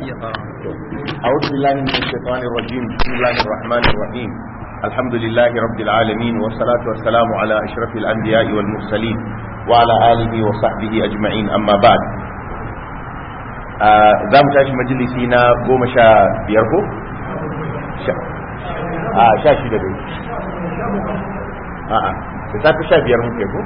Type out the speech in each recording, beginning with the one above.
أعوذ بالله من الشيطان الرجيم بسم الله الرحمن الرحيم الحمد لله رب العالمين والصلاة والسلام على أشرف الأنبياء والمرسلين وعلى آله وصحبه أجمعين أما بعد za mu tashi majalisi na goma sha biyar ko? a sha shida dai a'a da safi sha biyar muke ko?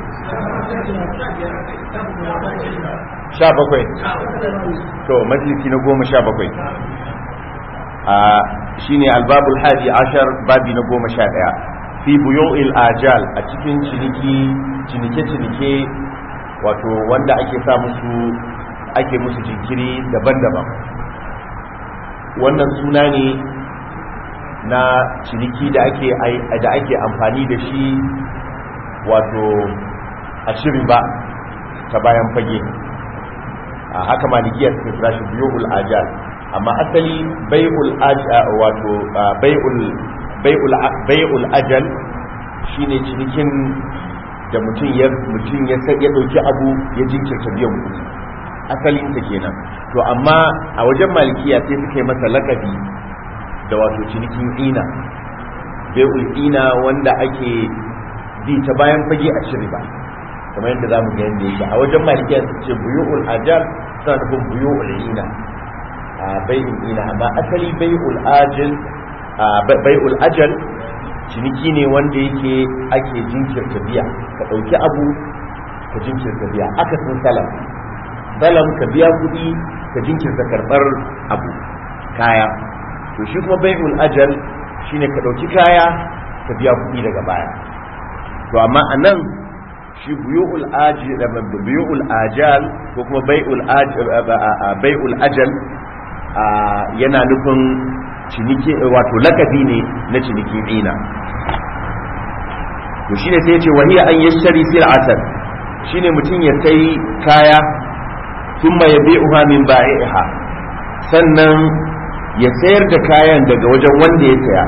sha bakwai to majalisi na goma sha bakwai a shine albabul hadi ashar babi na goma sha ɗaya fi buyo'il ajal a cikin ciniki cinike-cinike wato wanda ake sa musu ake musu jinkiri daban-daban wannan suna ne na ciniki da ake da ake amfani da shi wato a shirin ba ta bayan fage a haka malikiya suka kira shi biyul ajal amma asali bai'ul ajal wato bai'ul bai'ul bai'ul ajal shine cinikin da mutum ya mutum ya ya dauki abu ya jinkirta biyan kuɗi asalin ta kenan to amma a wajen malikiya sai suka yi masa lakabi da wato cinikin ina bai'ul ina wanda ake bi ta bayan fage a shiri ba kamar yadda za mu ga yadda yake a wajen malikiya su ce buyu'ul ajal suna nufin buyu'ul ina a bai'ul ina amma asali bai'ul ajal bai'ul ajal ciniki ne wanda yake ake jinkirta biya ka ɗauki abu ka jinkirta biya aka sun salam salam ka biya kuɗi ka jinkirta karɓar abu kaya to shi kuma bai'ul ajal shine ka ɗauki kaya ka biya kuɗi daga baya to amma a nan shi buyu'ul ajal buyu'ul ajal ko kuma bai'ul ajal bai'ul ajal yana nufin ciniki wato lakabi ne na ciniki ina to shine sai yace wa hiya an yashtari sil'atan shine mutum ya sai kaya thumma yabi'uha min ba'iha sannan ya sayar da kayan daga wajen wanda ya saya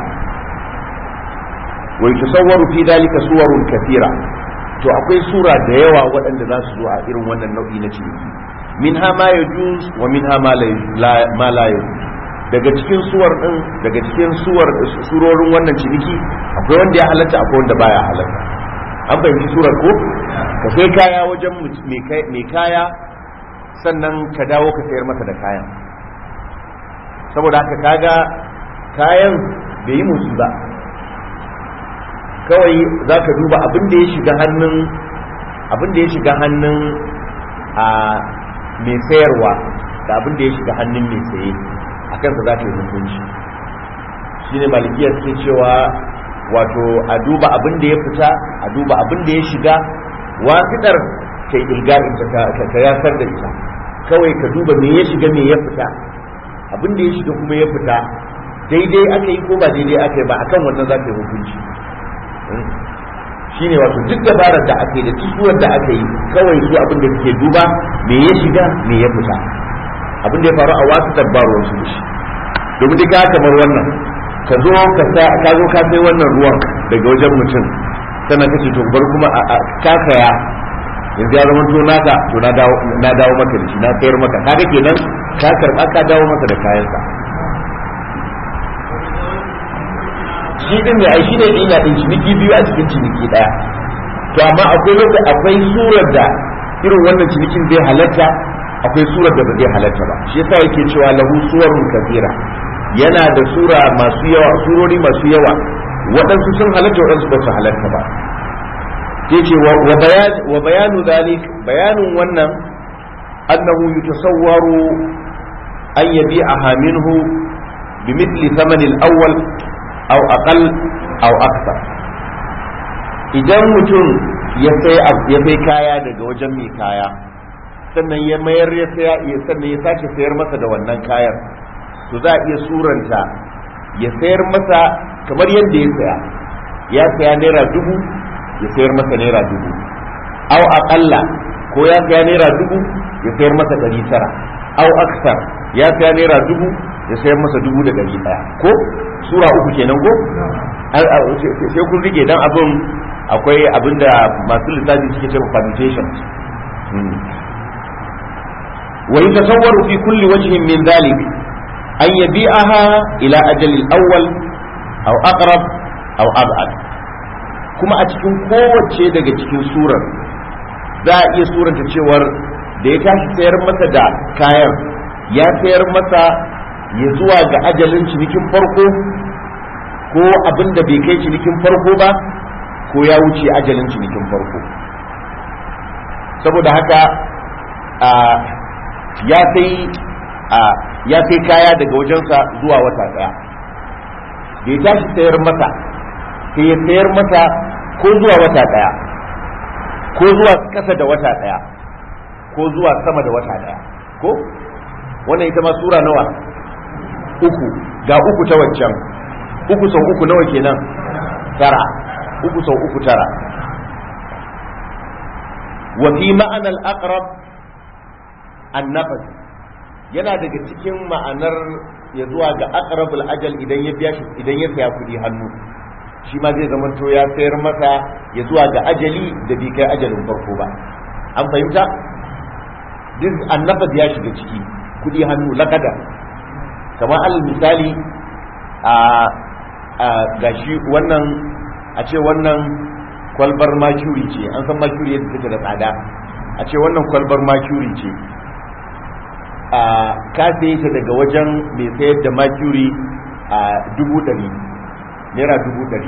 wa yatasawwaru fi dalika suwarun kathira to akwai sura da yawa waɗanda za su zo a irin wannan nau'i na ciniki min ha ma yajuz wa min ha ma la yajuz daga cikin suwar din daga cikin suwar surorin wannan ciniki akwai wanda ya halatta akwai wanda baya halatta an fahimci surar ko ka sai kaya wajen mai kaya sannan ka dawo ka sayar masa da kayan saboda haka kaga kayan bai yi musu ba kawai za ka duba abin da ya shiga hannun abin da ya shiga hannun a mai sayarwa da abin da ya shiga hannun mai saye a kansa za ka yi hukunci shi ne malikiya suke cewa wato a duba abin da ya fita a duba abin da ya shiga wasiɗar ka yi ilgarin ka yasar da ita kawai ka duba me ya shiga me ya fita abin da ya shiga kuma ya fita daidai aka yi ko ba daidai aka yi ba akan wannan za ka yi hukunci shine wato duk dabarar da aka yi da tusuwar da aka yi kawai su abin da suke duba me ya shiga me ya fita abin da ya faru a wasu dabbarwar su da shi domin duka kamar wannan ka zo ka zo ka sai wannan ruwan daga wajen mutum sannan kace to bar kuma a kakaya yanzu ya zama to naka to na dawo na dawo maka da shi na sayar maka kaga kenan ka karba ka dawo maka da kayansa shi din ne ai shi ne ina din ciniki biyu a cikin ciniki daya to amma akwai lokaci akwai surar da irin wannan cinikin zai halatta akwai surar da ba zai halatta ba shi yasa yake cewa lahu suwarun kafira yana da sura masu yawa surori masu yawa waɗansu sun halatta waɗansu ba su halatta ba ke ce wa bayanu zalik bayanin wannan annahu yutasawwaru an yabi'aha minhu bimithli thamani al-awwal aw aqal aw akthar idan mutum ya sai ya sai kaya daga wajen mai kaya sannan ya mayar ya saya ya sannan ya sake sayar masa da wannan kayan to za a iya suranta ya sayar masa kamar yadda ya saya ya saya naira dubu ya sayar masa naira dubu aw aqalla ko ya saya naira dubu ya sayar masa ɗari tara aw aksar ya saya naira dubu ya sayar masa dubu da ɗari ɗaya ko sura uku kenan ko sai kun rige dan abin akwai abin da masu lissafi suke cewa permutation wa yatasawwaru fi kulli wajhin min dhalik an yabi'aha ila ajalil awwal aw aqrab aw ab'ad kuma a cikin kowace daga cikin surar za a iya suranta cewar da ya tashi sayar masa da kayan ya sayar masa ya zuwa ga ajalin cinikin farko ko abin da bai kai cinikin farko ba ko ya wuce ajalin cinikin farko saboda haka ya sai ya sai kaya daga wajensa zuwa wata daya da ya tashi sayar masa sai ya sayar masa ko zuwa wata daya ko zuwa kasa da wata daya ko zuwa sama da wata daya ko wannan ita ma sura nawa uku ga uku ta waccan uku sau uku nawa kenan tara uku sau uku tara wa fi ma'ana al-aqrab an-nafas yana daga cikin ma'anar ya zuwa ga aqrabul ajal idan ya biya shi idan ya saya kudi hannu shi ma zai zama to ya sayar masa ya zuwa ga ajali da bai kai ajalin farko ba an fahimta duk annafas ya shiga ciki kudi hannu lakada kamar al misali a gashi wannan a ce wannan kwalbar mercury ce an san mercury yadda take da tsada a ce wannan kwalbar mercury ce a ka saye ta daga wajen mai sayar da mercury a dubu ɗari naira dubu ɗari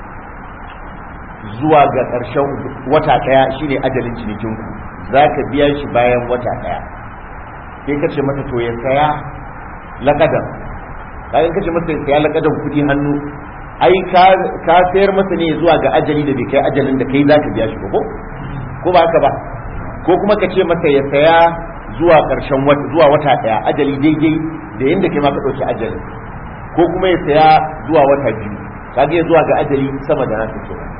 zuwa ga ƙarshen wata ɗaya shine ajalin cinikinku za ka biya shi bayan wata ɗaya sai ka ce masa to ya saya lakadan bayan ka ce masa ya saya lakadan kuɗi hannu ai ka sayar masa ne zuwa ga ajali da bai kai ajalin da kai za ka biya shi ba ko ko ba haka ba ko kuma ka ce masa ya saya zuwa ƙarshen wata zuwa wata ɗaya ajali daidai da yadda kai ma ka ɗauki ajalin ko kuma ya saya zuwa wata biyu kaga ya zuwa ga ajali sama da nasa kenan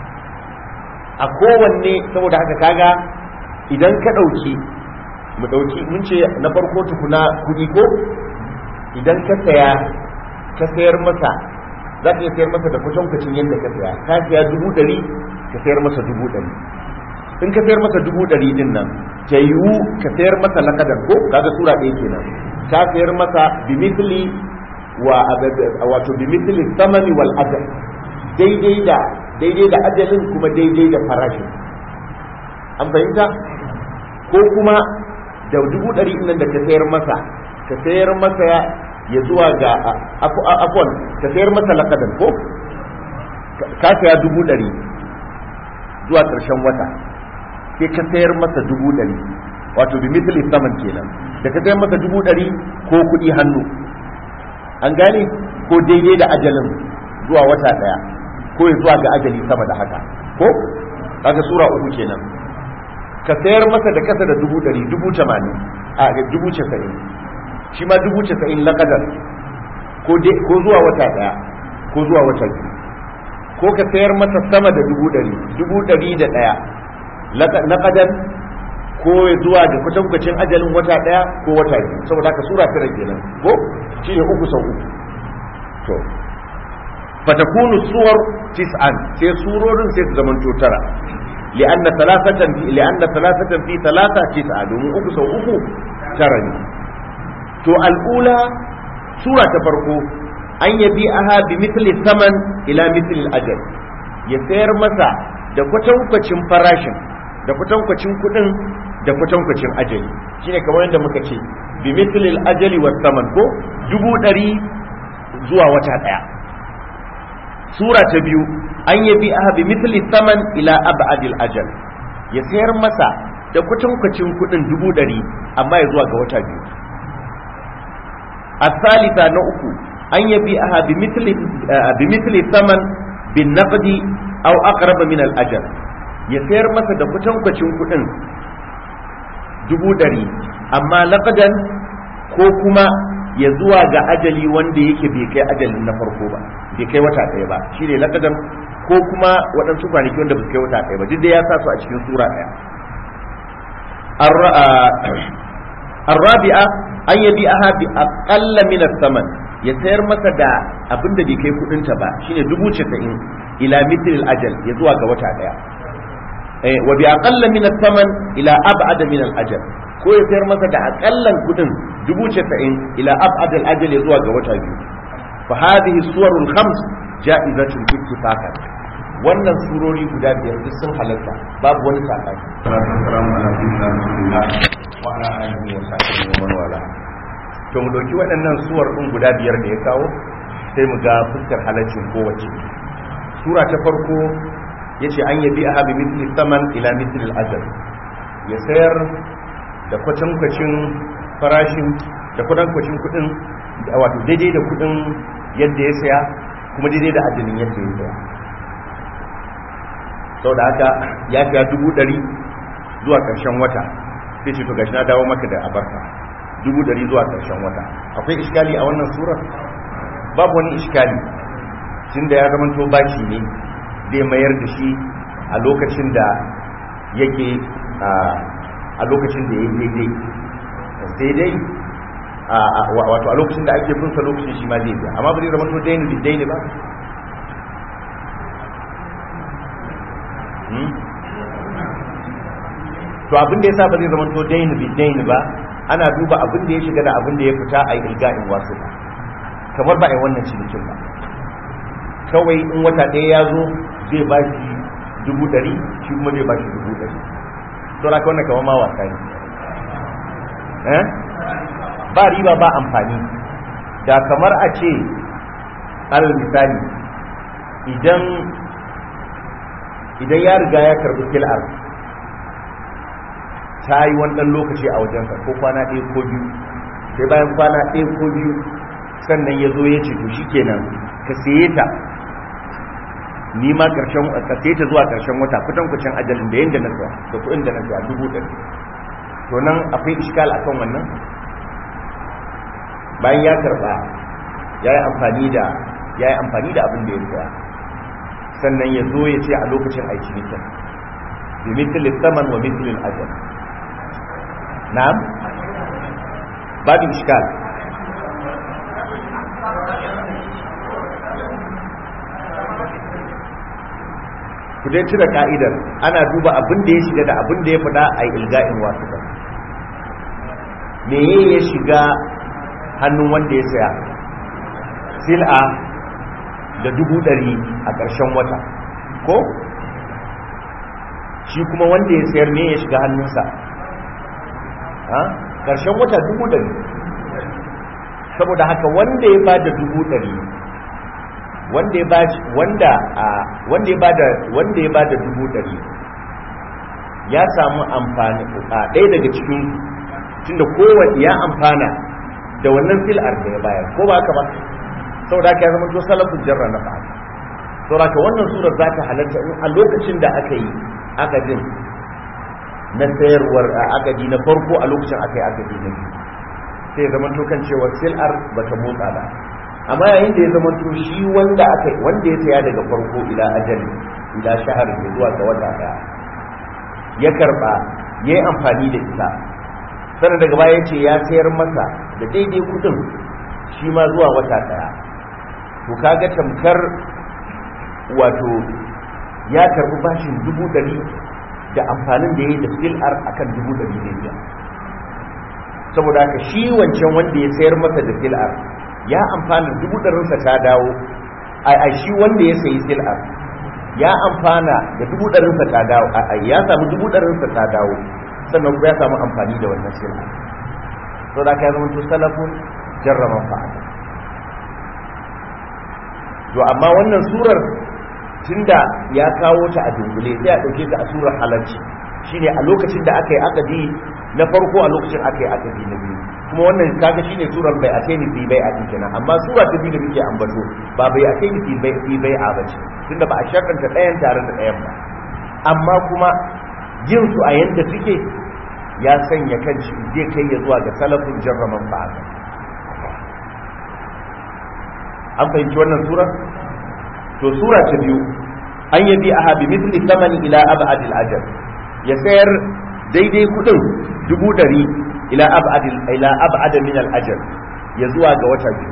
a kowanne saboda haka kaga idan ka ɗauki mu ɗauki mun ce na farko tukuna kuɗi ko idan ka saya ka sayar masa za ka iya sayar masa da kwatankwacin yadda ka saya ka saya dubu ɗari ka sayar masa dubu ɗari in ka sayar masa dubu ɗari din nan ta yiwu ka sayar masa lakadar ko kaga sura ɗaya kenan ka sayar masa bimisli wa wato bimisli samani wal ajal daidai da daidai da ajalin kuma daidai da farashin an fahimta ko kuma da dubu ɗari nan da ka sayar masa ka sayar masa ya zuwa ga afon ka sayar masa lakadan ko ka saya dubu ɗari zuwa ƙarshen wata sai ka sayar masa dubu ɗari wato bi misali saman kenan da ka sayar masa dubu ɗari ko kuɗi hannu an gane ko daidai da ajalin zuwa wata ɗaya ko ya zuwa ga ajali sama da haka ko kaga sura uku kenan ka sayar masa da kasa da dubu ɗari dubu tamanin a dubu casa'in shi ma dubu casa'in laƙadar ko zuwa wata ɗaya ko zuwa wata biyu ko ka sayar masa sama da dubu ɗari dubu ɗari da ɗaya laƙadar ko zuwa ga kwatankwacin ajalin wata ɗaya ko wata biyu saboda haka sura tara kenan ko shi ne uku sau uku to fatakunu suwar tis'an sai surorin sai su zamanto tara li'anna thalathatan fi li'anna thalathatan fi thalatha tis'a domin uku sau uku tara ne to al'ula sura ta farko an yabi aha bi mithli saman ila mithli ajal ya sayar masa da kwatankwacin farashin da kwatankwacin kudin da kwatankwacin ajali shine kamar yadda muka ce bi mithli ajali was saman ko dubu ɗari zuwa wata ɗaya sura ta biyu an yabi aha bi mithli saman ila abadil ajal ya sayar masa da kwatankwacin kudin dubu ɗari amma ya zuwa ga wata biyu الثالثة نؤكو أن يبيعها بمثل بمثل ثمن بالنقد أو أقرب من الأجل يسير مثلا كتن كتن كتن dubu ɗari amma laƙadan ko kuma ya zuwa ga ajali wanda yake bai kai ajalin na farko ba bai kai wata ɗaya ba shi ne laƙadan ko kuma waɗansu kwanaki wanda bai kai wata ɗaya ba duk da ya sa su a cikin sura ɗaya الرابعة an yabi aha bi aqalla min saman ya sayar masa da abin da bai kai kudin ta ba shine dubu casa'in ila mithl ajal ya zuwa ga wata daya wa bi aqalla min ath-thaman ila ab'ad min al-ajal ko ya sayar masa da akallan kudin dubu casa'in ila ab'ad al-ajal ya zuwa ga wata biyu fa hadhihi suwarul khams ja'izatun ittifaqan wannan surori guda biyar duk sun halatta babu wani sabani wa ala alihi wa sahbihi wa man wala to mu dauki waɗannan suwar din guda biyar da ya kawo sai mu ga fuskar halaccin kowace sura ta farko yace an yabi a bi mithli saman ila mithli al-ajal ya sayar da kwatankwacin farashin da kwatankwacin kudin wato daidai da kudin yadda ya saya kuma daidai da ajalin yadda ya saya sau da haka ya fiya dubu ɗari zuwa ƙarshen wata sai ce to gashi na dawo maka da abarka dubu ɗari zuwa ƙarshen wata akwai iskali a wannan surar babu wani iskali tun da ya zama to bashi ne zai mayar da shi a lokacin da yake a lokacin da ya daidai sai dai wato a lokacin da ake bunsa lokacin shi ma zai biya amma ba zai zama to daini bi daini ba to abin da yasa ba zai zama to daini bi daini ba ana duba abin da ya shiga da abin da ya fita a ilga'in wasu kamar ba a yi wannan cinikin ba kawai in wata ɗaya ya zo zai ba shi dubu ɗari shi kuma zai ba shi dubu ɗari to na wannan kamar ma wasa ne ba riba ba amfani da kamar a ce alal misali idan idan ya riga ya karbi kil'ar ta yi wannan lokaci a wajensa ko kwana ɗaya ko biyu sai bayan kwana ɗaya ko biyu sannan ya zo ya ce to shikenan ka saye ta ni ma karshen ka saye ta zuwa karshen wata kutan kucin ajalin da yanda na saya da kuɗin da na saya dubu ɗari to nan akwai iskal akan wannan bayan ya karba ya yi amfani da ya yi amfani da abin da ya saya sannan ya zo ya ce a lokacin aiki nikin bi mithl saman wa mithl al-ajal na'am babu iskal ku dai cire ka'idar ana duba abin da ya shiga da abin da ya fada a ilga'in wasu ba me ya shiga hannun wanda ya saya sil'a da dubu ɗari a ƙarshen wata ko shi kuma wanda ya sayar me ya shiga hannunsa ƙarshen wata dubu ɗari saboda haka wanda ya bada dubu ɗari wanda ya bada wanda wanda ya bada wanda ya bada dubu ɗari ya samu amfani a ɗaya daga cikin tunda kowanne ya amfana da wannan fil'ar da ya bayar ko ba haka ba saboda haka ya zama to salafin jarra na fa'a saboda haka wannan surar za ta halarta in a lokacin da aka yi akadin na sayarwar akadi na farko a lokacin aka yi akadi na biyu sai zama to kan cewa sil'ar ba ta motsa ba amma yayin da ya zama to shi wanda aka wanda ya saya daga farko ila ajali ila shahar ne zuwa ga wata daya ya karba yayi amfani da ita sannan daga baya ce ya sayar masa da daidai kudin shi ma zuwa wata daya to kaga tamkar wato ya karbi bashin dubu dari da amfanin da ya yi da fil'ar akan dubu dari ne biya saboda haka shi wancan wanda ya sayar masa da fil'ar ya amfana dubu ɗarinsa ta dawo a shi wanda ya sayi fil'ar ya amfana da dubu ɗarinsa ta dawo ya samu dubu ɗarinsa ta dawo sannan kuma ya samu amfani da wannan fil'ar saboda haka ya zama to salafun jarraman fa'ada to amma wannan surar tunda ya kawo ta a dungule sai a ɗauke ta a surar halarci shine a lokacin da aka yi akadi na farko a lokacin aka yi akadi na biyu kuma wannan kaga shine surar bai ateni fi bai a kenan amma sura ta biyu da muke ambato ba bai ateni fi bai fi bai a bace tunda ba a shakanta ɗayan tare da ɗayan ba amma kuma yin su a yanda suke ya sanya kan shi zai kai ya zuwa ga salafin jarraman ba'ada an fahimci wannan surar to sura ta biyu an yabi a habi misli samani ila abadil ajal ya sayar daidai kudin dubu dari ila abadil ila abada min al ajal ya zuwa ga wata biyu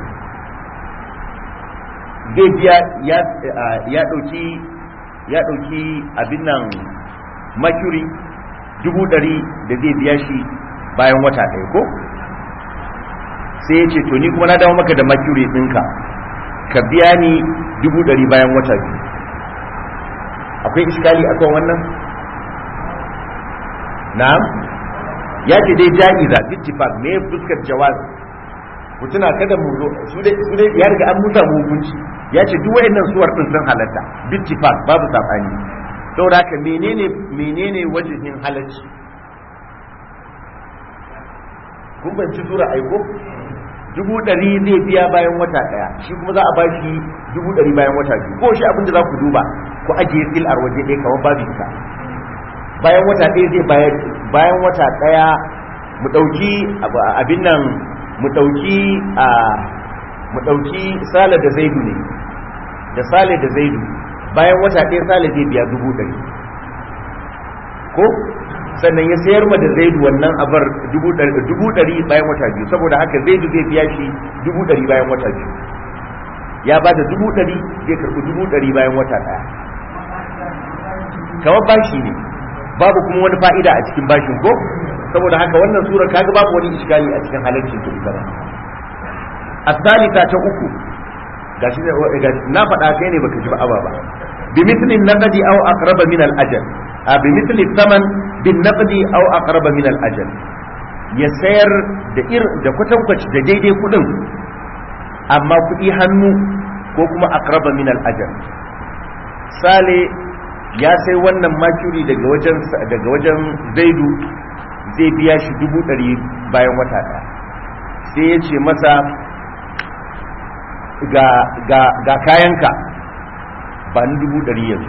zai biya ya ya dauki ya dauki abin nan mercury dubu ɗari da zai biya shi bayan wata ɗaya ko sai ya ce to ni kuma na dawo maka da mercury ɗinka ka biya ni dubu ɗari bayan wata biyu akwai iskali akan wannan na'am ya ce dai ja'iza bittifaq me fuskar jawaz ku tuna kada mu zo su dai su dai ya riga an musa mu hukunci ya ce duk wayannan suwar din sun halatta bittifaq babu sabani saboda haka menene menene wajihin halacci kun banci sura aiko dubu ɗari zai biya bayan wata ɗaya shi kuma za a ba shi dubu ɗari bayan wata biyu ko shi abinda za ku duba ku ajiye sil'ar waje ɗaya kamar babu ita bayan wata ɗaya zai bayar bayan wata ɗaya mu ɗauki abin nan mu ɗauki a mu ɗauki sale da zaidu ne da sale da zaidu bayan wata ɗaya sale zai biya dubu ɗari ko sannan ya sayar ma da zaidu wannan abar dubu ɗari bayan wata biyu saboda haka zaidu zai biya shi dubu ɗari bayan wata biyu ya ba da dubu ɗari zai karɓi dubu ɗari bayan wata ɗaya kamar bashi ne babu kuma wani fa'ida a cikin bashin ko saboda haka wannan sura kaga babu wani iskali a cikin halarcin ta ita ba asalita ta uku gashi na faɗa kai ne baka ji ba aba ba bi mithlin naqdi aw aqraba min al ajal a bi mithli thaman bin naqdi aw aqraba min al ajal ya sayar da ir da kwatankwaci da daidai kudin amma kudi hannu ko kuma aqraba min al ajal sale ya sai wannan makuri daga wajen daga wajen zaidu zai biya shi dubu ɗari bayan wata ɗaya sai ya ce masa ga, ga, ga kayanka ba ni dubu ɗari yanzu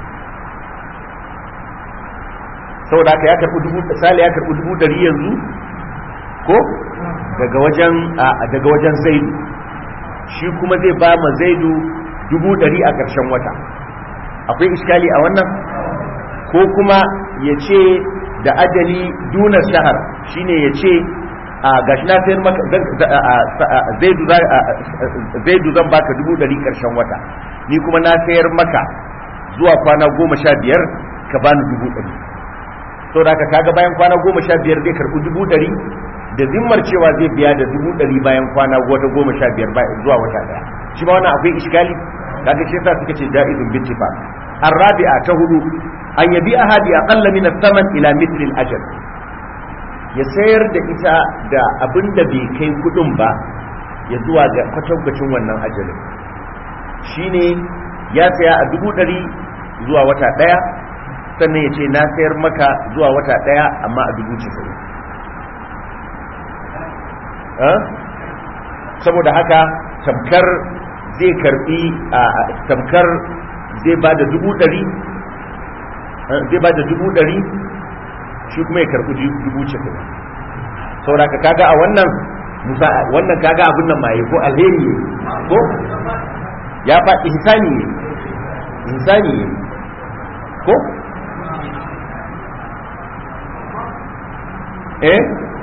saboda haka ya karɓi dubu sale ya karɓi dubu ɗari yanzu ko daga wajen daga wajen zaidu shi kuma zai ba ma zaidu dubu ɗari a ƙarshen wata akwai iskali a wannan ko kuma ya ce da ajali duna shahar shine ya ce a gashi na sayar maka zaidu zan baka dubu dari karshen wata ni kuma na sayar maka zuwa kwana goma sha biyar ka bani dubu dari so da ka kaga bayan kwana goma sha biyar zai karɓi dubu dari da zimmar cewa zai biya da dubu dari bayan kwana wata goma sha biyar zuwa wata daya shi ma wannan akwai iskali kaga shi yasa suka ce jaizun bittifa الرابعة تهدو أن يبيعها بأقل من الثمن إلى مثل الأجل يسير da ita da abin da bai kai kudin ba ya zuwa ga kwatankwacin wannan ajalin shine ya saya a dubu ɗari zuwa wata ɗaya sannan ya ce na sayar maka zuwa wata ɗaya amma a dubu casa'in saboda haka tamkar zai karbi a tamkar zai ba da dubu ɗari zai ba da dubu ɗari shi kuma ya karɓi dubu cikin saboda ka kaga a wannan musa wannan kaga abin nan maye ko alheri ne ko ya fa ihsani ne ihsani ne ko eh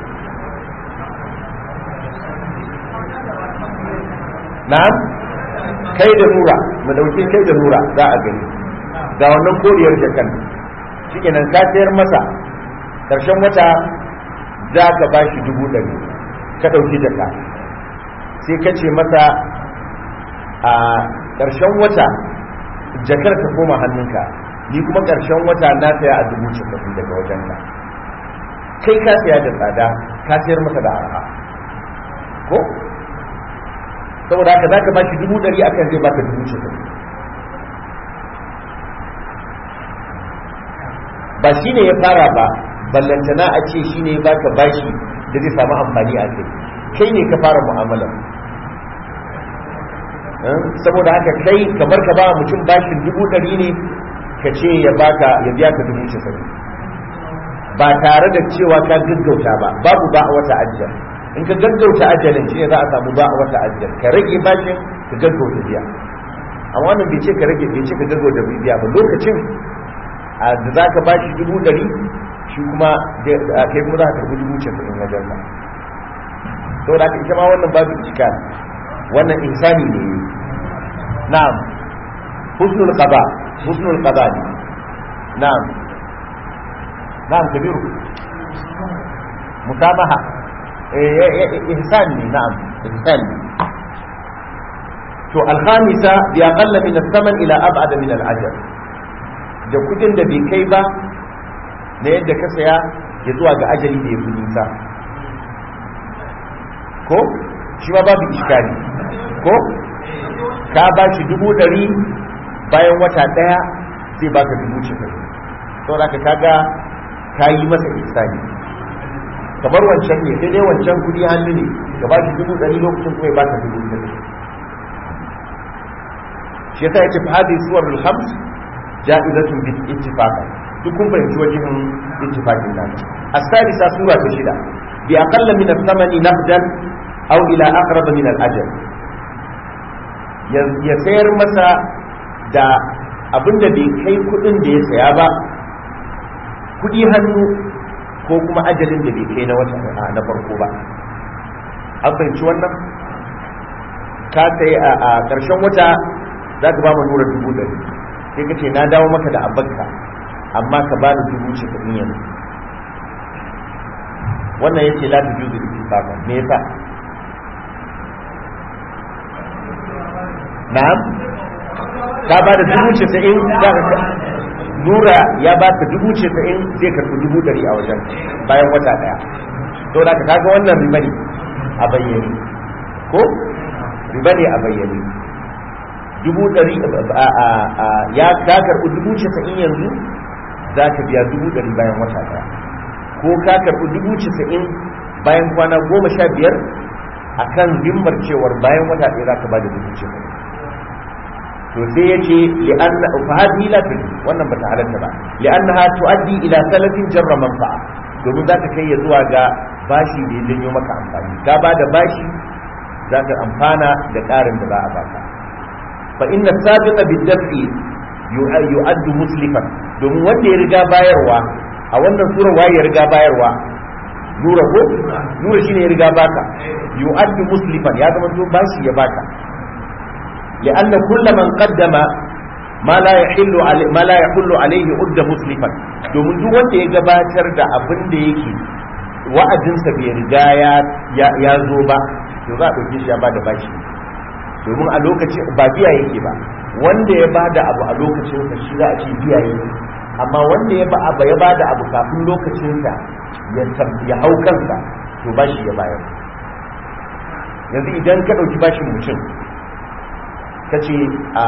na'am kai da nura mu dauki kai da nura za a gani ga wannan koriyar jakan shikenan ka sayar masa karshen wata za ka ba shi dubu ɗari ka ɗauki jaka sai ka ce masa a ƙarshen wata jakar ta koma hannunka ni kuma ƙarshen wata na saya a dubu casa'in daga wajen ka kai ka saya da tsada ka sayar masa da arha ko saboda haka za ka ba shi dubu ɗari akan zai baka dubu casa'in ba shi ne ya fara ba ballantana a ce shi ne baka bashi da zai samu amfani a kai kai ne ka fara mu'amala saboda haka kai kamar ka ba mutum bashin dubu ɗari ne ka ce ya baka ya biya ka dubu casa'in ba tare da cewa ka gaggauta ba babu ba a wata ajiyar in ka gaggauta ajalin shi ne za a samu ba a wata ajiyar ka rage bashin ka gaggauta biya amma wannan bai ce ka rage bai ce ka gaggauta biya ba lokacin da za ka bashi dubu ɗari shi kuma kai kuma za ka karbi dubu casa'in wajen sa to da ita ma wannan babu iskal wannan insani ne na'am husnul qada husnul qada ne na'am na'am kabiru musamaha ihsan ne na'am ihsan ne to alhamisa bi aqalla min as-saman ila ab'ada min al-ajal da kudin da bai kai ba na yadda ka saya ya zuwa ga ajali da ya fi nisa ko shi ma babu iskali ko ka ba shi dubu ɗari bayan wata ɗaya zai baka dubu cikin saboda ka kaga ka yi masa ihsani kamar wancan ne sai dai wancan kudi hannu ne ka ba shi dubu ɗari lokacin kuma ya baka dubu ɗari shi yasa yace fa hadhihi suwar al-khams ja'izatun bi ittifaqan duk kun fahimci wajen ittifaqin nan as-sadisa sura ta shida bi aqalla min ath-thamani naqdan aw ila aqrab min al-ajal ya sayar masa da abinda bai kai kudin da ya saya ba kudi hannu ko kuma ajalin da bai kai na wata na farko ba an fahimci wannan ka sai a ƙarshen wata za ka ba mu nura dubu ɗari sai ka ce na dawo maka da abinka amma ka ba da dubu shekaru yanzu wannan ya ce la ta juzu ittifaqan me yasa na'am ka ba da dubu casa'in za ka nura ya ba ka dubu casa'in zai karɓi dubu ɗari a wajen bayan wata ɗaya to da ka kaga wannan riba ne a bayyane ko riba ne a bayyane dubu ɗari ya ka karɓi dubu casa'in yanzu za ka biya dubu ɗari bayan wata ɗaya ko ka karɓi dubu casa'in bayan kwana goma sha biyar a kan zimmar cewar bayan wata ɗaya za ka ba da dubu casa'in to sai ya ce li'anna fa hadhihi la tujdi wannan bata halatta ba li'annaha tuaddi ila salafin jarra manfa'a domin za ta kai ya zuwa ga bashi da ya janyo maka amfani ka ba da bashi za ka amfana da ƙarin da za a baka fa inna sabiqa bid-daf'i yu'addu muslifan domin wanda ya riga bayarwa a wannan sura waye ya riga bayarwa nura ko nura shine ya riga baka yu'addu muslifan ya zama to bashi ya baka لأن كل من قدم ما لا يحل عليه ما لا يحل عليه عد مسلفا domin duk wanda ya gabatar da abin da yake wa'adinsa bai riga ya zo ba to za a ɗauke shi ya bada bashi domin a lokacin ba biya yake ba wanda ya bada abu a lokacin sa shi za a ce biya yake amma wanda ya ba ya bada abu kafin lokacin sa ya hau kansa to bashi ya bayar yanzu idan ka ɗauki bashin mutum ta ce a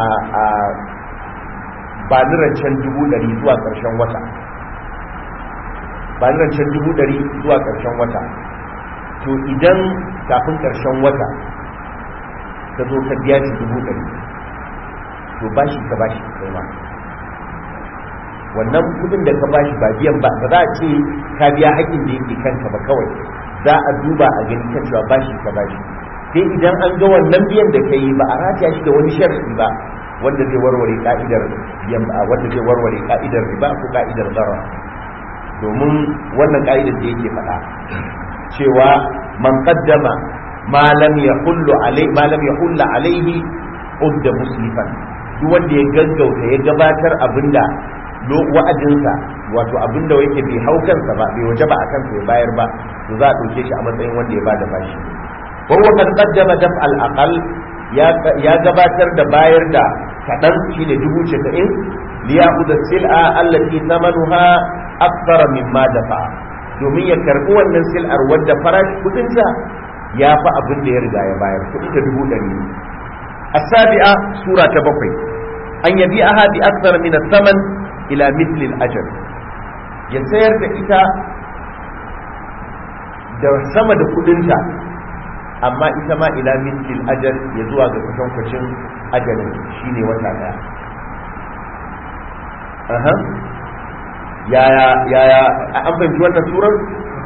ba ni rancen dubu ɗari zuwa ƙarshen wata ba ni rancen dubu ɗari zuwa ƙarshen wata to idan kafin ƙarshen wata ka zo ka biya shi dubu ɗari to ba shi ka ba shi kai ma wannan kudin da ka ba shi ba biyan ba ba za a ce ka biya haƙƙin da yake kanka ba kawai za a duba a gani kan cewa ba shi ka ba shi sai idan an ga wannan biyan da ka yi ba a rataya shi da wani sharadi ba wanda zai warware ka'idar biyan ba wanda zai warware ka'idar riba ko ka'idar zarra domin wannan ka'idar da yake faɗa cewa man qaddama ma lam yahullu alai ma lam yahulla alaihi udda muslifan duk wanda ya gaggauta ya gabatar abinda wa'adinsa wato abinda yake bai hau kansa ba bai waje ba a kansa ya bayar ba to za a ɗauke shi a matsayin wanda ya bada bashi وهو قد قدم دفع الأقل يا gabatar da bayar da kaɗan shine dubu casa'in liyaku da sil'a allati thamanuha akthar mimma dafa domin ya karɓi wannan sil'ar wadda farashi kudinta ya fi abin da ya riga ya bayar kudi da dubu ɗari asabi'a sura ta bakwai an yabi aha bi akthar min saman ila mithli al-ajr ya sayar da ita da sama da kudinta amma ita ma ila mislil ajal ya zuwa ga kwatankwacin ajalin shine wata daya aha yaya yaya an fahimci wannan surar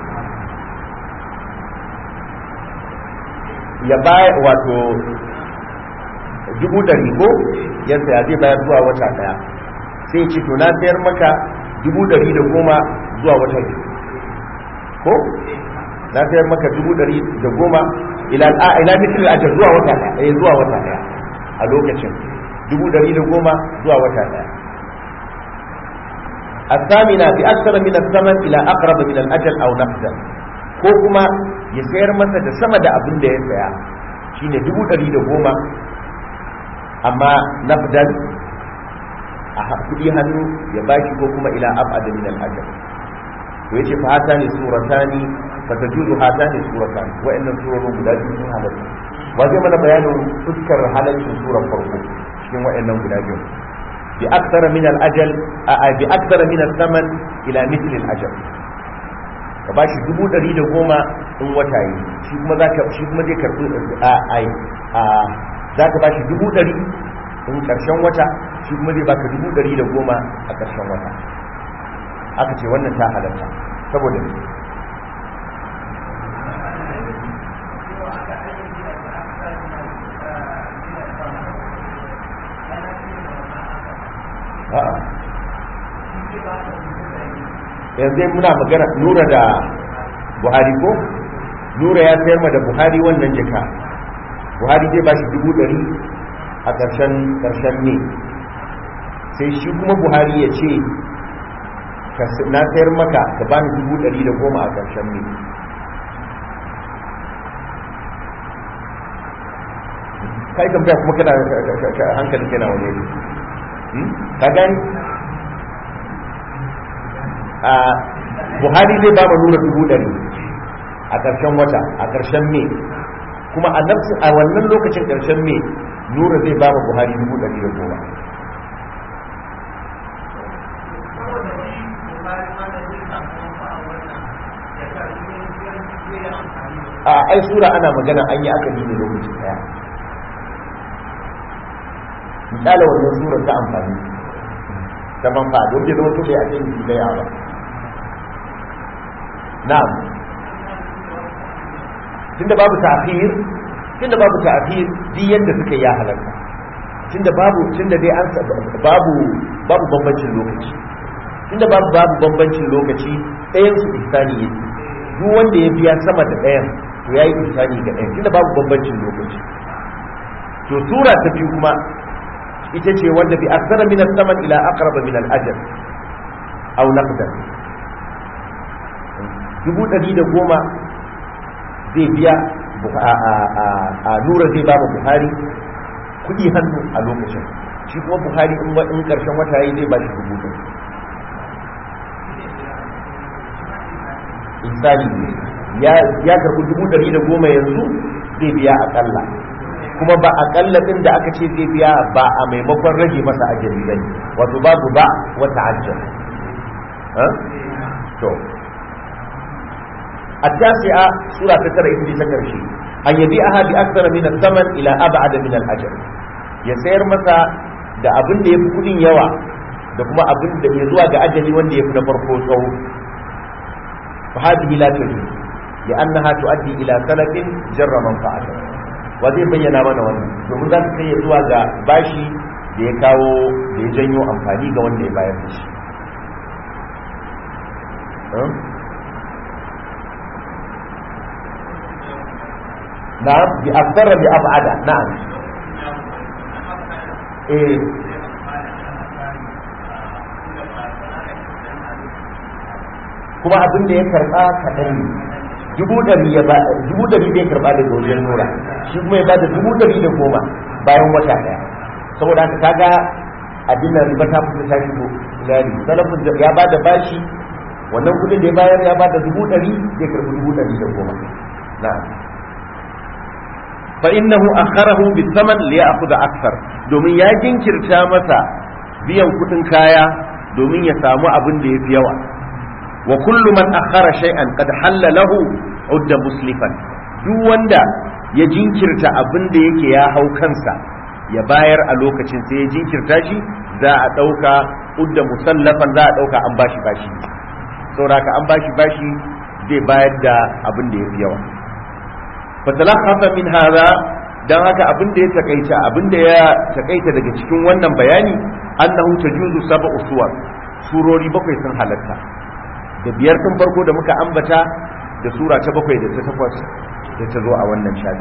ya baya wato dubu ɗari ko ya saya zai bayar zuwa wata daya sai ce to na sayar maka dubu ɗari da goma zuwa wata biyu ko na sayar maka dubu ɗari da goma ila ila mitil ajal zuwa wata ɗaya zuwa wata ɗaya a lokacin dubu ɗari da goma zuwa wata ɗaya الثامنة بأكثر من الثمن إلى أقرب من الأجل أو نقدا ko kuma ya sayar masa da sama da abin da ya saya shine dubu ɗari da goma amma nafdan a kuɗi hannu ya bashi ko kuma ila abada min al-ajal to yace fa hata ne suratani fa tajuzu hata ne suratani wa'annan surorin guda biyu sun halatta wa zai mana bayanin fuskar halaccin surar farko cikin wa'annan guda biyu bi akthara min al-ajal a bi akthara min al-thaman ila mithl al-ajal ka bashi dubu ɗari da goma in wata yi shi kuma zaka shi kuma zai karɓi a ai a zaka bashi dubu ɗari in ƙarshen wata shi kuma zai baka dubu ɗari da goma a ƙarshen wata aka ce wannan ta halatta saboda ne yanzu muna magana nura da buhari ko nura ya sayar ma da buhari wannan jaka buhari zai ba shi dubu ɗari a ƙarshen ƙarshen ne sai shi kuma buhari ya ce na sayar maka ka ba ni dubu ɗari da goma a ƙarshen ne kai tambaya kuma kana hankali kana wani ne ka gani a buhari zai ba nura dubu ɗari a ƙarshen wata a ƙarshen me kuma a a wannan lokacin ƙarshen me nura zai ba buhari dubu ɗari da goma a ai sura ana magana an yi aka ne lokacin daya misali wannan surar ta amfani ta manfa don bai zama tuɗe a cikin daya ba na'am tunda babu ta'khir tunda babu ta'khir di yanda suka ya halarta tunda babu tunda dai an babu babu bambancin lokaci tunda babu babu bambancin lokaci ɗayan su ihsani yake duk wanda ya biya sama da ɗayan to yayi ihsani ga ɗayan tunda babu bambancin lokaci to sura ta biyu kuma ita ce wanda bi aksara min al-zaman ila aqraba min al-ajal aw naqdan dubu ɗari da goma zai biya a nura zai ba mu buhari kuɗi hannu a lokacin shi kuma buhari in ƙarshen wata yi zai ba shi dubu ɗari insani ya karɓi dubu ɗari da goma yanzu zai biya aƙalla kuma ba aƙalla ɗin da aka ce zai biya ba a maimakon rage masa ajali bane wato babu ba wata ajal to التاسعة سورة تترى إذن تكرشي أن يبيعها بأكثر من الثمن إلى أبعد من الأجر يسير مسا da abin da ya fi kudin yawa da kuma abin da ya zuwa ga ajali wanda ya fi na farko tsawo fa hadhihi la tajuz li annaha tuaddi ila salafin jarra manfa'ata wa zai bayyana mana wannan domin za ta kai zuwa ga bashi da ya kawo da ya janyo amfani ga wanda ya bayar da shi نعم بأكثر بأبعد نعم إيه kuma abin da ya karba kaɗan ne dubu ɗari ya ba dubu ɗari bai karba da wajen nura shi kuma ya ba da dubu ɗari da goma bayan wata ɗaya saboda haka kaga abin da riba ta fito ta shigo lari salafin ya ba da bashi wannan kudin da ya bayar ya ba da dubu ɗari zai karbi dubu ɗari da goma na'am fa innahu akharahu bisaman li ya'khudha akthar domin ya jinkirta masa biyan kudin kaya domin ya samu abin da yafi yawa wa kullu man akhara shay'an qad halla lahu udda muslifan duk wanda ya jinkirta abin da yake ya hau kansa ya bayar a lokacin sai ya jinkirta shi za a dauka udda musallafan za a dauka an bashi bashi saboda an bashi bashi zai bayar da abin da yafi yawa fatalakhafa min hada dan haka abin da ya takaita abin da ya takaita daga cikin wannan bayani annahu tajuzu sab'u suwar surori bakwai sun halatta da biyar tun farko da muka ambata da sura ta bakwai da ta takwas da ta zo a wannan shafi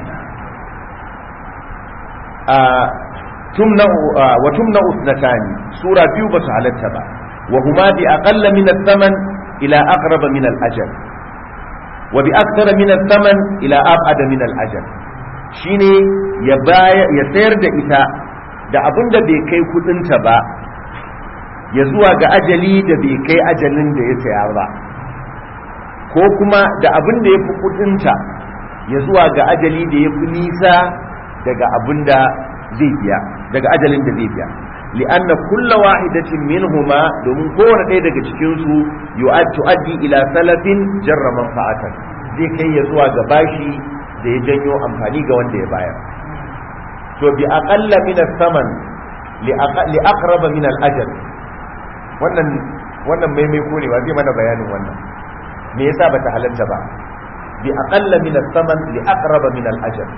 a tumna wa tumna usnatani sura biyu ba su halatta ba wa huma bi aqalla min ath-thaman ila aqrab min al-ajal wa bi akthara min ath-thaman ila ab'ad min al-ajal shine ya ya sayar da ita da abin da bai kai kudinta ba ya zuwa ga ajali da bai kai ajalin da ya saya ba ko kuma da abin da ya fi kudinta ya zuwa ga ajali da ya fi nisa daga abin da zai biya daga ajalin da zai biya li'anna kulla wahidatin minhuma domin kowane ɗaya daga cikin su tu'addi ila salafin jarra manfa'atan zai kai ya zuwa ga bashi da ya janyo amfani ga wanda ya bayar to bi aqalla min as-saman li aqraba min al-ajal wannan wannan maimai ko ne ba zai mana bayanin wannan me yasa bata halatta ba bi aqalla min as-saman li aqraba min al-ajal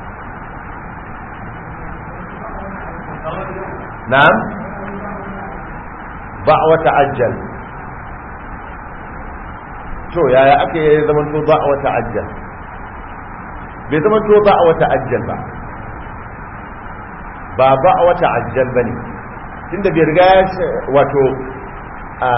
na'am ba wa ta'ajjal to yaya ake zaman to ba wa ta'ajjal bai zaman to ba wa ta'ajjal ba ba ba wa ta'ajjal bane tunda bai riga wato a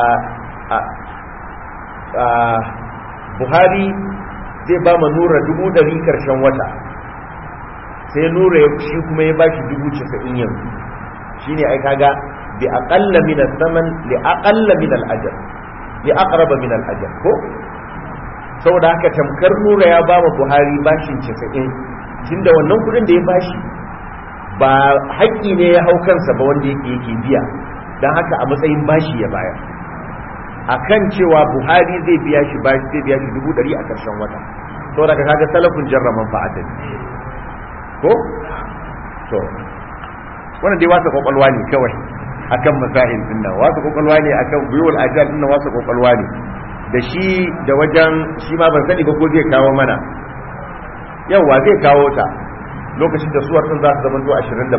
a buhari zai ba ma nura dubu dari karshen wata sai nura ya shi kuma ya bashi dubu casa'in yanzu shi ne ai kaga bi aqalla min as-saman li aqalla min al-ajr li aqraba min al-ajr ko saboda haka tamkar nura ya ba ma buhari bashin casa'in tunda wannan kudin da ya bashi ba haƙƙi ne ya hau kansa ba wanda yake yake biya don haka a matsayin bashi ya bayar akan cewa buhari zai biya shi bashi zai biya shi dubu ɗari a ƙarshen wata to daga kaga salafin jarraman fa'atan ko to wannan dai wasa kwakwalwa ne kawai akan masail din nan wasa kwakwalwa ne akan buyul ajal din nan wasa kwakwalwa ne da shi da wajen shi ma ban sani ba ko zai kawo mana yawa zai kawo ta lokacin da suwar din za su zamanto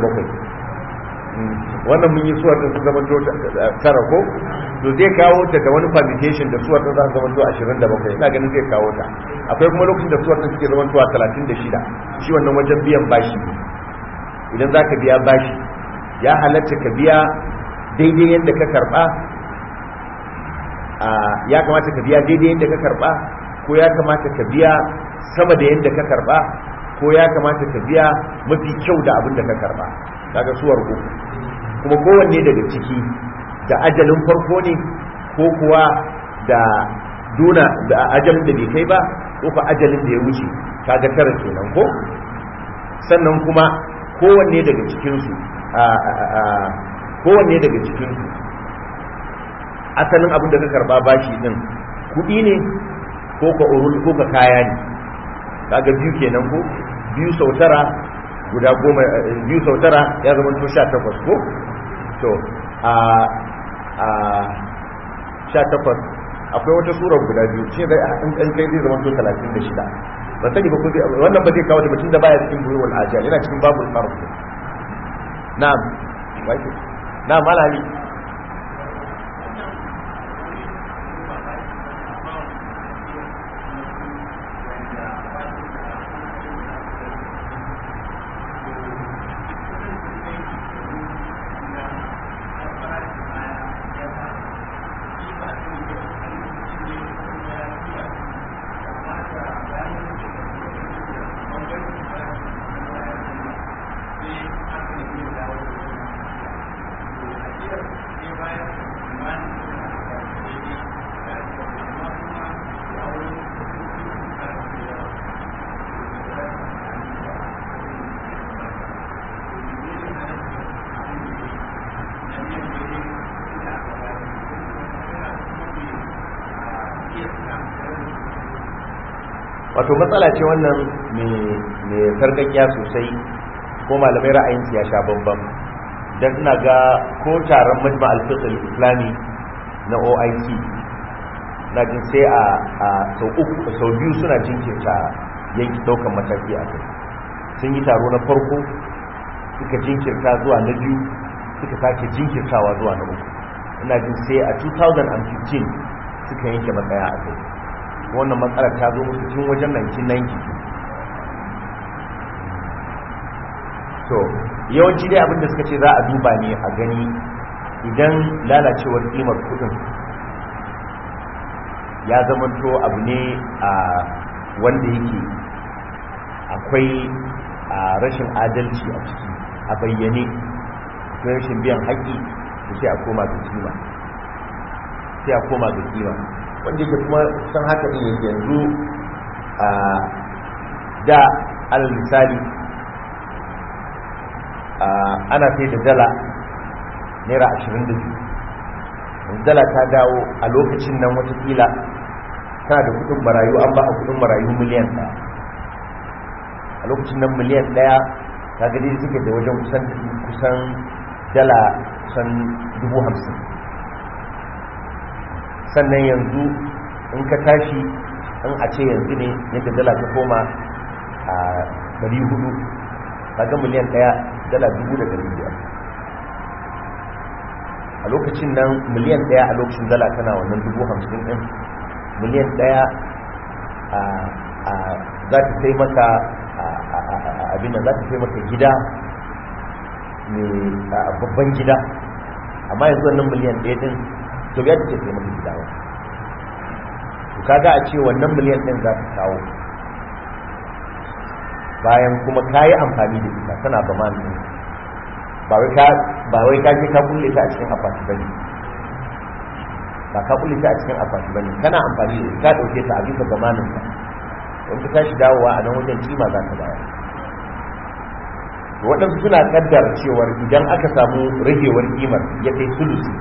27 wannan mun yi suwar din su zamanto tara ko to zai kawo ta da wani permutation da suwar din za su zamanto 27 ina ganin zai kawo ta akwai kuma lokacin da suwar din suke zamanto 36 shi wannan wajen biyan bashi idan za ka biya bashi ya halatta ka biya daidai yadda ka karba ya kamata ka biya daidai yadda ka karba ko ya kamata ka biya sama da yadda ka karba ko ya kamata ka biya mafi kyau da abin da ka karba daga suwar uku kuma kowanne daga ciki da ajalin farko ne ko kuwa da duna da ajalin da bai kai ba ko fa ajalin da ya wuce kaga tara kenan ko sannan kuma kowanne daga cikinsu kowanne daga cikinsu asalin abin da ka karba bashi din kudi ne ko ka urul ko ka kaya ne kaga biyu kenan ko biyu sau tara guda goma biyu sau tara ya zama to sha takwas ko to a a sha takwas akwai wata sura guda biyu ce zai an kai zai zama to talatin da shida ba sani ba kuma wannan ba zai kawo da mutum da baya cikin buyuwal ajal yana cikin babul farq na'am wai na'am malami wato matsala ce wannan mai sarkakiya sosai ko malamai ra'ayin ya sha bambam don ina ga ko taron majma al-fiqh islami na OIC na jin sai a sau uku sau biyu suna jinkirta yanki daukan mataki a kai sun yi taro na farko suka jinkirta zuwa na biyu suka sake jinkirtawa zuwa na uku ina jin sai a 2015 suka yanke matsaya a kai wannan matsalar ta zo musu tun wajen 1990 to yawanci dai abinda suka ce za a duba ne a gani idan lalacewar kimar kudin ya zamanto abu ne a wanda yake akwai a rashin adalci a ciki a bayyane akwai rashin biyan haƙƙi da sai a koma ga kima sai a koma ga kima wanda yake kuma san haka din yake yanzu a da alal misali ana sai da dala naira ashirin da biyu dala ta dawo a lokacin nan watakila tana da kudin marayu an ba a kudin marayu miliyan ɗaya a lokacin nan miliyan ɗaya ta gani suke da wajen kusan kusan dala kusan dubu hamsin sannan yanzu in ka tashi in a ce yanzu ne yadda dala ta koma a ɗari hudu kaga miliyan ɗaya dala dubu da ɗari biyar a lokacin nan miliyan ɗaya a lokacin dala tana wannan dubu hamsin ɗin miliyan ɗaya za ta sai maka abin za ta sai maka gida mai babban gida amma yanzu wannan miliyan ɗaya ɗin to ya take sai maka gida ba to kaga a ce wannan miliyan ɗin za ta kawo bayan kuma ka yi amfani da ita tana zama ne ba wai ka je ka kulle ta a cikin akwati bane ba ka kulle ta a cikin akwati bane kana amfani da ka dauke ta a bisa zamanin ka don ka tashi dawowa a nan wajen kima za ka bayar waɗansu suna kaddar cewar idan aka samu ragewar kimar ya kai sulusi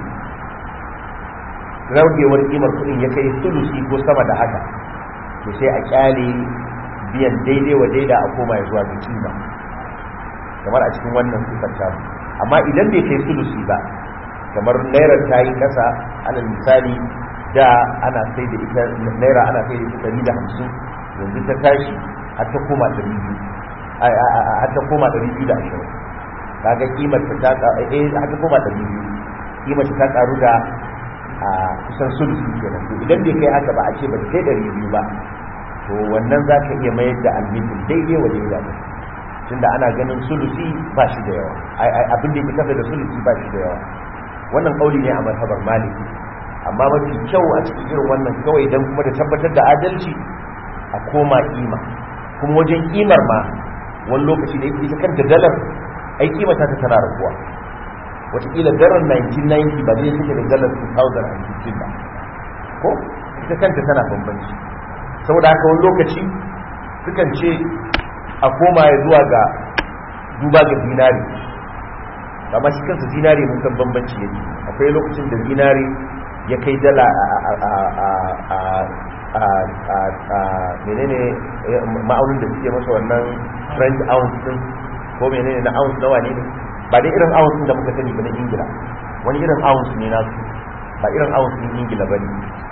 ragewar kimar kuɗin ya kai sulusi ko sama da haka to sai a kyale biyan daidai wa daida a koma ya zuwa ga kima kamar a cikin wannan sifar tamu amma idan bai kai sulusi ba kamar naira ta yi kasa alal misali da ana sai da ita naira ana sai da ita ɗari da hamsin yanzu ta tashi har ta koma ɗari biyu har ta koma ɗari biyu da ashirin kaga kimar ta ta eh har ta koma ɗari biyu kimar ta karu da a kusan sulusi kenan to idan bai kai haka ba a ce ba ta kai ɗari biyu ba to wannan za ka iya mayar da almitin daidai wa daidai tunda ana ganin sulusi ba shi da yawa abin da yake kafa da sulusi ba shi da yawa wannan kauli ne a mazhabar maliki amma mafi kyau a cikin irin wannan kawai dan kuma da tabbatar da adalci a koma kima kuma wajen kimar ma wani lokaci da yake kanta dalar ai kima ta tana raguwa wataƙila dalar 1990 ba zai take da dalar 2015 ba ko ita kanta tana bambanci saboda haka wani lokaci sukan ce a koma ya zuwa ga duba ga zinari amma shi kansa zinari mun san bambanci yake akwai lokacin da zinari ya kai dala a menene ma'aunin da suke masa wannan french ounce din ko menene na ounce nawa ne ba dai irin ounce da muka sani ba na ingila wani irin ounce ne nasu ba irin ounce din ingila ba ne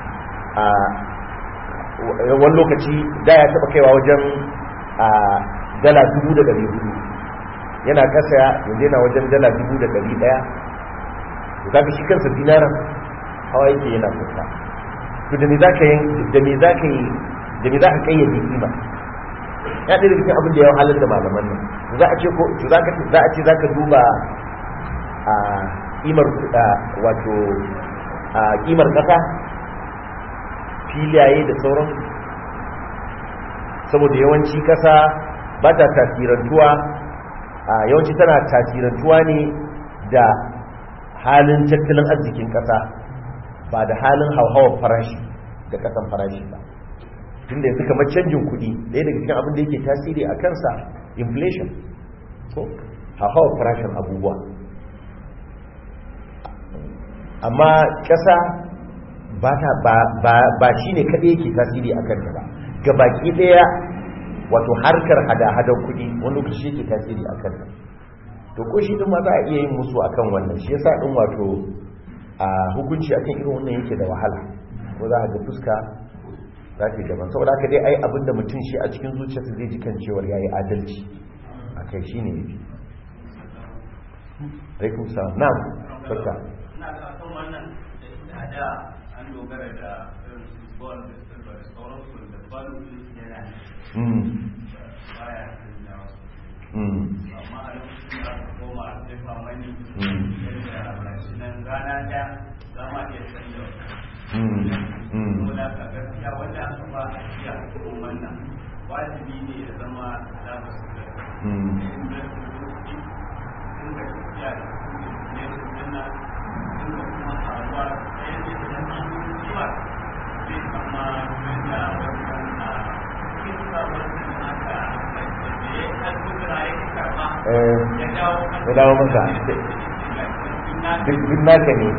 wani lokaci da ya taba kaiwa wajen dala dubu da dari hudu yana kasa yanzu yana wajen dala dubu da dari daya to kaga shi kansa dinaran hawa yake yana kusa to da me za ka yi da me za ka yi da me za ka kayyade kima ya ɗaya daga cikin abin da ya halar da malaman nan za a ce ko za ka za a ce za ka duba a kimar wato a kimar kasa filaye da sauransu saboda yawanci kasa ba ta tasirantuwa a yawanci tana tasirantuwa ne da halin tattalin arzikin kasa ba da halin hauhawar farashi da kasan farashi ba tun da kamar canjin kuɗi ɗaya daga cikin abin da yake tasiri a kansa inflation so hauhawar farashin abubuwa amma ƙasa ba shi ne kaɗai yake tasiri a kanta ba ga baki ɗaya wato harkar hada-hadar kuɗi wani lokaci yake tasiri a kanta to ko shi ɗin ma za a iya yin musu akan wannan shi yasa ɗin wato a hukunci akan irin wannan yake da wahala ko za a ga fuska za ta yi daban saboda haka dai ai abin da mutum shi a cikin zuciyarsa zai ji kan cewar ya yi adalci a kai shi ne yafi alaikum salam na barka da an dogara da irin football da silver da sauransu da balu yana baya da wasu amma a lokacin da aka koma sefa mani yadda gashi nan rana ɗaya za ma iya canza saboda ka gaskiya wanda aka ba a jiya ko wannan wajibi ne ya zama da ba su da da su sun ga tafiya da su ne su dinna sun ga kuma faruwa ɗaya ne da nan cikin ciwa zai kama da wannan a cikin sabon aka da ya alkudura ya karɓa ya dawo ya dawo masa duk naka ne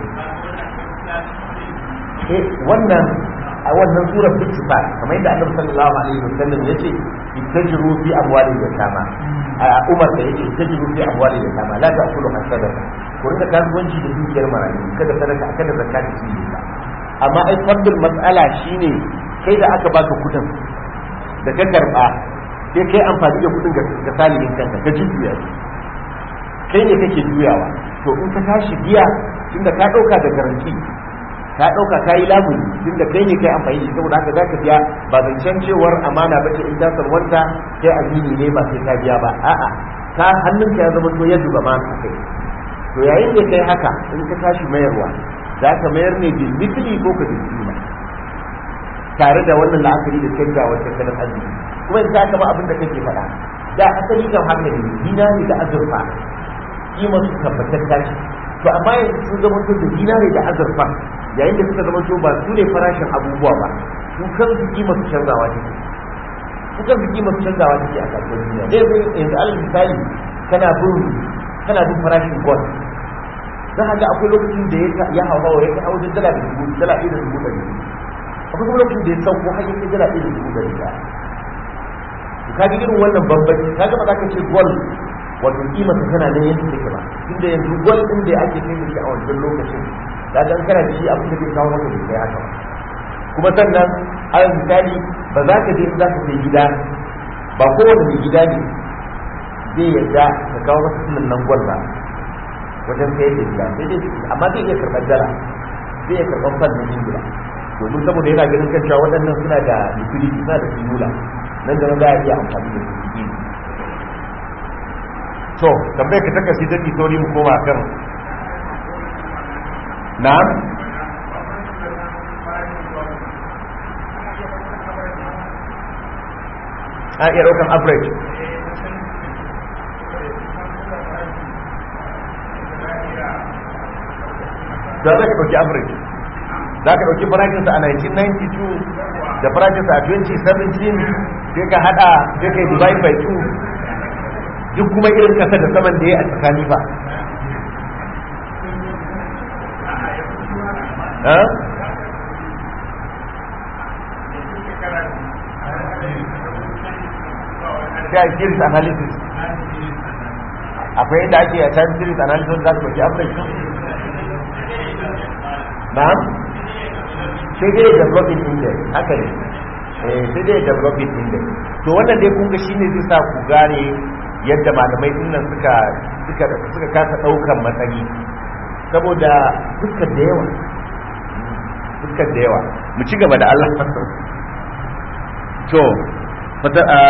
eh wannan a wannan surar bittifa kamar yadda annabi sallallahu alaihi wasallam yace ittajiru fi amwali yatama a umar da yake ittajiru fi amwali yatama la ta'kulu hasadaqa ku rinka kasuwanci da dukiyar marayu kada sadaka kada zakka da shi ba amma ai fardul mas'ala shine kai da aka baka kudin da ka karba sai kai amfani da kudin ga salihin kanka ka juya kai ne kake juyawa to in ka tashi biya tunda ka dauka da garanti ka dauka ka yi lamuni tunda kai ne kai amfani da saboda haka zaka biya ba zancen cewar amana ba ce in ta sarwanta kai amini ne ba sai ka biya ba a'a ka hannunka ya zama to yadda ba ma ka kai to yayin da kai haka in ka tashi mayarwa za ka mayar ne bil misli ko ka bil kima tare da wannan la'akari da canjawar tattalin arziki kuma in ka kama abin da kake faɗa da asali kan haka ne dinari da azurfa kimar su tabbatar tashi to amma yanzu sun zama to da dinari da azurfa yayin da suka zama to ba su ne farashin abubuwa ba su kan su kimar su canzawa take su kan su kimar su canzawa take a kasuwar duniya dai zai yanzu alal misali kana bin kana bin farashin gold za ka ga akwai lokacin da ya hawa ya kai wajen dala da dubu dala ɗaya da dubu ɗari akwai kuma lokacin da ya sauko har ya kai dala ɗaya da dubu ɗari ɗaya ka ga irin wannan bambanci ka ga ba za ka ce gold wato kima ta tana nan yadda take ba inda yanzu gwal din da ake kai shi a wancan lokacin da dan kana da shi abin da zai kawo maka bai kai haka kuma sannan alal misali ba za ka je za ka kai gida ba kowane mai gida ne zai yarda ka kawo masa sunan nan gwal ba wajen sayar da gida sai dai amma zai iya karɓar dala zai iya karɓar fan na ingila domin saboda yana ganin kan cewa waɗannan suna da liquidity suna da simula nan da nan za a iya amfani da su to tambayar ka taka sai take sauri mu koma kan na'am a iya daukan average da za ka dauki average za ka dauki farashinsa a 1992 da farashinsa a 2017 sai ka hada sai ka yi divide by 2 duk kuma irin kasa da saman da ya a tsakani ba sai series analysis akwai yadda ake a time series analysis za ka baki average na'am sai dai developing index haka ne sai dai developing index to wannan dai kun ga shine zai sa ku gane yadda malamai dinnan suka suka suka kasa daukan matsayi saboda fuskar da yawa fuskar da yawa mu ci gaba da Allah to fata a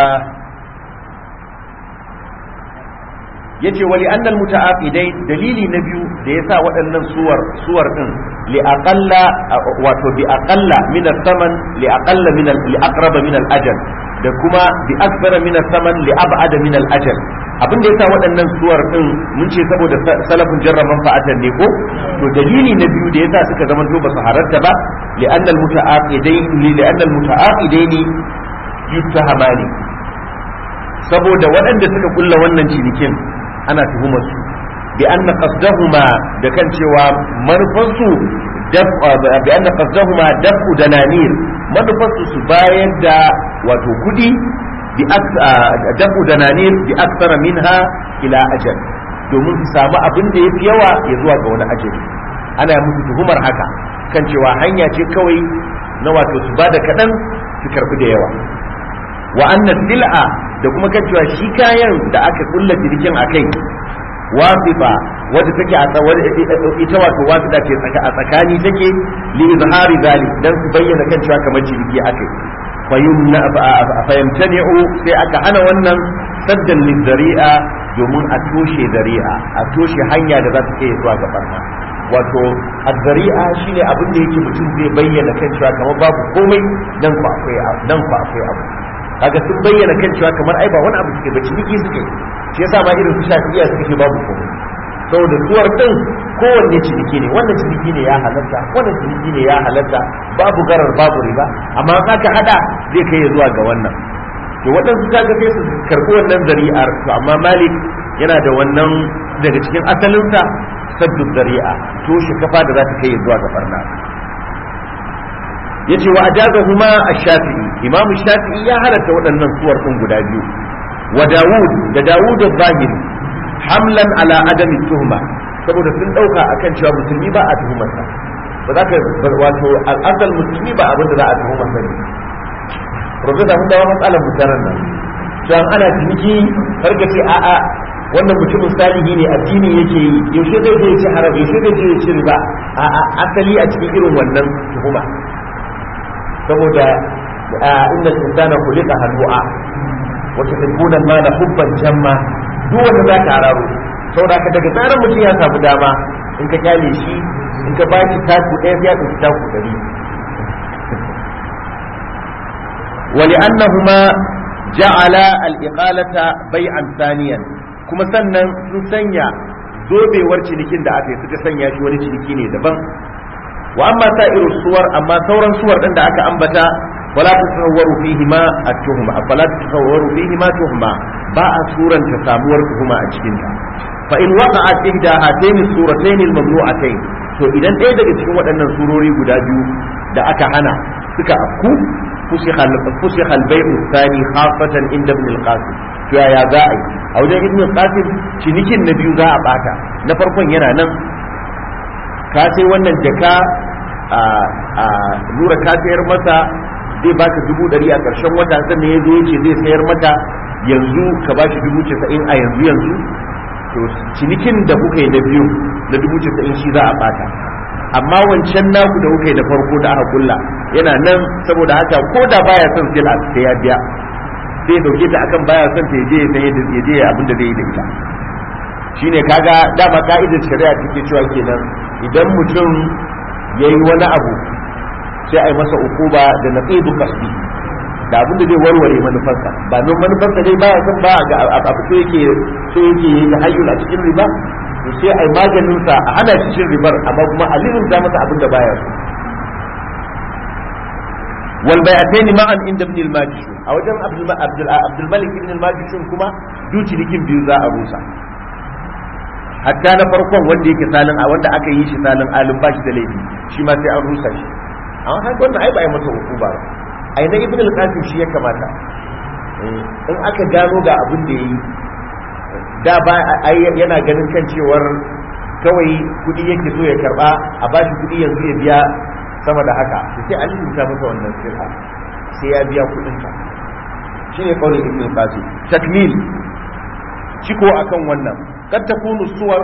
yace wali annal muta'aqidai dalili na biyu da yasa waɗannan suwar suwar din li aqalla wato bi aqalla min al-thaman li aqalla min li aqraba min al-ajal da kuma bi akbara min saman li ab'ada min al-ajal abin da yasa waɗannan suwar din mun ce saboda salafin jarra manfa'atan ne ko to dalili na biyu da yasa suka zama to ba su halatta ba li anna al-muta'aqidain li anna al-muta'aqidain yuttahamani saboda waɗanda suka kulla wannan cinikin ana tuhumar su bi anna qasdahuma da kan cewa manufansu bi anna qasdahuma dafu dananir manufarsu su bayar da wato kudi bi dafu dananir bi aksara minha ila ajal domin su samu abin da yafi yawa ya zuwa ga wani ajali ana musu tuhumar haka kan cewa hanya ce kawai na wato su bada kaɗan su karɓi da yawa wa anna sil'a da kuma kan cewa shi kayan da aka kulla jirgin a kai wasifa wadda take a ita wato wasita ce a tsakani take li izhari zalik dan su bayyana kan cewa kamar jirgi akai fayamtani'u sai aka hana wannan saddan lizari'a domin a toshe zari'a a toshe hanya da za ta kai zuwa ga barna wato azzari'a shine abin da yake mutum zai bayyana kan cewa kamar babu komai nan ku akwai abu nan ku akwai abu kaga sun bayyana kan cewa kamar ai ba wani abu suke ba ciniki suke shi yasa ma irin su shafi'iya suka ce babu komai saboda suwar din kowanne ciniki ne wannan ciniki ne ya halatta wannan ciniki ne ya halatta babu garar babu riba amma in aka hada zai kai zuwa ga wannan to waɗansu kaga sai su karɓi wannan zari'ar to amma malik yana da wannan daga cikin asalinsa saddu zari'a to shi kafa da za ta kai zuwa ga barna yace wa ajazahuma ash-shafi'i imamu shafi'i ya halatta waɗannan suwar din guda biyu wa dawud da dawud az-zahiri hamlan ala adami tuhma saboda sun dauka akan cewa musulmi ba a tuhumarsa ba za ka wato al'adar musulmi ba abin da za a tuhumarsa ne profesa mun dawo matsalar mutanen nan cewa ana ciniki har ka ce a'a wannan mutumin salihi ne addini yake yi yaushe zai je ya ci haram yaushe zai je ya ci riba a'a asali a cikin irin wannan tuhuma saboda inda insana khuliqa halu'a wa tuhibbuna al-mala hubban jamma duk wanda za ka hararo saboda ka daga tsarin mutum ya samu dama in ka kyale shi in ka baki taku ɗaya ya ɗauki taku ɗari ولأنهما جعل الإقالة بيعا ثانيا kuma sannan sun sanya zobewar cinikin da aka yi suka sanya shi wani ciniki ne daban wa amma sa'iru suwar amma sauran suwar din da aka ambata wala tasawwaru fihi ma at-tuhma fala tasawwaru fihi ma tuhma ba a suranta samuwar tuhuma a cikin ta fa in waqa'at ihda hatayn suratayn al-mamnu'atayn to idan ɗaya daga cikin waɗannan surori guda biyu da aka hana suka afku fusikha al-bay'u thani khafatan inda ibn al-qasim to yaya za a yi a wajen ibn al-qasim cinikin na biyu za a bata na farkon yana nan ka sai wannan jaka a nura ka sayar masa zai baka dubu ɗari a ƙarshen wata sannan ya zo ya ce zai sayar mata yanzu ka ba shi dubu casa'in a yanzu yanzu to cinikin da kuka yi na biyu na dubu casa'in shi za a bata amma wancan naku da kuka yi da farko da aka kulla yana nan saboda haka ko da baya son sila sai ya biya sai ya dauke ta akan baya son ta yaje ya je abin da zai yi da ita shine kaga dama ka'idar shari'a take cewa kenan idan mutum yayi wani abu sai a yi masa ukuba da naqidu qasdi da abin da zai warware manufarsa ba don manufarsa dai baya son ba ga abu so yake so yake yi hayyul a cikin riba to sai a yi maganin sa a hana shi cin ribar amma kuma a lirinta masa abin da baya so wal bay'atayn ma'an inda ibn al-majishun a wajen abdul abdul malik ibn al-majishun kuma duci dikin biyu za a rusa hatta na farkon wanda yake salin a wanda aka yi shi salin alim ba shi da laifi shi ma sai an rusa shi amma haka wannan ai ba ai masa hukuma ba ai na ibn al-qasim shi ya kamata in aka gano ga abin da yayi da ba yana ganin kan cewar kawai kudi yake so ya karba a bashi kudi yanzu ya biya sama da haka to sai an rubuta masa wannan sirha sai ya biya kudin sa shine kaulin ibn al-qasim takmil ciko akan wannan kad takunu suwar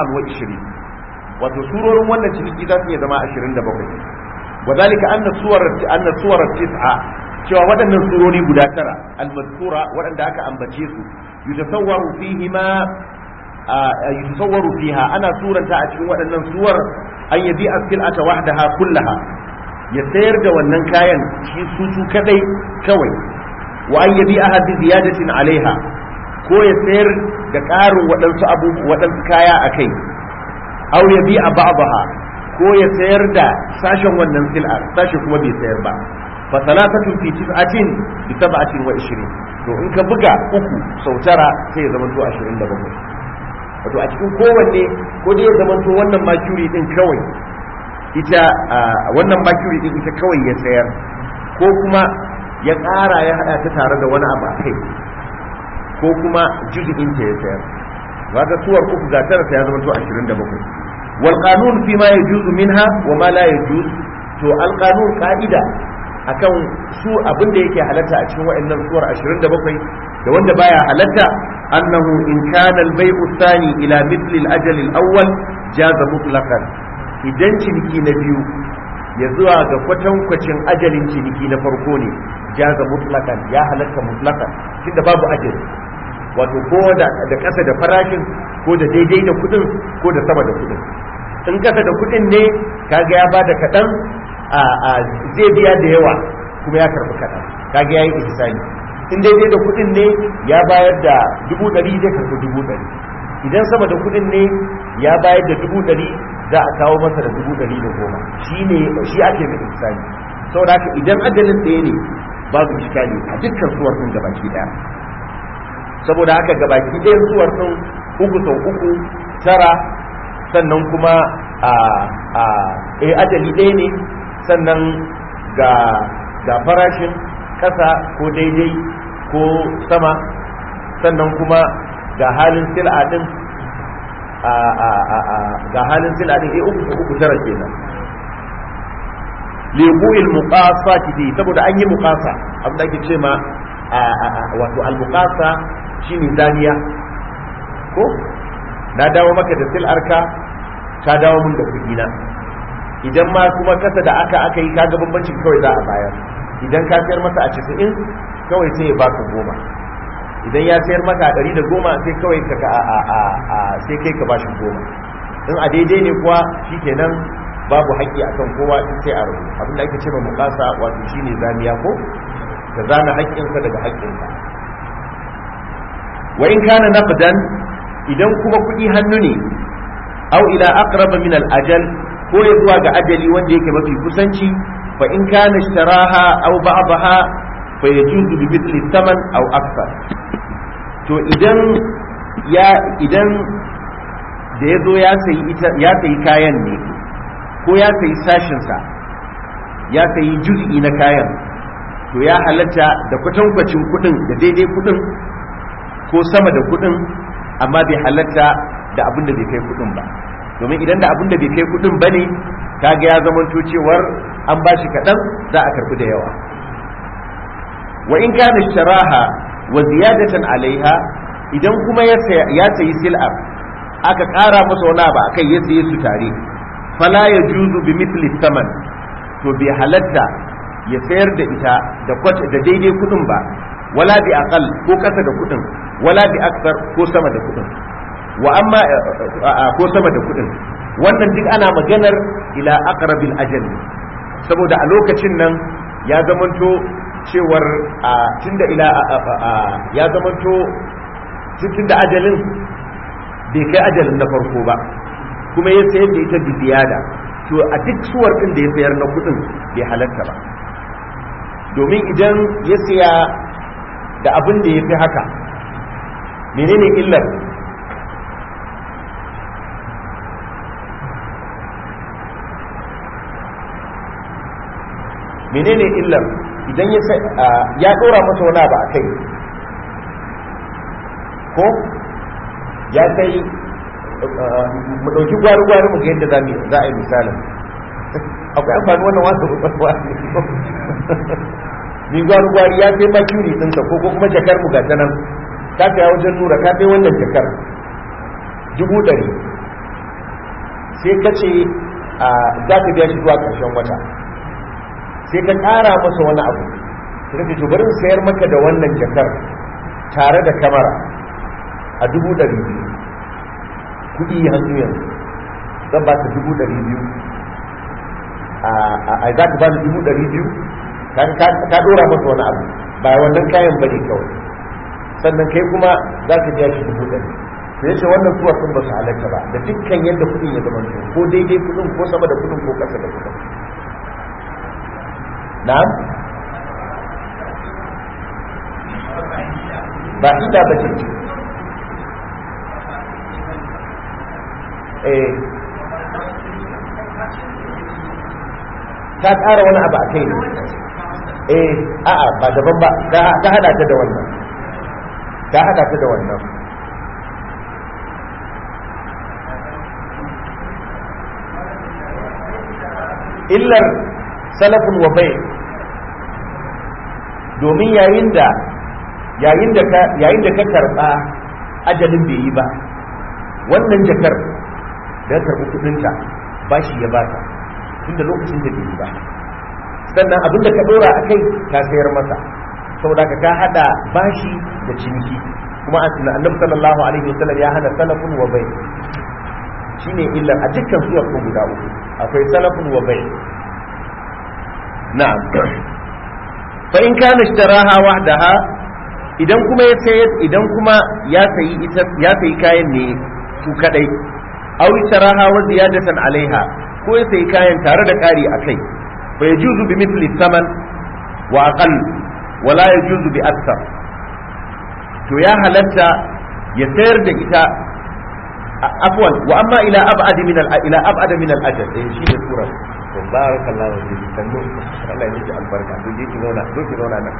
27 wato surorin wannan ciniki za su iya zama 27 وذلك أن الصور أن الصور التسعة cewa waɗannan surori guda tara al-mazkura waɗanda aka ambace su yutasawwaru fihi ma yutasawwaru fiha ana suranta a cikin waɗannan suwar an yabi as-sil'ata wahdaha kullaha ya sayar da wannan kayan shi su su kadai kawai wa an yabi ahad ziyadatin alaiha ko ya sayar da ƙarin waɗansu abu waɗansu kaya akai aw yabi a ba'daha ko ya sayar da sashen wannan sil'ar sashe kuma bai sayar ba fa salatatu fi tis'atin bi sab'atin wa 20 to in ka buga uku sau tara sai ya zama to 27 wato a cikin kowanne ko dai ya zama to wannan makuri din kawai ita wannan makuri din ita kawai ya sayar ko kuma ya ƙara ya hada ta tare da wani abu a kai ko kuma juz'in ta ya sayar wata suwar uku ga tara sai ya zama to 27 والقانون فيما يجوز منها وما لا يجوز to alqanun ka'ida akan su abin da yake halatta a cikin wa'annan suwar 27 da wanda baya halatta annahu in kana al-bay'u thani ila mithli al-ajal al-awwal jaza mutlaqan idan ciniki na biyu ya zuwa ga kwatankwacin ajalin ciniki na farko ne jaza mutlaqan ya halatta mutlaqan tunda babu ajali wato ko da da kasa da farashin ko da daidai da kudin ko da sama da kudin in kasa da kudin ne kaga ya bada kaɗan a zai biya da yawa kuma ya karɓi kaɗan kaga ya yi ihsani in daidai da kudin ne ya bayar da dubu ɗari zai karɓi dubu ɗari idan sama da kudin ne ya bayar da dubu ɗari za a kawo masa da dubu ɗari da goma shi ne shi ake mai ihsani saboda haka idan ajalin ɗaya ne babu iskali a dukkan suwar sun gabaki ɗaya saboda haka gabaki ɗayan suwar sun uku sau uku tara sannan kuma a a eh ajali ɗaya ne sannan ga ga farashin ƙasa ko daidai ko sama sannan kuma ga halin sil'a din a a a a ga halin sil'a din eh uku sau uku tara kenan libu'il muqasati fi saboda an yi muqasa abin da ake ce ma wato al muqasa shine zaniya ko na dawo maka da sil'arka ka dawo mun da kuɗi na idan ma kuma kasa da aka aka yi kaga bambancin kawai za a bayar idan ka sayar masa a casa'in kawai sai ya baka goma idan ya sayar maka a ɗari da goma sai kawai ka a a a sai kai ka bashi goma in a daidai ne kuwa shikenan babu haƙƙi akan kowa sai a rabu abinda ake ce ma mukasa wato shine zamiya ko ka zana haƙƙinsa daga haƙƙinka wa in kana naqdan idan kuma kuɗi hannu ne aw ila aqraba min al ajal ko ya zuwa ga ajali wanda yake mafi kusanci fa in kana ishtaraha aw ba'daha fa yajuzu bi mithli thaman aw akthar to idan ya idan da ya zo ya sayi ita ya sayi kayan ne ko ya sayi sashin sa ya sayi juz'i na kayan to ya halatta da kwatankwacin kudin da daidai kudin ko sama da kudin amma bai halatta da abin da bai kai kudin ba domin idan da abin da bai kai kudin bane kaga ya zamanto cewar an bashi kaɗan za a karbi da yawa wa in kana sharaha wa ziyadatan alaiha idan kuma ya sayi sil'a aka ƙara masa wani abu akai ya saye su tare fala ya juzu bi mithli thaman to bai halatta ya sayar da ita da kwata da daidai kudin ba wala bi aqal ko kasa da kudin wala bi akthar ko sama da kudin wa amma ko sama da kudin wannan duk ana maganar ila aqrabil ajal saboda a lokacin nan ya zamanto cewar tunda ila ya zamanto tunda ajalin bai kai ajalin na farko ba kuma ya sayar da ita biyada to a duk suwar din da ya sayar na kudin bai halatta ba domin idan ya siya da abin da ya fi haka menene illar menene illar idan ya ya dora masa wani abu a kai ko ya kai mu ɗauki gwari-gwari mu ga yadda za a yi misalin akwai amfani wannan wasu gwari ni gwari-gwari ya kai makiri ɗinsa ko kuma jakar mu gata nan ka kai wajen nura ka kai wannan jakar dubu ɗari sai ka ce za ka biya shi zuwa ƙarshen wata sai ka ƙara masa wani abu sai ka ce bari sayar maka da wannan jakar tare da kamara a dubu ɗari biyu kuɗi hannu yanzu zan ba ka dubu ɗari biyu a za ka ba ni dubu ɗari biyu ka ɗora masa wani abu ba wannan kayan bane kawai sannan kai kuma za ka biya shi dubu ɗari sai ya ce wannan suwa sun ba su halatta ba da dukkan yadda kuɗin ya zama ko daidai kuɗin ko sama da kuɗin ko ƙasa da kuɗin na'am ba ida ba ce eh ta ƙara wani abu a kai ne eh a'a ba daban ba ta hada ta da wannan ta hada ta da wannan illar salafin wa bai domin yayin da yayin da ka yayin da ka karba ajalin bai yi ba wannan jakar da karbi kudinta bashi ya bata tunda lokacin da bai yi ba sannan abin da ka dora a kai ka sayar masa saboda ka ka hada bashi da ciniki kuma annabi sallallahu alaihi wasallam ya hana salafun wa bai shine illar a dukkan suwar kun guda uku akwai salafun wa bai na'am fa in kana ishtaraha wahdaha idan kuma ya sayar idan kuma ya sayi ita ya sayi kayan ne su kadai aw ishtaraha wa ziyadatan alaiha ko ya sayi kayan tare da kari akai fa yajuzu bi mithli thaman wa aqall wa la yajuzu bi akthar to ya halatta ya sayar da ita afwan wa amma ila ab'ad min al ila ab'ad min al ajal eh shi ne sura to barakallahu fi sannu Allah ya miki albarka to je ki zauna to ki zauna nan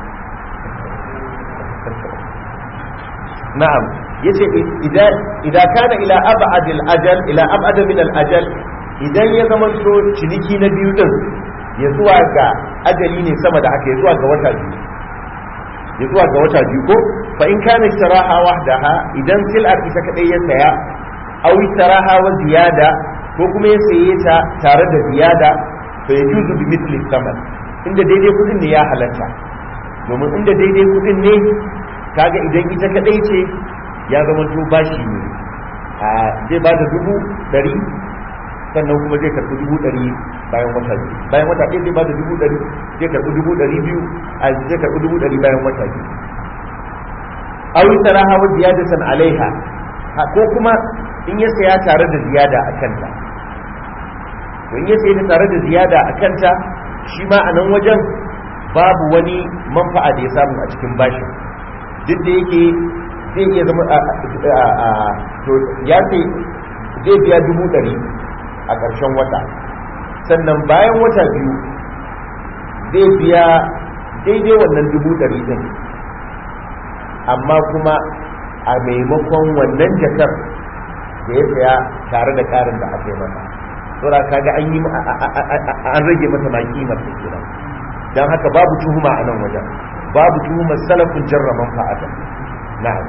na'am yace idan idan kana ila ab'ad al ajal ila ab'ad min al ajal idan ya zama to ciniki na biyu din ya zuwa ga ajali ne sama da haka ya zuwa ga wata biyu ya zuwa ga wata biyu ko fa in kana ishtaraha wahdaha idan sil'ar ita kadai ya saya aw ishtaraha wa ziyada ko kuma ya saye ta tare da ziyada fa yajuzu bi mithli thaman inda daidai kudin ne ya halatta domin inda daidai kudin ne kaga idan ita kadai ce ya zama to bashi ne a zai ba da dubu dari sannan kuma zai karɓi dubu ɗari bayan wata biyu bayan wata ɗaya zai ba da dubu ɗari zai karɓi dubu ɗari biyu a zai karɓi dubu ɗari bayan wata biyu awi saraha wa ziyadatan alaiha ko kuma in ya saya tare da ziyada a kanta to in ya saya tare da ziyada a kanta shi ma a nan wajen babu wani manfa'a da ya samu a cikin bashin duk da yake zai iya zama to ya sai zai biya dubu ɗari a ƙarshen wata sannan bayan wata biyu zai biya daidai wannan dubu ɗari ɗin amma kuma a maimakon wannan jakar da ya saya tare da ƙarin da aka yi masa saboda kaga an yi an rage masa ma kimar da kenan dan haka babu tuhuma a nan wajen babu tuhumar salafin jarraman fa'ata na'am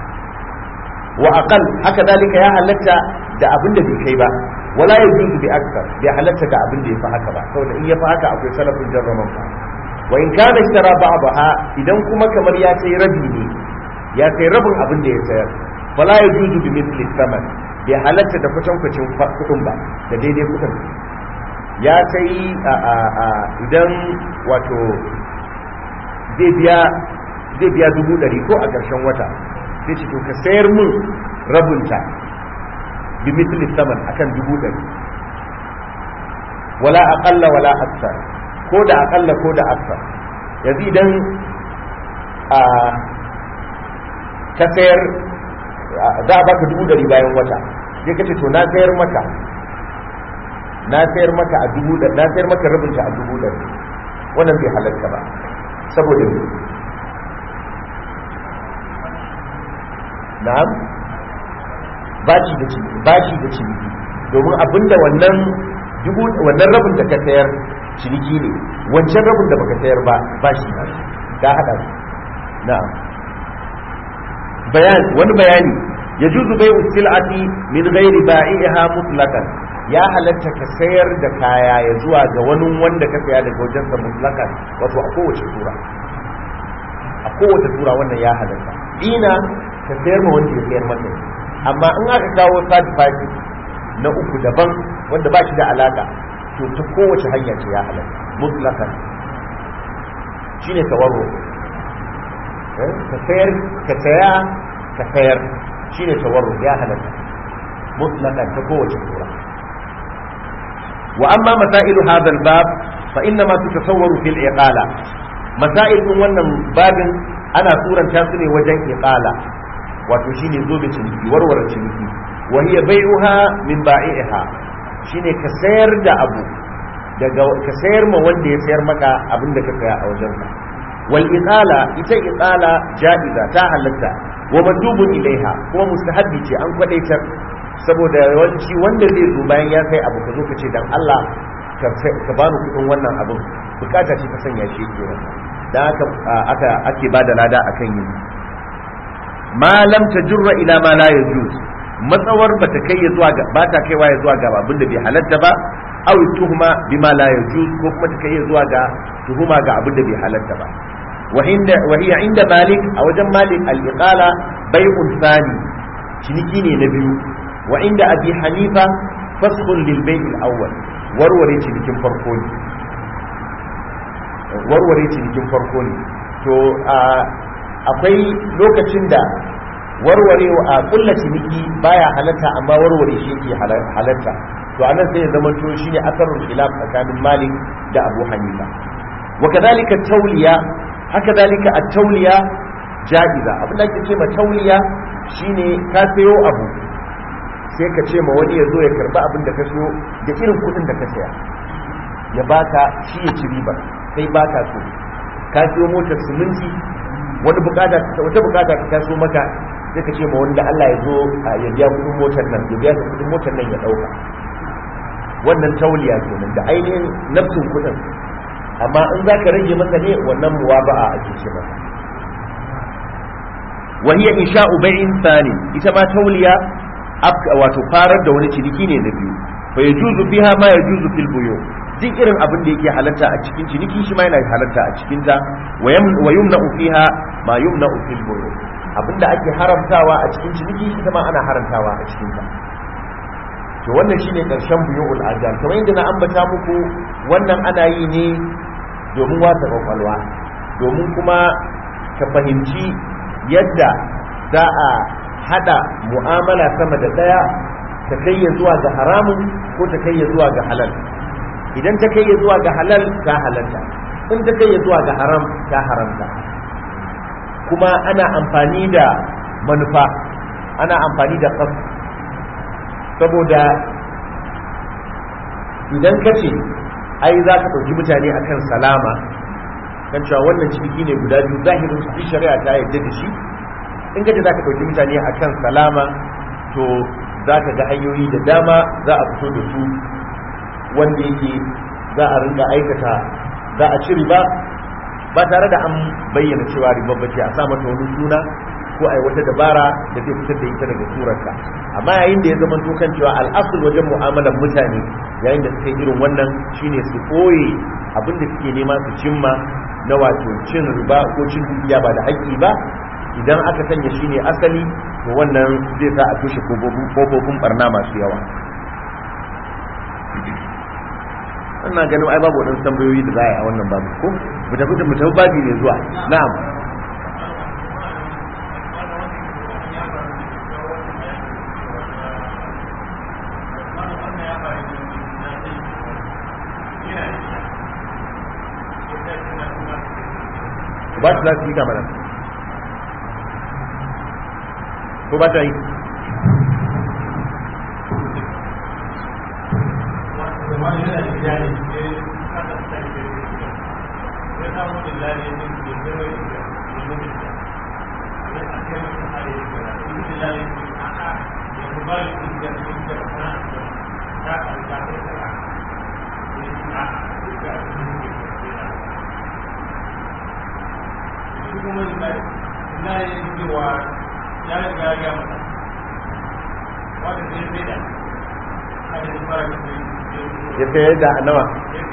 wa aqal haka dalika ya halatta da abin da bai kai ba wala yajuzu bi akthar bai halatta da abin da ya fi haka ba saboda in ya fi haka akwai salafin jarraman fa wa in kana ishtara ba'daha idan kuma kamar ya sai rabi ne ya sai rabin abin da ya sayar fala yajuzu bi mithli thaman bai halatta da kwatankwacin kudin ba da daidai kudin ya sai idan wato zai biya zai biya dubu ɗari ko a ƙarshen wata sai ce to ka sayar mun rabunta bi misli saman akan dubu ɗari wala aƙalla wala aksar ko da aƙalla ko da aksar yanzu idan a ka sayar za a baka dubu ɗari bayan wata sai ka ce to na sayar maka na sayar maka a dubu ɗari na sayar maka rabinta a dubu ɗari wannan bai halatta ba saboda me na'am bashi da ciniki bashi da ciniki domin abinda wannan dubu wannan rabin da ka sayar ciniki ne wancan rabin da baka sayar ba bashi na ka hada su na'am bayan wani bayani yajuzu bai'u sil'ati min ghairi ba'iha mutlaqan ya halatta ka sayar da kaya ya zuwa ga wani wanda ka saya daga wajen sa mutlakan wato a kowace tura a kowace tura wannan ya halatta ina ka sayar ma wanda ya sayar maka amma in aka kawo third party na uku daban wanda ba shi da alaka to ta kowace hanya ce ya halatta mutlakan shine tawarro ka sayar ka saya ka sayar shine tawarro ya halatta mutlakan ta kowace tura وأما مسائل هذا الباب فإنما تتصور في الإقالة مسائل من wannan babin ana suranta su ne wajen iqala wato shine zo da ciniki warware ciniki wa hiya bai'uha min ba'iha shine ka sayar da abu daga ka sayar ma wanda ya sayar maka abin da ka saya a wajen ka wal iqala ita iqala ja'iza ta halatta wa mandubun ilaiha kuma mustahabbi ce an kwadaitar saboda yawanci wanda zai zo bayan ya sai abu ka zo ka ce dan Allah ka bani kudin wannan abin bukata ce ta sanya shi ke wannan dan haka aka ake bada lada akan yin ma lam tajurra ila ma la yajuz matsawar bata kai ya zuwa ga bata kaiwa ya zuwa ga abin da bai halatta ba aw tuhuma bima la yajuz ko kuma ta kai ya zuwa ga tuhuma ga abin da bai halatta ba wa inda wa hiya inda malik a wajen malik al-iqala bai'un thani ciniki ne na biyu wa inda abi hanifa faskhun lil bay' al awwal warware cinikin farko ne warware cinikin farko ne to akwai lokacin da warware a kulla ciniki baya halatta amma warware shi yake halatta to anan sai ya zama to shine asarul khilaf tsakanin malik da abu hanifa wa kadhalika tawliya haka dalika at-tawliya ja'iza abin da ake ce ma tawliya shine ka sayo abu sai ka ce ma wani ya zo ya karba abin da ka sayo da irin kudin da ka saya ya baka shi ya ci riba kai baka so ka sayo motar siminti wani bukata wata bukata ta taso maka sai ka ce ma wanda Allah ya zo ya biya kudin motar nan ya biya kudin motar nan ya dauka wannan tauliya kenan da ainihin nafsin kudin amma in za ka rage masa ne wannan muwaba'a ake ce masa wa hiya insha'u bai'in thani ita ma tauliya wato farar da wani ciniki ne na biyu fa yajuzu fiha ma yajuzu fil buyu duk irin abin da yake halatta a cikin ciniki shi ma yana halatta a cikin ta wa yumna'u fiha ma yumna'u fil buyu abinda ake haramtawa a cikin ciniki shi ma ana haramtawa a cikin ta to wannan shine karshen buyu'ul ajal kamar yadda na ambata muku wannan ana yi ne domin wasa kwakwalwa domin kuma ka fahimci yadda za a hada mu'amala sama da daya ta kai ya zuwa ga haramun ko ta kai ya zuwa ga halal idan ta kai ya zuwa ga halal ta halalta in ta kai ya zuwa ga haram ta haramta kuma ana amfani da manufa ana amfani da kasu saboda idan ka ce ai za ka ɗauki mutane akan salama kan cewa wannan ciniki ne guda biyu zahirin su shari'a ta yadda da shi in ka ce za ka ɗauki mutane akan salama to za ka ga hanyoyi da dama za a fito da su wanda yake za a rinka aikata za a ci riba ba tare da an bayyana cewa riba bace a sa mata wani suna ko ai wata dabara da zai fitar da ita daga surarta amma yayin da ya zama to kan cewa al'asul wajen mu'amalar mutane yayin da suka irin wannan shine su koye abin da suke nema su cimma na wato cin riba ko cin dukiya ba da haƙƙi ba idan aka sanya shine asali to wannan zai sa a toshe kofofin barna masu yawa ina ganin ai babu wadansu tambayoyi da za a yi a wannan babu ko mu tafi da mu tafi babi ne zuwa na'am ba su za su yi kamar ko ba ta yi ya sayar da nawa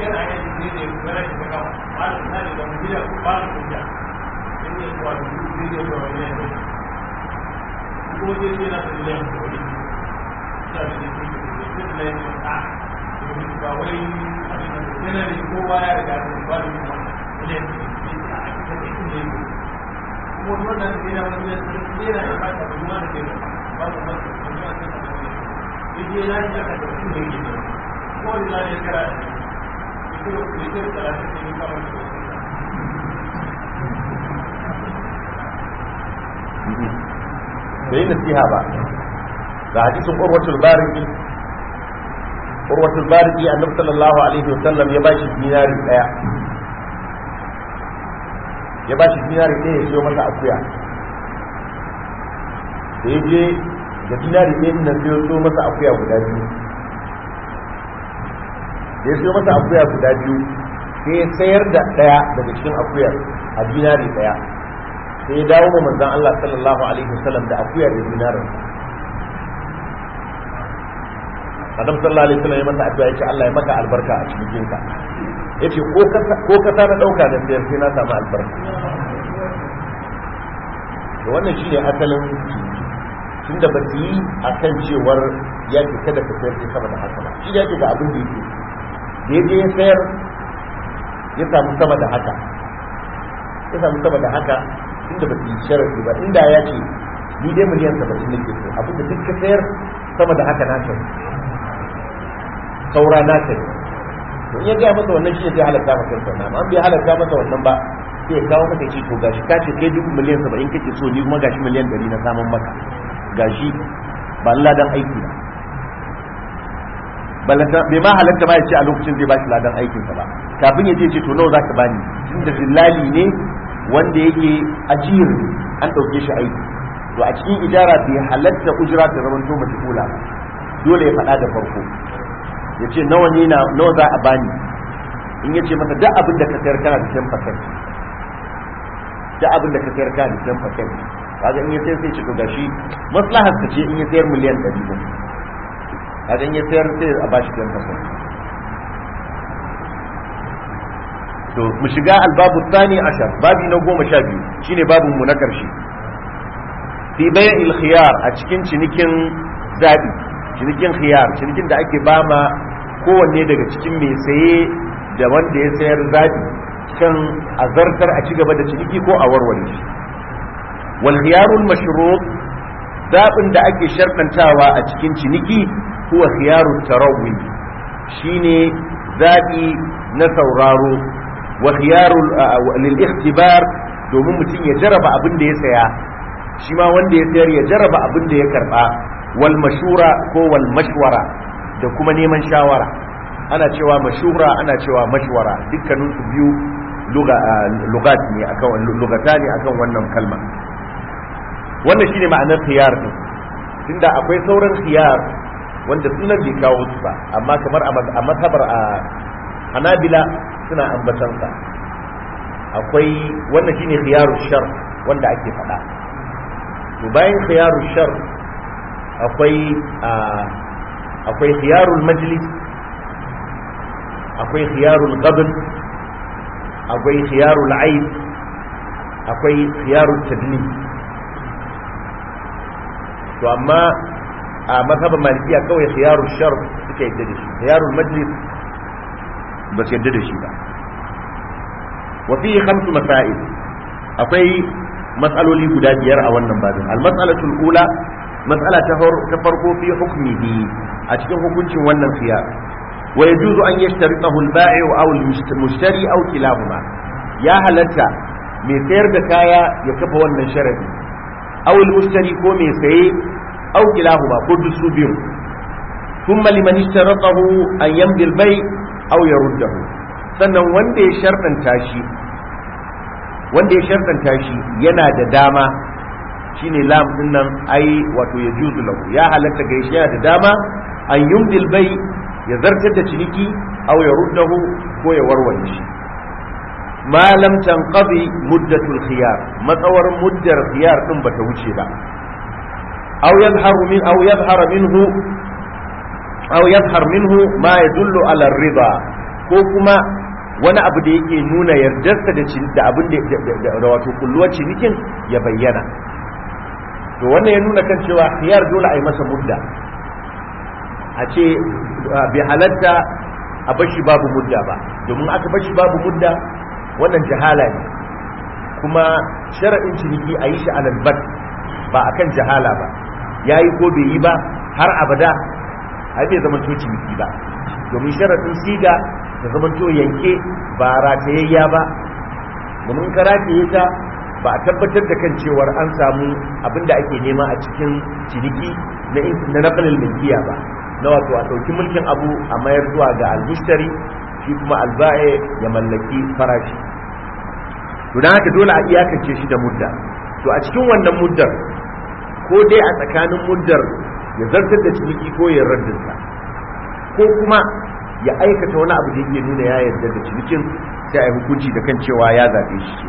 bai nasiha ba ga hadisin urwatul bariki urwatul bariki annabi sallallahu alaihi wasallam ya bashi dinari daya ya bashi dinari daya ya siyo masa akuya da ya je da dinari ɗaya nan sai ya siyo masa akuya guda biyu da ya siyo masa akuya guda biyu sai ya sayar da ɗaya daga cikin akuyar a dinari ɗaya sai ya dawo ma manzon Allah sallallahu alaihi wasallam da akuya da dinarin Adam sallallahu alaihi wasallam ya masa addu'a yace Allah ya maka albarka a cikin jinka yace ko ka ko ka na dauka da sayar sai na samu albarka to wannan shine asalin tunda ba su yi a kan cewar ya ke kada ka sayar sama da haka ba shi ya ce ga abin da yake da ya je ya sayar ya samu sama da haka ya samu sama da haka inda ba su yi sharafi ba inda ya ce ni dai miliyan saba'in nake so abin da duk ka sayar sama da haka na kai saura na kai to in ya gaya masa wannan shi ne zai halatta masa sannan amma bai halatta masa wannan ba sai ya kawo maka ce to gashi ka ce kai duk miliyan saba'in kake so ni kuma gashi miliyan ɗari na samun maka gashi ba ladan aiki ba balanta bai ma halatta ma ya ce a lokacin zai bashi ladan aikinsa ba kafin ya je ce to nawa zaka bani tunda dillali ne wanda yake ajiyar an ɗauke shi aiki to a cikin ijara bai halatta ujira ta zaman to mace kula ba dole ya faɗa da farko ya ce nawa ne na nawa za a bani in ya ce masa duk abin da ka sayar kana da 10% duk abin da ka sayar kana da 10% kaga in ya sayar sai ce to gashi maslahar ta ce in ya sayar miliyan 100 ne kaga in ya sayar sai a bashi 10% to mu shiga albabu tsani ashar babi na goma sha biyu shine babin mu na karshe fi bayan khiyar a cikin cinikin zabi cinikin khiyar cinikin da ake bama kowanne daga cikin mai saye da wanda ya sayar zabi kan azartar a ci gaba da ciniki ko a warware shi wal khiyarul mashrut zabin da ake sharɗantawa a cikin ciniki huwa khiyarut tarawwi shine zabi na sauraro wa khiyarul lil ikhtibar domin mutum ya jaraba abin da ya saya shi ma wanda ya sayar ya jaraba abin da ya karba wal mashura ko wal mashwara da kuma neman shawara ana cewa mashura ana cewa mashwara dukkanin su biyu lugat ne akan lugata ne akan wannan kalma wannan shine ma'anar khiyar din tunda akwai sauran khiyar wanda sunan bai kawo su ba amma kamar a mazhabar a hanabila suna ambatansa akwai wannan shine khiyaru shar wanda ake faɗa to bayan khiyaru shar akwai akwai khiyarul majlis akwai khiyarul qabl akwai khiyarul aib akwai khiyarul tadlim to amma a mazhabin malikiya kawai khiyarul shar suka yadda da shi khiyarul majlis ba su yadda da shi ba wa fi khamsu masail akwai matsaloli guda biyar a wannan babin al-mas'alatul ula mas'ala ta farko fi hukmihi a cikin hukuncin wannan khiyar wa yajuzu an yashtaritahu al-ba'i aw al-mushtari aw kilahuma ya halatta mai sayar da kaya ya kafa wannan sharadi aw al-mushtari ko mai saye aw kilahuma ko duk su biyu thumma liman ishtaratahu an yamdi al-bay' aw yaruddahu sannan wanda ya sharɗanta shi wanda ya sharɗanta shi yana da dama shine lam din nan ai wato ya juzu lahu ya halatta ga shi yana da dama an yumdil bai ya zartar da ciniki aw ya ruddahu ko ya warware shi ma lam tanqadi muddatul khiyar matsawar muddar khiyar din bata wuce ba aw yadhharu min aw yadhhara minhu aw yadhhar minhu ma yadullu ala riba ko kuma wani abu da yake nuna yardarsa da da abin da wato kulluwar cinikin ya bayyana to wannan ya nuna kan cewa khiyar dole a yi masa mudda a ce bai halatta a bashi babu mudda ba domin aka bashi babu mudda wannan jahala ne kuma sharaɗin ciniki a yi shi alal bat ba akan jahala ba ya yi ko bai yi ba har abada ai bai zama to ciniki ba domin sharaɗin siga ta zama to yanke ba ratayayya ba domin ka rataye ta ba a tabbatar da kan cewar an samu abin da ake nema a cikin ciniki na nakalin milkiya ba na wato a ɗauki mulkin abu a mayar zuwa ga almushtari shi kuma alba'e ya mallaki farashi to don haka dole a iyakance shi da mudda to a cikin wannan muddar ko dai a tsakanin muddar ya zartar da ciniki ko ya raddinsa ko kuma ya aikata wani abu da yake nuna ya yarda da cinikin sai a yi hukunci da kan cewa ya zaɓe shi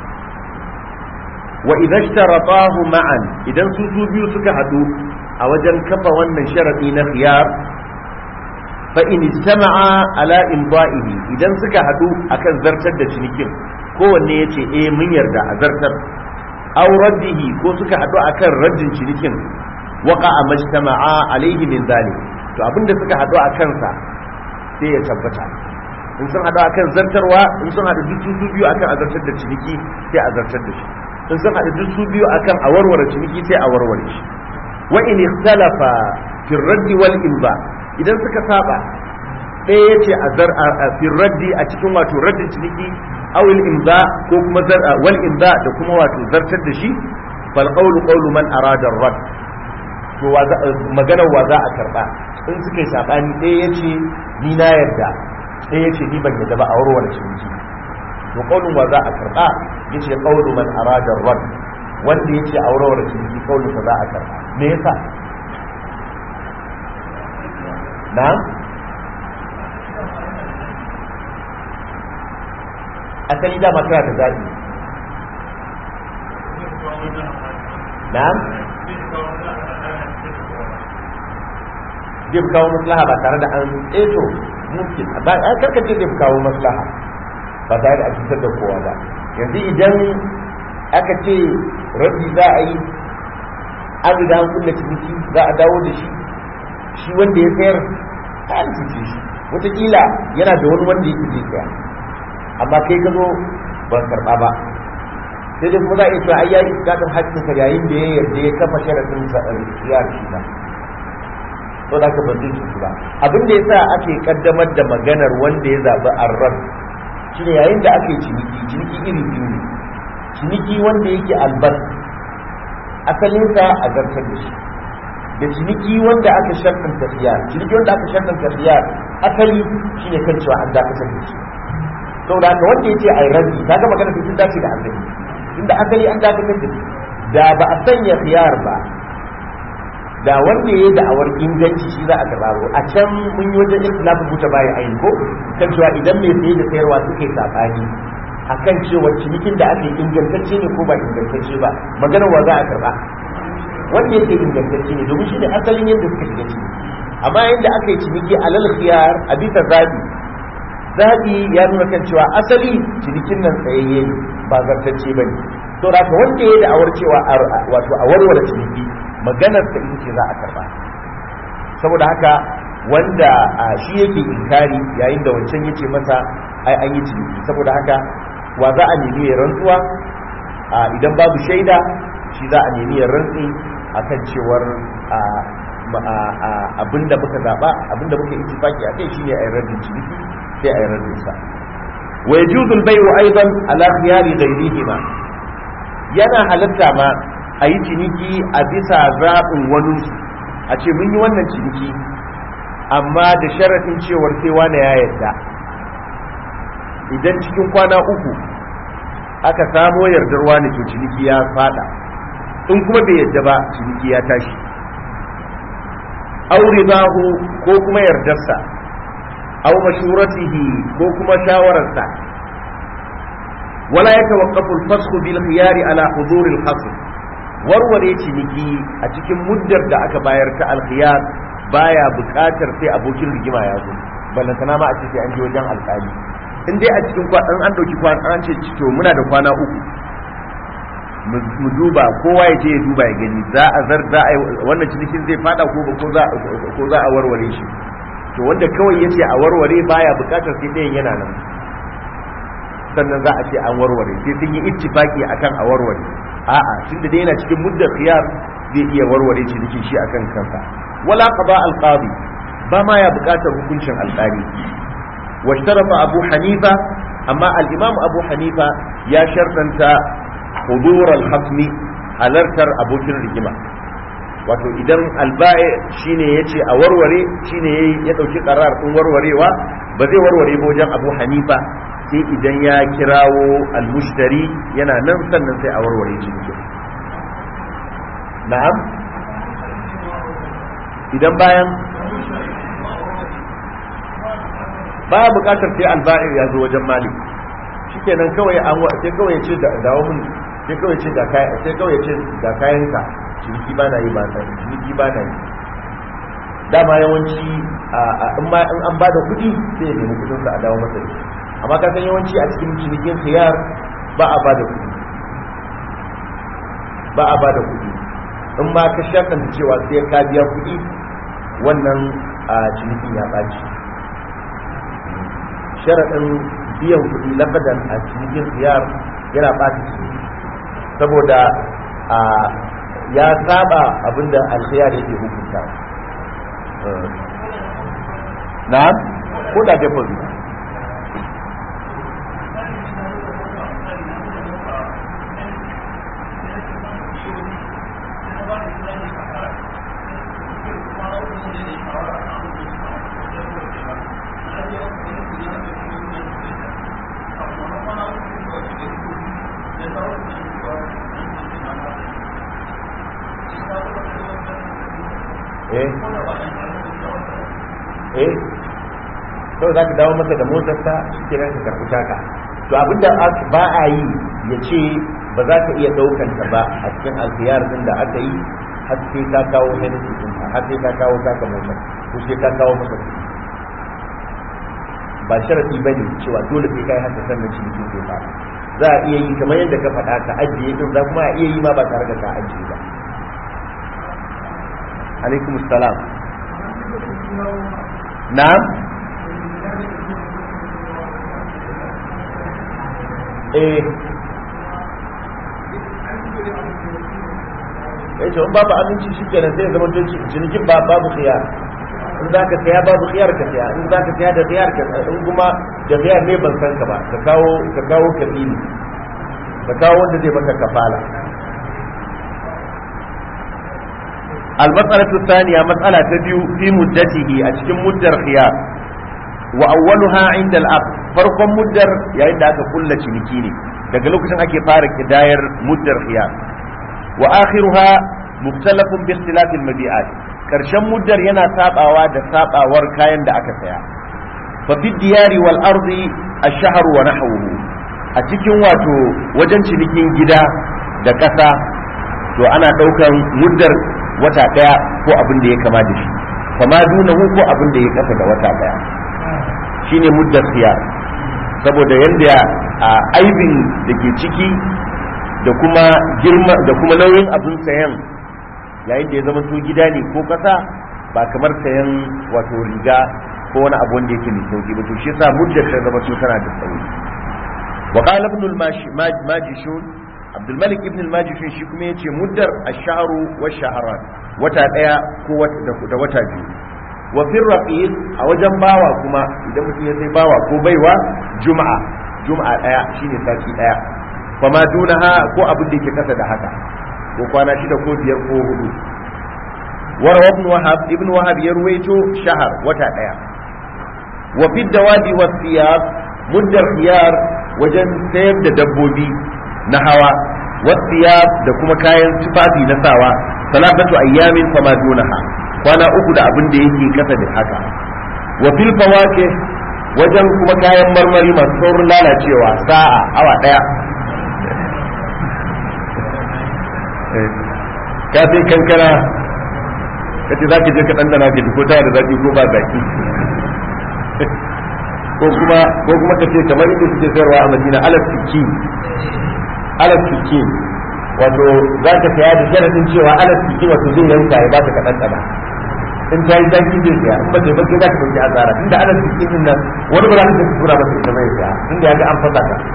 wa idan shtaratahu ma'an idan su su biyu suka haɗu a wajen kafa wannan sharadi na khiyar fa in istama'a ala imda'ihi idan suka haɗu akan zartar da cinikin kowanne yace eh mun yarda a zartar aw raddihi ko suka haɗu akan raddin cinikin waqa'a majtama'a alayhi min zalik to abinda suka hadu a kansa sai ya tabbata in sun hadu akan zartarwa in sun hadu duk su biyu akan azartar da ciniki sai a zartar da shi in sun hadu duk su biyu akan a warware ciniki sai a warware shi wa in ikhtalafa fi raddi wal imba idan suka saba ɗaya yace a zar a fi raddi a cikin wato raddin ciniki awil imza ko kuma zar wal imza da kuma wato zartar da shi fal qawlu qawlu man arada ar-radd to maganar wa za a karba in suka yi sabani ɗaya ya ce ni na yarda ɗaya ya ce ni ban yarda ba a warware ciniki to kaunin wa za a karba ya ce kaunin man arada rad wanda ya ce a warware ciniki kaunin sa za a karba me yasa na asali dama kana da zaɓi na zai fi kawo maslaha ba tare da an eto mumkin ba a karkace zai fi kawo maslaha ba tare da a cutar da kowa ba yanzu idan aka ce rabbi za a yi an riga an kulle ciniki za a dawo da shi shi wanda ya sayar an cuce shi wataƙila yana da wani wanda yake zai saya amma kai ka zo ban karɓa ba sai dai kuma za a iya cewa ai yayi gadon haƙƙinsa yayin da ya yarda ya kafa sharaɗin ya shi ba to da ka ban zai cutu ba abin da yasa ake kaddamar da maganar wanda ya zaɓi arrab shine yayin da ake ciniki ciniki iri biyu ne ciniki wanda yake albas asalinsa a zartar da shi da ciniki wanda aka sharɗin tafiya ciniki wanda aka sharɗin tafiya asali shine kan cewa an dakatar da shi saboda haka wanda ya ce ai rabi kaga magana ta sun dace da asali inda asali an dakatar da shi da ba a sanya khiyar ba da wanda ya yi da'awar inganci shi za a karɓa a can mun yi wajen ikhtilafu buta bayan ayin ko kan cewa idan mai saye da sayarwa suka yi sabani akan cewa cinikin da aka yi ingantacce ne ko ba ingantacce ba maganar wa za a karɓa wanda yake ingantacce ne domin shi ne asalin yadda suka shiga ciki amma yadda aka yi ciniki alal khiyar a bisa zabi zabi ya nuna kan cewa asali cinikin nan tsayayye ne ba zartacce ba ne to da wanda ya yi da'awar cewa wato a warware ciniki maganar ta ita ce za a karba saboda haka wanda shi yake inkari yayin da wancan yace masa ai an yi ciniki saboda haka wa za a nemi ya rantsuwa idan babu shaida shi za a nemi ya rantsi akan cewar abinda muka zaba abinda muka ittifaki a kai shine ayi raddin ciniki sai ayi raddin sa wa yajuzu al-bay'u aidan ala khiyari ghayrihima yana halatta ma a yi ciniki a bisa zaɓin wani a ce mun yi wannan ciniki amma da sharaɗin cewar sai wani ya yarda idan cikin kwana uku aka samo yardar wani to ciniki ya fada in kuma bai yarda ba ciniki ya tashi aure zahu ko kuma yardarsa au mashuratihi ko kuma shawararsa wala yatawaqqafu al-fasl bil khiyari ala hudur al-khasm warware ciniki a cikin muddar da aka bayar ta alkhiyar baya buƙatar sai abokin rigima ya zo ballantana ma a ce sai an je wajen alƙali in dai a cikin kwan an ɗauki kwan an ce to muna da kwana uku mu duba kowa ya je ya duba ya gani za a zar za a wannan cinikin zai fada ko ba ko za ko za a warware shi to wanda kawai yace a warware baya buƙatar sai ɗayan yana nan sannan za a ce an warware sai sun yi ittifaki akan a warware a'a tunda dai yana cikin muddar khiyar zai iya warware cinikin shi akan kansa wala qada al-qadi ba ma ya buƙatar hukuncin alƙali واشترط أبو حنيفة أما الإمام أبو حنيفة يا شرطا حضور الخصم halartar abokin rigima wato idan alba'i shine yace a warware shine ya dauki karar din warwarewa ba zai warware ba wajen Abu Hanifa sai idan ya kirawo almushtari yana nan sannan sai a warware shi na'am idan bayan baya bukatar sai alba'ir ya zo wajen malik shikenan kawai an sai kawai ya ce dawo mun sai kawai ce ga kayan sai kawai ce ga kayan ka ciniki ba na yi ba na ciniki ba na yi dama yawanci in ma in an bada kuɗi sai ya nemi kuɗin sa a dawo masa da amma ka san yawanci a cikin cinikin khiyar ba a bada kuɗi ba a bada kuɗi in ma ka shakanta cewa sai ka biya kuɗi wannan a cinikin ya ɓaci sharaɗin biyan kuɗi labadan a cinikin siyar yana ɓaci ciniki saboda a ya saba abinda alkhiyar yake hukunta na ko da deposit eh eh to za ka dawo masa da motarsa shi ka karɓi taka to abinda ba a yi ya ce ba za ka iya ɗaukanta ba a cikin alkhiyar din da aka yi har sai ka kawo hennessy din har sai ka kawo taka motar ko sai ka kawo masa kuɗi ba sharadi bane cewa dole sai kai haka sannan cikin zai fara za a iya yi kamar yadda ka faɗa ka ajiye din za kuma a iya yi ma ba tare da ka ajiye ba alaikum salam na'am eh ya ce babu aminci shi kenan sai zama don cinikin ba babu khiyar in za ka saya babu khiyar ka saya in za ka saya da khiyar ka saya in kuma da khiyar ne ban san ka ba ka kawo ka kawo kafili ka kawo wanda zai maka kafala المسألة الثانية مسألة تبيو في مدته أشكم مدر خيار وأولها عند الأب فرق مدر يعني عند كل شنكيني daga lokacin ake fara kidayar muddar khiyar wa akhiruha mukhtalafun bi ikhtilaf al mabi'at karshen muddar yana sabawa da sabawar kayan da aka saya fa fi diyari wal ardi ash-shahr wa nahwuhu a cikin wato wajen cinikin gida da ƙasa to ana ɗaukan muddar wata ɗaya ko abin da ya kama da shi kama dunahu ko abin da ya kasa da wata ɗaya shine muddar khiyar saboda yadda a aibin da ke ciki da kuma girma da kuma nauyin abin sayan yayin da ya zama to gida ne ko kasa ba kamar sayan wato riga ko wani abu wanda yake mai sauki ba to shi yasa muddar ta zama to tana da tsauri wa qala ibn al-majishun abdul malik ibn al-majishun shi kuma yace muddar ash-shahru wa shahran wata daya ko da wata biyu wa fi raqiq a wajen bawa kuma idan mutum ya sai bawa ko baiwa juma'a juma'a daya shine sati daya fa ma dunaha ko abin da yake kasa da haka ko kwana shida ko biyar ko hudu warawa ibn wahab ibn wahab ya ruwaito shahar wata daya wa fi dawadi wa thiyab muddar khiyar wajen sayar da dabbobi na hawa wa thiyab da kuma kayan tufafi na sawa salatatu ayyamin fa ma dunaha kwana uku da abin da yake kasa da haka wa fil fawake wajen kuma kayan marmari masu saurin lalacewa sa'a awa daya ka sai kankana ka ce za ka je ka ɗanɗana ka ko tana da zaki ko ba zaki ko kuma ko kuma ka ce kamar inda suke sayarwa a madina alaf sikin alaf sikin wato za ka saya da sharadin cewa alaf sikin wato zai yanka ya ba ka ɗanɗana in ta yi zaki zai saya in ba ta yi bakin za ka ɗauki asara tunda alaf sikin din nan wani ba za ka tura masa ita zai saya tunda ya ga an fasa ka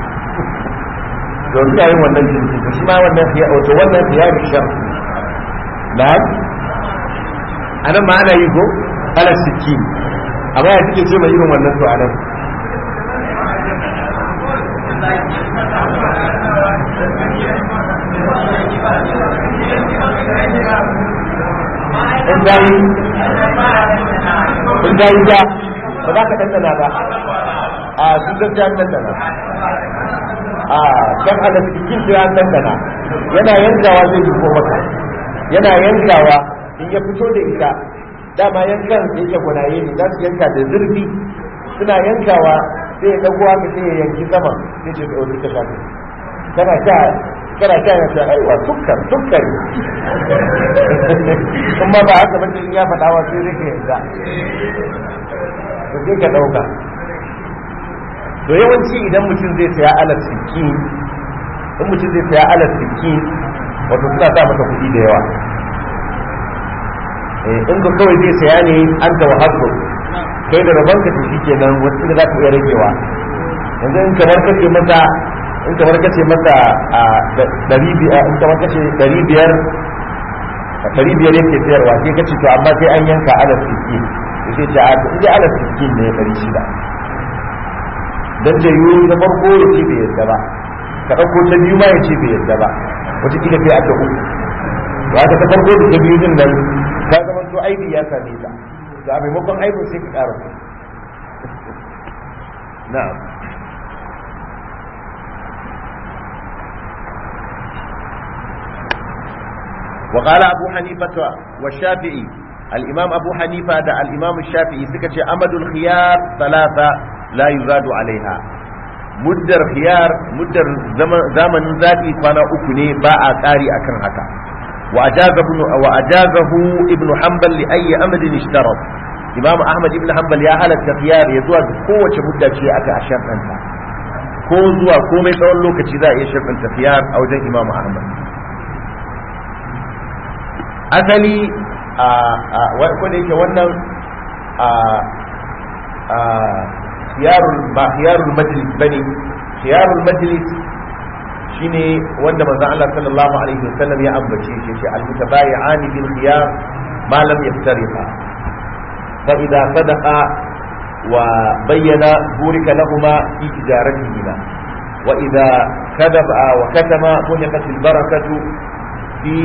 to suna yin wannan jinsi to shi ma wannan fiya wato wannan fiya da shar na'am anan ma ana yi ko ala sikin amma ya kike ce mai irin wannan to anan in dai in dai ja ba za ka dandana ba a sun gaskiya dandana a kan ala cikin sai an dandana yana yankawa zai jiko maka yana yankawa in ya fito da ita dama yankan da yake gwanaye ne za su yanka da zurfi suna yankawa sai ya dago haka sai ya yanki sama sai ce da wani ta shafi kana sha kana sha ya ce aiwa sukkar sukkar kuma ba haka ba in ya faɗa wa sai zai ka yanka to sai ka ɗauka to yawanci idan mutum zai saya alat sikin in mutum zai saya alat sikin wato suna sa masa kuɗi da yawa in ka kawai zai saya ne an ta wahabbu kai da rabon ka shi kenan wasu da za ka iya ragewa yanzu in kamar kace masa in kamar kace masa a ɗari biyar in kamar kace ɗari biyar ɗari biyar yake sayarwa sai kace to amma sai an yanka alas sittin to sai ce a to in dai alas sittin ne ɗari shida dan da yiwu na farko ya ce bai yadda ba ka ɗauko ta biyu ma ya ce bai yadda ba wata kila sai a ta uku to aka ta farko da ta biyu din nan ka zama to aibi ya same ta to a maimakon aibin sai ka ƙara na'am وقال أبو حنيفة والشافعي الإمام أبو حنيفة دا الإمام الشافعي سكت أمد الخيار ثلاثة لا يزاد عليها مدر خيار مدر زمن ذاتي فانا أكني باء قاري أكن هكا وأجاز ابن وأجازه ابن حنبل لأي أمد اشترط إمام أحمد ابن حنبل يا هل الخيار يزوى قوة مدة شيء أكا أشرط أنت ko zuwa komai tsawon lokaci za a iya shafin tafiyar a wajen imamu ahmad asali a kwada yake wannan ba khiyarul majlis bane khiyarul majlis shine wanda manzon Allah sallallahu alaihi wasallam ya ambace shi ce al-mutabayi'ani bil khiyar ma lam yaftariqa fa idza sadaqa wa bayyana burika lahumma fi tijaratihima wa idza kadaba wa katama muniqat al-barakatu fi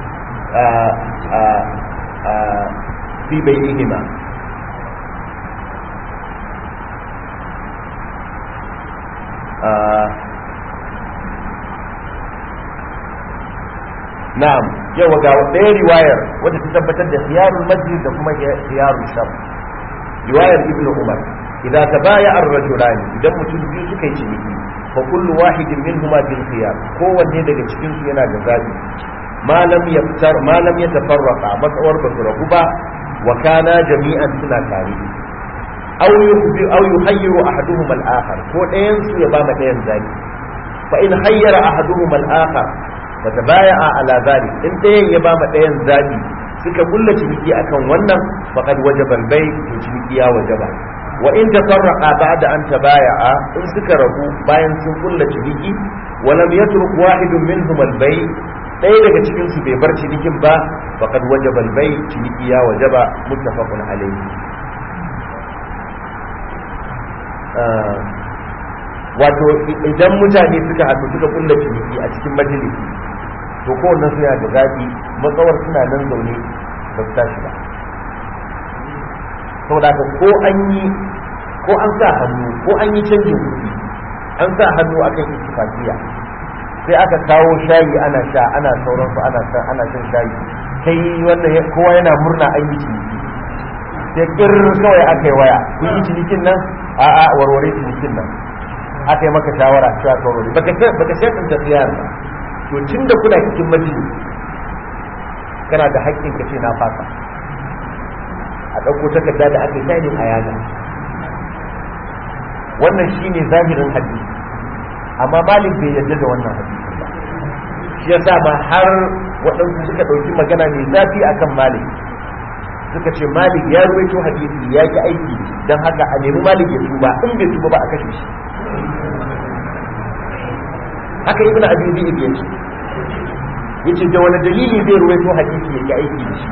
في بينهما na'am yawa ga ɗaya riwayar wadda ta tabbatar da khiyarul majlis da kuma khiyarul shar riwayar ibn umar idan tabaya ar-rajulan idan mutum biyu suka yi ciniki fa kullu wahidin minhuma bil khiyar kowanne daga cikin su yana da zabi ma lam yaftar ma lam yatafarraqa matsawar ba su rabu ba wa kana jami'an suna tare aw yuhbi aw yuhayyiru ahaduhum al-akhar ko ɗayan su ya ba ma ɗayan zabi fa in hayyara ahaduhum al-akhar fatabaya'a ala zalik in ɗayan ya ba ma ɗayan zabi suka kulla ciniki akan wannan faqad wajaba al-bay to ciniki ya wajaba wa in tafarraqa ba'da an tabaya'a in suka rabu bayan sun kulla ciniki wa lam yatruk wahidun minhum al-bay ɗaya daga cikin su bai bar cinikin ba faqad wajaba al-bay ciniki ya wajaba muttafaqun alayhi wato idan mutane suka haɗu suka kulla ciniki a cikin majalisi to kowanne su yana da zaɓi matsawar suna nan zaune ba su tashi ba saboda haka ko an yi ko an sa hannu ko an yi canjin kuɗi an sa hannu akan ittifaqiya sai aka kawo shayi ana sha ana sauransu ana shan ana shan shayi kai wannan kowa yana murna an yi ciniki sai kir kawai aka yi waya kun yi cinikin nan a'a warware cinikin nan aka yi maka shawara cewa ka warware baka baka shafin tafiyar ba to tun da kuna cikin majalis kana da haƙƙin ka ce na fasa a ɗauko takarda da aka yi a yana wannan shine zahirin hadisi amma malik bai yarda da wannan hadisin ba shi yasa ma har waɗansu suka ɗauki magana mai zafi akan malik suka ce malik ya ruwaito hadisi ya ki aiki don haka a nemi malik ya tuba in bai tuba ba a kashe shi haka ibn abi zaid ya ce yace da wani dalili zai ruwaito hadisi ya ki aiki da shi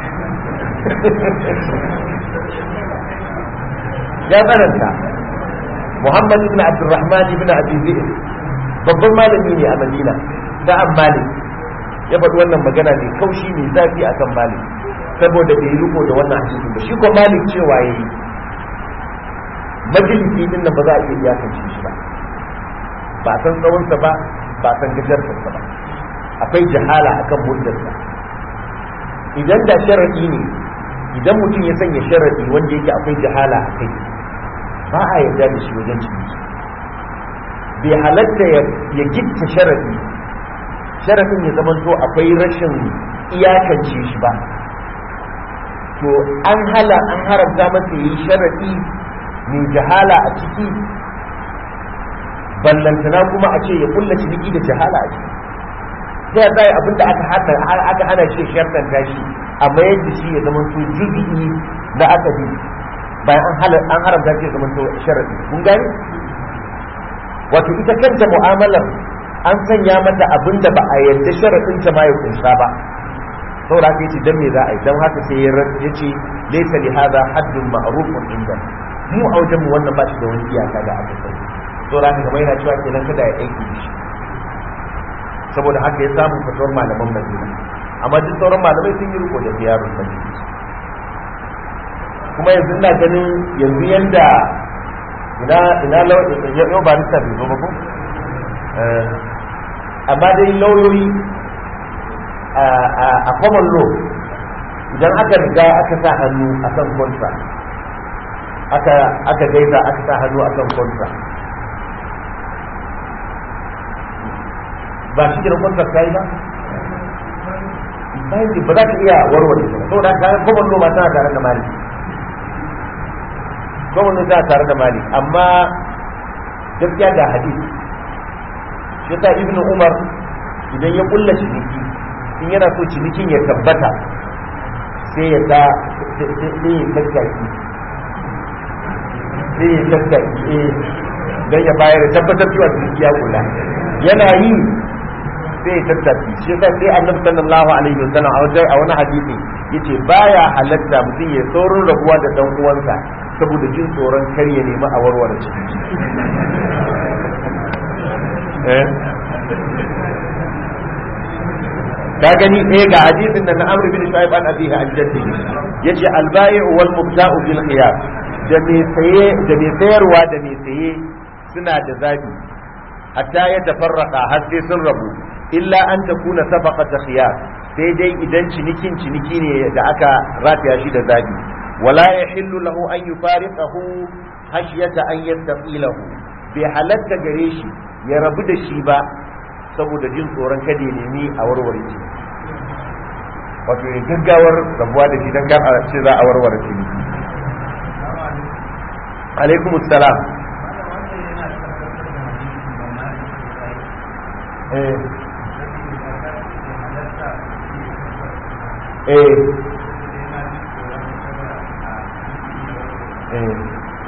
ya tsananta muhammad ibn abdurrahman ibn abi zaid babban malami ne a madina da an malik ya faɗi wannan magana mai kaushi mai zafi akan malik saboda bai yi riko da wannan hadisin ba shi ko malik cewa yayi majalisi din nan ba za a iya iyakance shi ba ba san tsawonsa ba ba san gajartarsa ba akwai jahala akan muddarsa idan da sharadi ne idan mutum ya sanya sharadi wanda yake akwai jahala a kai ba a yarda da shi wajen ciniki bai halatta ya gitta sharadi sharadin ya zamanto akwai rashin iyakance shi ba to an hala an haramta masa yi sharadi mai jahala a ciki ballantana kuma a ce ya kulla ciniki da jahala a ciki ta ya zai abinda aka hada aka hana shi shartanta shi a mayar da shi ya zama to jubi'i na akadi bayan an halar an haramta shi ya zama to sharadi kun gani wato ita kanta mu'amalar an sanya mata abinda ba a yarda sharadin ta ma ya kunsa ba saboda haka yace dan me za a yi dan haka sai ya yace laysa li hadha haddun ma'rufun inda mu a wajen mu wannan ba shi da wani iyaka da aka sani saboda haka kamar yana cewa kenan kada ya aiki da shi saboda haka ya samu fatuwar malaman madina amma duk sauran malamai sun yi riko da ziyarun madina kuma yanzu ina ganin yanzu yanda ina ina yau ba nista bai zo ba ko amma dai lauyoyi a common law idan aka riga aka sa hannu a kan contract aka aka gaisa aka sa hannu a kan contract ba shi kira contract ta yi ba bayan ba za ka iya warware ta saboda ka common law ma tana tare da mali common law tana tare da mali amma gaskiya ga hadisi shi ta ibnu umar idan ya kulla ciniki in yana so cinikin ya tabbata sai ya ta sai ya tattaki sai ya tattaki don ya bayar da tabbatar cewa ciniki ya kula yana yi sai ya tattaki shi yasa sai annabi sallallahu alaihi wasallam a wajen a wani hadisi yace baya halatta mutum ya saurin rabuwa da dan uwansa saboda jin tsoron kar ya nemi a warware ciniki eh ka gani ɗaya ga hadisin da na amr bin shu'aib an abihi an jaddi yace al-bai'u wal mubta'u bil khiyar da me saye da me sayarwa da me saye suna da zabi hatta ya tafarraka har sai sun rabu illa an takuna sabaqata khiyar sai dai idan cinikin ciniki ne da aka rataya shi da zabi wala yahillu lahu an yufariqahu hashiyata an yastaqilahu bai halatta gare shi ya rabu da shi ba saboda jin tsoron kada ya nemi a warware shi wato ya gaggawar rabuwa da shi don kar a ce za a warware shi alaikum salam eh eh eh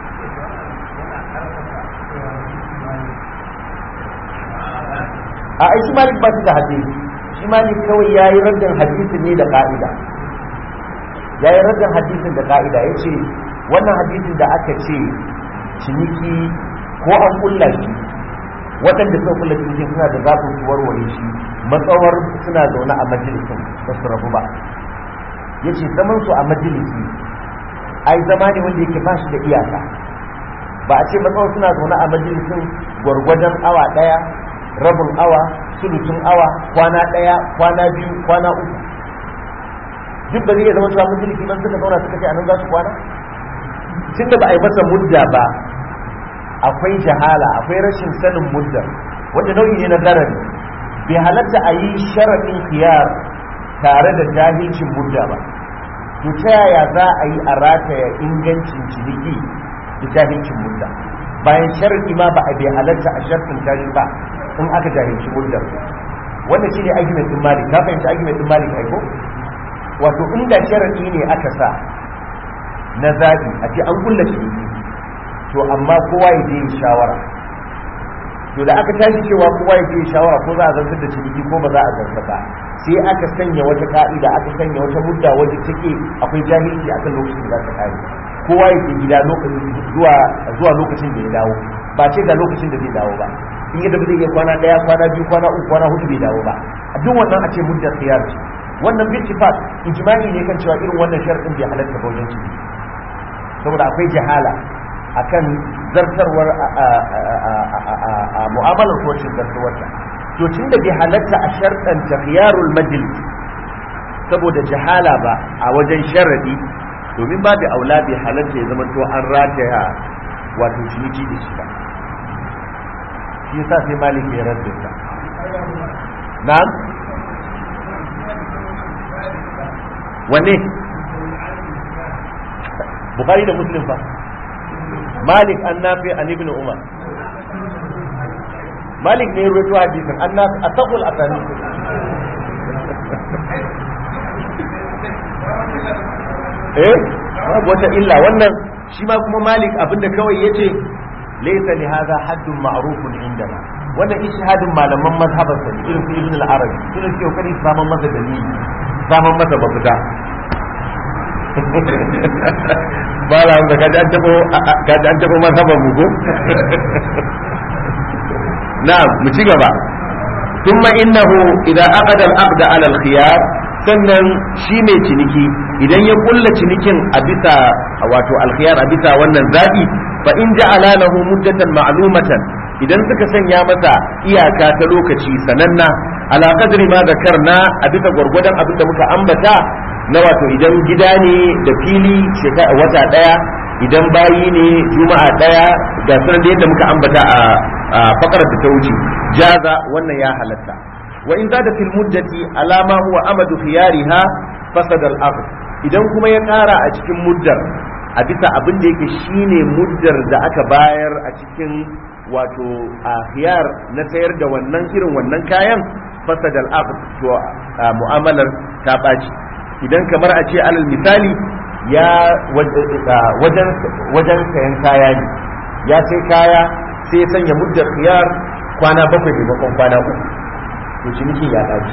a ai shi malik ba shi da hadisi shi malik kawai ya yi raddin hadisin ne da ka'ida ya yi raddin hadisin da ka'ida ya ce wannan hadisin da aka ce ciniki ko an kulla shi waɗanda suka kulla ciniki suna da zafin su warware shi matsawar suna zaune a majalisin ba su rabu ba ya ce zaman su a majalisi ai zama ne wanda yake ba shi da iyaka ba a ce matsawar suna zaune a majalisin gwargwadon awa ɗaya rabin awa sulutun awa kwana ɗaya kwana biyu kwana uku duk ba zai iya zama cewa majalisi ban suka zauna suka ce a nan za su kwana tunda ba a yi masa mudda ba akwai jahala akwai rashin sanin mudda wanda nau'i ne na garari bai halatta a yi sharaɗin khiyar tare da jahilcin mudda ba to ta yaya za a yi a rataya ingancin ciniki da jahilcin mudda bayan sharaɗi ma ba a bai halatta a sharɗin tashi ba in aka jahilci muddar wannan shine argument din malik ka fahimci argument din malik ai ko wato inda sharadi ne aka sa na zabi a ce an kulla shi to amma kowa ya je yin shawara to da aka tashi cewa kowa ya je yin shawara ko za a zartar da ciniki ko ba za a zartar ba sai aka sanya wata ka'ida aka sanya wata mudda wajen take akwai jahilci akan lokacin da za ta kare kowa ya je gida zuwa zuwa lokacin da ya dawo ba ce ga lokacin da zai dawo ba in yadda ba zai iya kwana daya kwana biyu kwana uku kwana hudu bai dawo ba a duk wannan a ce muddar khiyar ce wannan bil tifaq ijma'i ne kan cewa irin wannan sharadin bai halatta ba wajen ciki saboda akwai jahala akan zartarwar a mu'amalar ko rashin zartarwar ta to tunda bai halatta a sharɗan khiyarul majlis saboda jahala ba a wajen sharadi domin ba da aula bai halatta ya zama to an rataya wato ciniki da shi ba shi yasa sai malik ya radda ta na'am wanne bukhari da muslim fa malik an nafi an ibn umar malik ne ya rawaito hadisin an nafi asaqul asani eh babu wata illa wannan shi ma kuma malik abinda kawai yace laysa li hadha haddun ma'rufun indana wannan ishihadin malaman mazhabar sa irin su ibn al-arabi su ne suke kokari su saman masa dalili saman masa mafita ba la da kaji an tabo kaji an tabo mazhabar mu ko na'am mu ci gaba ثم إنه إذا أخذ العقد على الخيار sannan shi mai ciniki idan ya kulla cinikin a bisa wato alkhiyar a bisa wannan zabi fa in ja'ala lahu muddatan ma'lumatan idan suka sanya masa iyaka ta lokaci sananna ala qadri ma zakarna a bisa gwargwadon abin da muka ambata na wato idan gida ne da fili shekara wata daya idan bayi ne juma'a daya ga sanar da yadda muka ambata a fakarar da ta wuce jaza wannan ya halatta wa in zada fil muddati alama huwa amadu khiyariha fasada al aqd idan kuma ya kara a cikin muddar a bisa abin da yake shine muddar da aka bayar a cikin wato a khiyar na sayar da wannan irin wannan kayan fasada al aqd to mu'amalar ta baci idan kamar a ce alal misali ya wajen wajen sayan kaya ne ya sai kaya sai ya sanya muddar khiyar kwana bakwai maimakon kwana uku to ciniki ya dace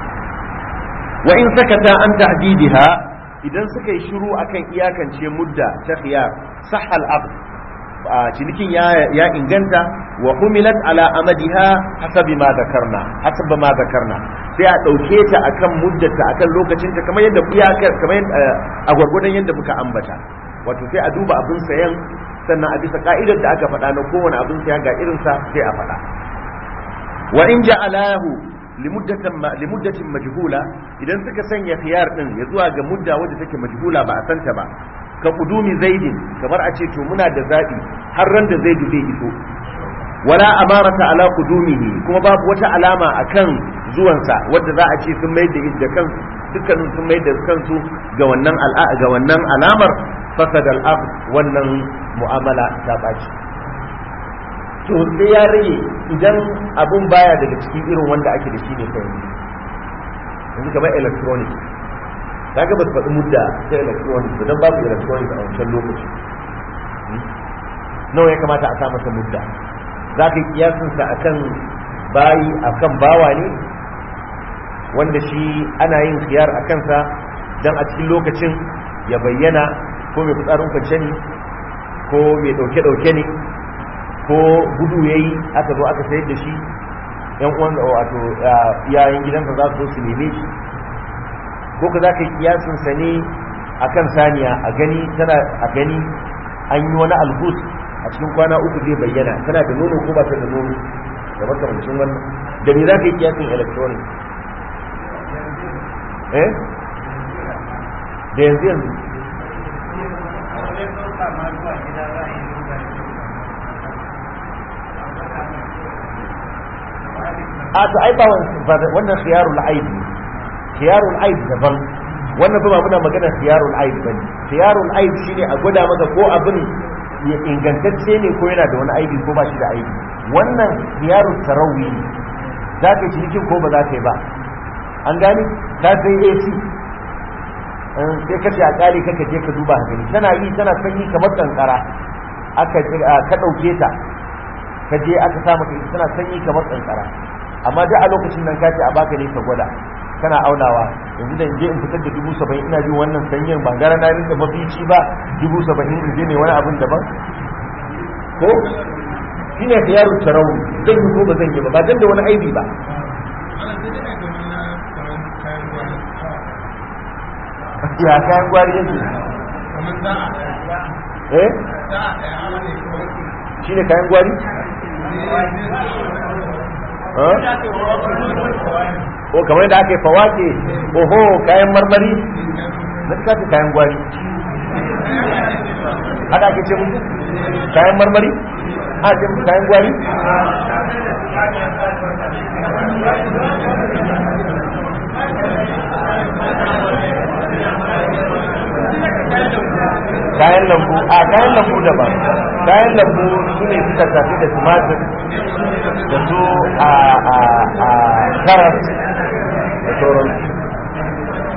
wa in sakata an ta'didiha idan suka yi shiru akan iyakance mudda ta khiyar sahal aqd cinikin ya ya inganta wa humilat ala amadiha hasabi ma zakarna hasab ma zakarna sai a dauke ta akan muddata akan lokacin ta kamar yadda iyakar kamar a gwargwadon yadda muka ambata wato sai a duba abin sayan sannan a bisa ka'idar da aka faɗa na kowane abin saya ga irinsa sai a faɗa wa in ja'alahu limuddatin majhula idan suka sanya khiyar din ya zuwa ga mudda wadda take majhula ba a santa ba ka kudumi zaidin kamar a ce to muna da zabi har ran da zaidu zai iso wala amarata ala kudumihi kuma babu wata alama akan zuwansa wadda za a ce sun mai da da kansu dukkanin sun mai da kansu ga wannan ga wannan alamar fasad al wannan mu'amala ta baci to sai ya rage idan abun baya daga cikin irin wanda ake da shi ne kai yanzu kamar electronic kaga ba su faɗi mudda ta electronic ba don babu electronic a wancan lokaci nawa ya kamata a sa masa mudda za ka yi kiyasinsa a kan bayi a kan bawa ne wanda shi ana yin khiyar a kansa don a cikin lokacin ya bayyana ko mai fitsarin kwance ne ko mai ɗauke-ɗauke ne ko gudu ya yi aka zo aka sayar da shi yan uwan wato iyayen gidansa za su zo su neme shi ko ka za ka yi kiyasinsa ne a kan saniya a gani tana a gani an yi wani albus a cikin kwana uku zai bayyana tana da nono ko ba ta da nono da makamancin wannan da me za ka yi kiyasin electronic eh da yanzu yanzu a to ai ba wannan khiyarul aib khiyarul aib daban wannan ba muna magana khiyarul aib bane khiyarul aib shine a gwada maka ko abin ya ingantacce ne ko yana da wani aibi ko ba shi da aibi wannan khiyarul tarawi ne za ka yi cikin ko ba za ka yi ba an gani ta sai AC sai ka ce a kare kaka je ka duba gani tana yi tana sanyi kamar kankara aka ka dauke ta ka je aka sa maka ita tana sanyi kamar kankara amma duk a lokacin nan ka ce a baka ne ka gwada kana aunawa yanzu da je in fitar da dubu saba'in ina jin wannan sanyin ba gara na rinka mafici ba dubu saba'in in je ne wani abin daban ko shi ne ka yaro tarau zan yi ko ba zan yi ba ba dan da wani aibi ba ya kayan gwari yake eh shi ne kayan gwari ko kamar yadda aka yi fawake oho kayan marmari na suka ce kayan gwari haka ake ce musu kayan marmari a ce musu kayan gwari kayan lambu a kayan lambu daban kayan lambu su ne suka tafi da tumatir da su a karas da sauran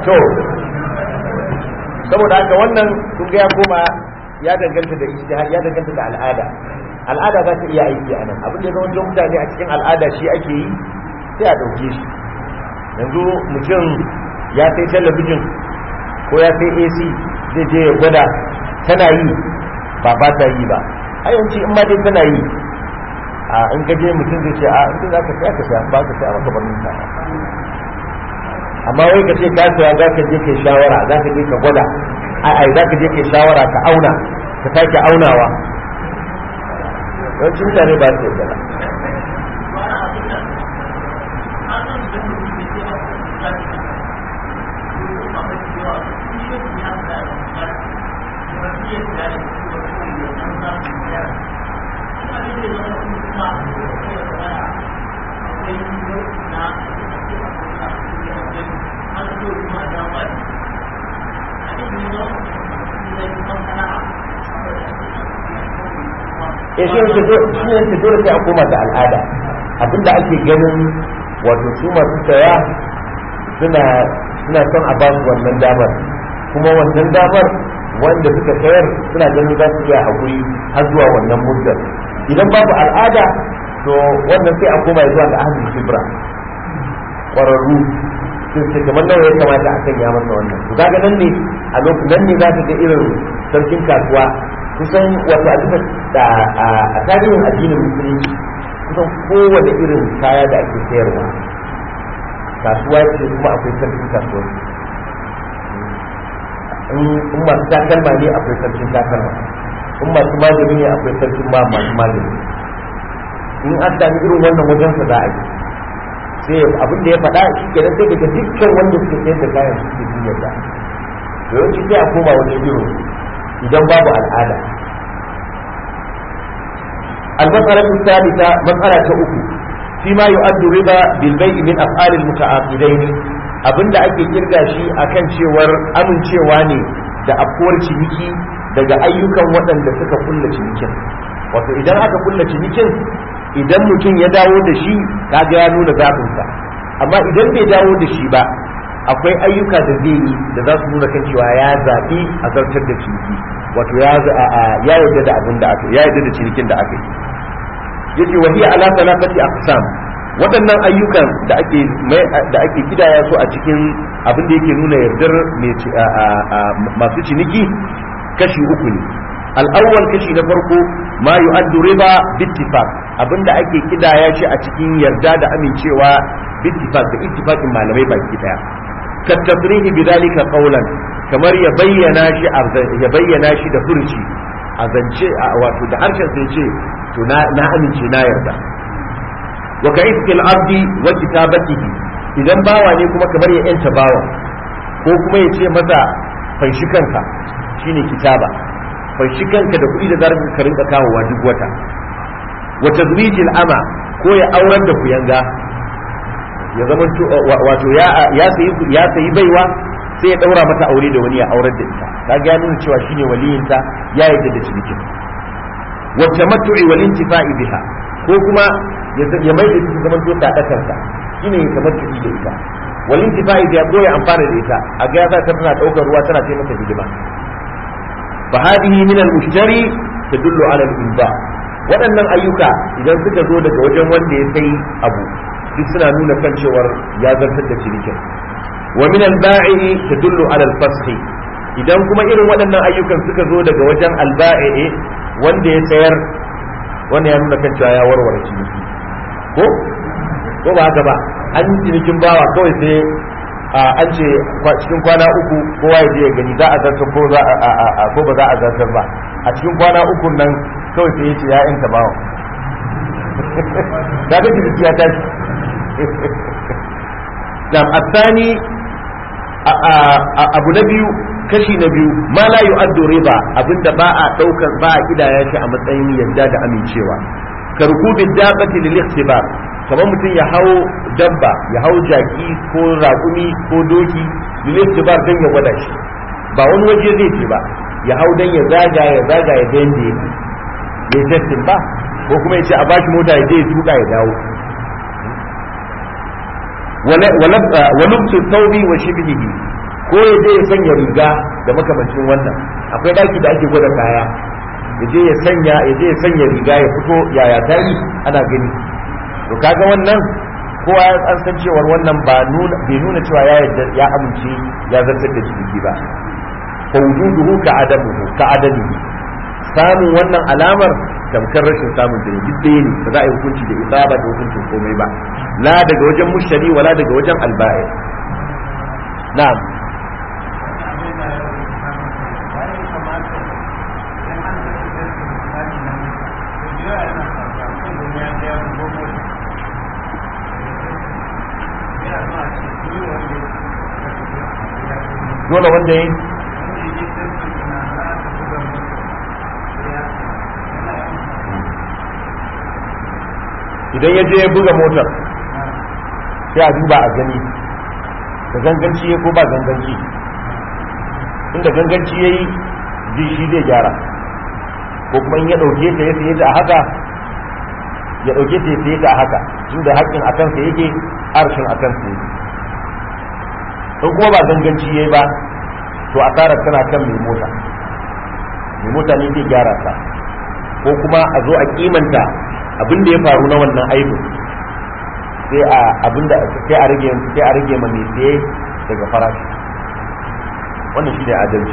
to saboda haka wannan kun ga ya koma ya danganta da ijtihad ya danganta da al'ada al'ada za ta iya aiki a nan abin da zama mutane a cikin al'ada shi ake yi sai a ɗauke shi yanzu mutum ya sai talabijin ko ya sai ac zai je ya gwada tana yi ba ba ta yi ba a yawanci in ma dai tana yi a in gaje mutum zai ce a in za ka saya ka saya ba ka saya maka bar ka amma wai ka ce ka saya za ka je kai shawara za ka je ka gwada a ai za ka je kai shawara ka auna ka sake aunawa yawancin mutane ba su yadda ya shi ne shi dole sai a koma da al'ada abinda ake ganin wato su masu saya suna suna son a basu wannan damar kuma wannan damar wanda suka sayar suna ganin za su iya haƙuri har zuwa wannan muddar idan babu al'ada to wannan sai a koma zuwa ga ahlul shibra ƙwararru sun ce kamar nawa ya kamata a sanya masa wannan to kaga nan ne a lokacin nan ne za ka ga irin sarkin kasuwa kusan wato a duka da a tarihin addinin musulunci kusan kowane irin kaya da ake sayarwa kasuwa ce kuma akwai sarkin kasuwa in masu takalma ne akwai sarkin takalma in masu magani ne akwai sarkin ma masu magani in an sami irin wannan wajen sa za a yi sai abin da ya faɗa shi kenan sai daga dukkan wanda suke sayar da kayan suke duniyar da yawanci sai a koma wani irin idan babu al'ada المسألة الثالثة مسألة أخرى فيما يؤد ربا بالبيع من أفعال المتعاقدين abinda ake kirga shi akan cewar amincewa ne da afkuwar ciniki daga ayyukan waɗanda suka kulla cinikin wato idan aka kulla cinikin idan mutum ya dawo da shi kaga ya nuna zaɓinsa amma idan bai dawo da shi ba akwai ayyuka da zai yi da za su nuna kan cewa ya zaɓi a zartar da ciniki wato ya yarda da abin da aka ya yarda da cinikin da aka yi yace wa hiya ala thalathati aqsam waɗannan ayyukan da ake da ake kidaya su a cikin abin da yake nuna yardar masu ciniki kashi uku ne al-awwal kashi na farko ma yu'addu riba bittifaq abinda ake kidaya shi a cikin yarda da amincewa bittifaq da ittifaqin malamai baki daya ka tasrihi bidalika qawlan kamar ya bayyana shi ya bayyana shi da furuci a zance wato da harshen sai ce to na amince na yarda wa ka iskil abdi wa kitabatihi idan bawa ne kuma kamar ya yanta bawa ko kuma ya ce masa fanshi kanka shine kitaba fanshi kanka da kuɗi da zarar ka rinka kawowa duk wata wa tazwijil ama ko ya aurar da kuyanga ya zama wato ya sayi ya sayi baiwa sai ya daura mata aure da wani ya aurar da ita kaga ya nuna cewa shine waliyinta ya yarda da cinikin wa tamattu'i wal intifa'i biha ko kuma ya mai da ita zaman to sadakarsa shine ya tamattu'i da ita wal intifa'i biha ko ya amfana da ita a ga ya ta tana daukar ruwa tana ce masa hidima fa hadhihi min al mushtari tadullu ala al inba waɗannan ayyuka idan suka zo daga wajen wanda ya sai abu duk suna nuna kan cewar ya zartar da cinikin wa min al-ba'i tadullu ala al-fasl idan kuma irin waɗannan ayyukan suka zo daga wajen al-ba'i wanda ya sayar wanda ya nuna kan cewa ya warware ciniki ko ko ba haka ba an cinikin bawa kawai sai an ce cikin kwana uku kowa ya je ya gani za a zartar ko za a ko ba za a zartar ba a cikin kwana uku nan kawai sai ya ce ya yanta bawa da ga ciniki ya tashi da asani abu na biyu kashi na biyu ma la yu'addu riba abinda ba a daukar ba a kidaya shi a matsayin yadda da amincewa karkubi dabati lil ikhtibar kamar mutum ya hau dabba ya hau jaki ko raƙumi ko doki lil ikhtibar dan ya gwada shi ba wani waje zai ce ba ya hau dan ya zaga ya zaga ya ga yanda ya testin ba ko kuma ya ce a bashi mota ya je ya tuka ya dawo ولبس الثوب وشبهه ko ya je ya sanya riga da makamancin wannan akwai daki da ake gwada kaya ya je ya sanya ya je ya sanya riga ya fito yaya ta yi ana gani to kaga wannan kowa ya an san cewar wannan ba nuna bai nuna cewa ya yarda ya amince ya zartar da ciniki ba fa wujuduhu ka adamuhu ka adamihi samun wannan alamar tamkar rashin samun da duk ɗaya ne ba za a yi hukunci da isaba da hukuncin komai ba la daga wajen mushari wala daga wajen alba'i na'am dole wanda ya yi idan ya je ya buga motar sai a duba a gani da ganganci ya ko ba ganganci inda ganganci ya yi ji shi zai gyara ko kuma in ya ɗauke ta ya saye ta a haka ya ɗauke ta ya saye ta a haka tun da haƙƙin a kansa yake arshin a kansa yake in kuma ba ganganci ya yi ba to asarar tana kan mai mota mai mota ne zai gyara ta ko kuma a zo a kimanta abin da ya faru na wannan aibin sai a abin da sai a rage sai a rage ma mai saye daga farashi wannan shi ne adalci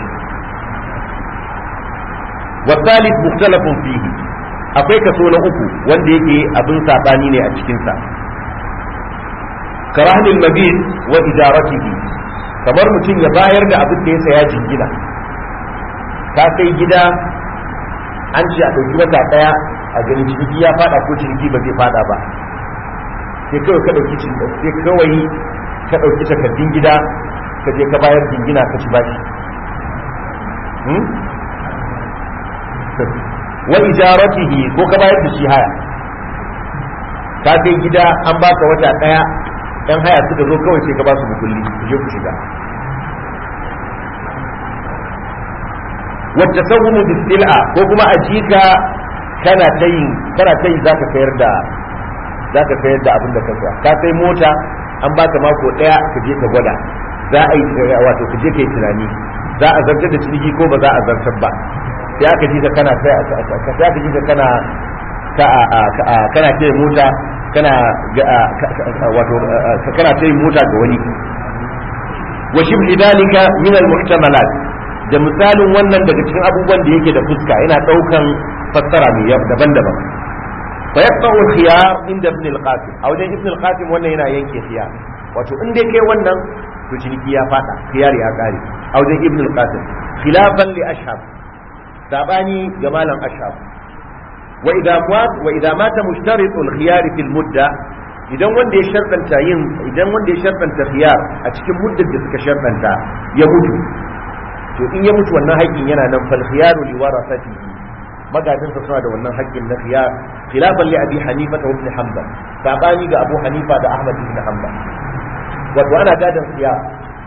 wasalis mukhtalafun fihi akwai kaso na uku wanda yake abin sabani ne a cikin sa karahnil mabit wa ijaratihi kamar mutum ya bayar da abin da ya saya jingina ka sai gida an ce a ɗauki wata ɗaya a ganin ciniki ya fada ko ciniki ba zai fada ba sai kawai ka ɗauki sai kawai ka ɗauki takardun gida ka je ka bayar jingina ka ci bashi wa ijaratihi ko ka bayar da shi haya ka sai gida an baka wata ɗaya yan haya suka zo kawai sai ka ba su mukulli ku je ku shiga wacce sauhu bisil'a ko kuma a jika kana ta yi kana ta yi zaka sayar da zaka sayar da abin da ka saya ka sai mota an baka mako daya ka je ka gwada za a yi wato ka je ka yi tunani za a zartar da ciniki ko ba za a zartar ba sai aka ji ka kana sai aka ji ka kana kana ta mota kana wato kana ta mota ga wani wa shibhi dalika min al-muhtamalat da misalin wannan daga cikin abubuwan da yake da fuska yana daukan fassara mai daban-daban fa yaqta'u al-khiyar inda ibn al-qasim a wajen ibn al-qasim wannan yana yanke khiyar wato in dai kai wannan to ciniki ya fada khiyar ya kare a wajen ibn al-qasim khilafan li ashhab sabani ga malam ashhab wa idza mat wa idza mata mushtarit al-khiyar fi al-mudda idan wanda ya shartanta yin idan wanda ya shartanta khiyar a cikin muddar da suka shartanta ya mutu to in ya mutu wannan haƙƙin yana nan fal khiyaru li warasatihi magajin sa suna da wannan haƙƙin na khiyar khilafan li abi hanifa wa ibn hanbal sabani ga abu hanifa da ahmad ibn hanbal wato ana gadan khiyar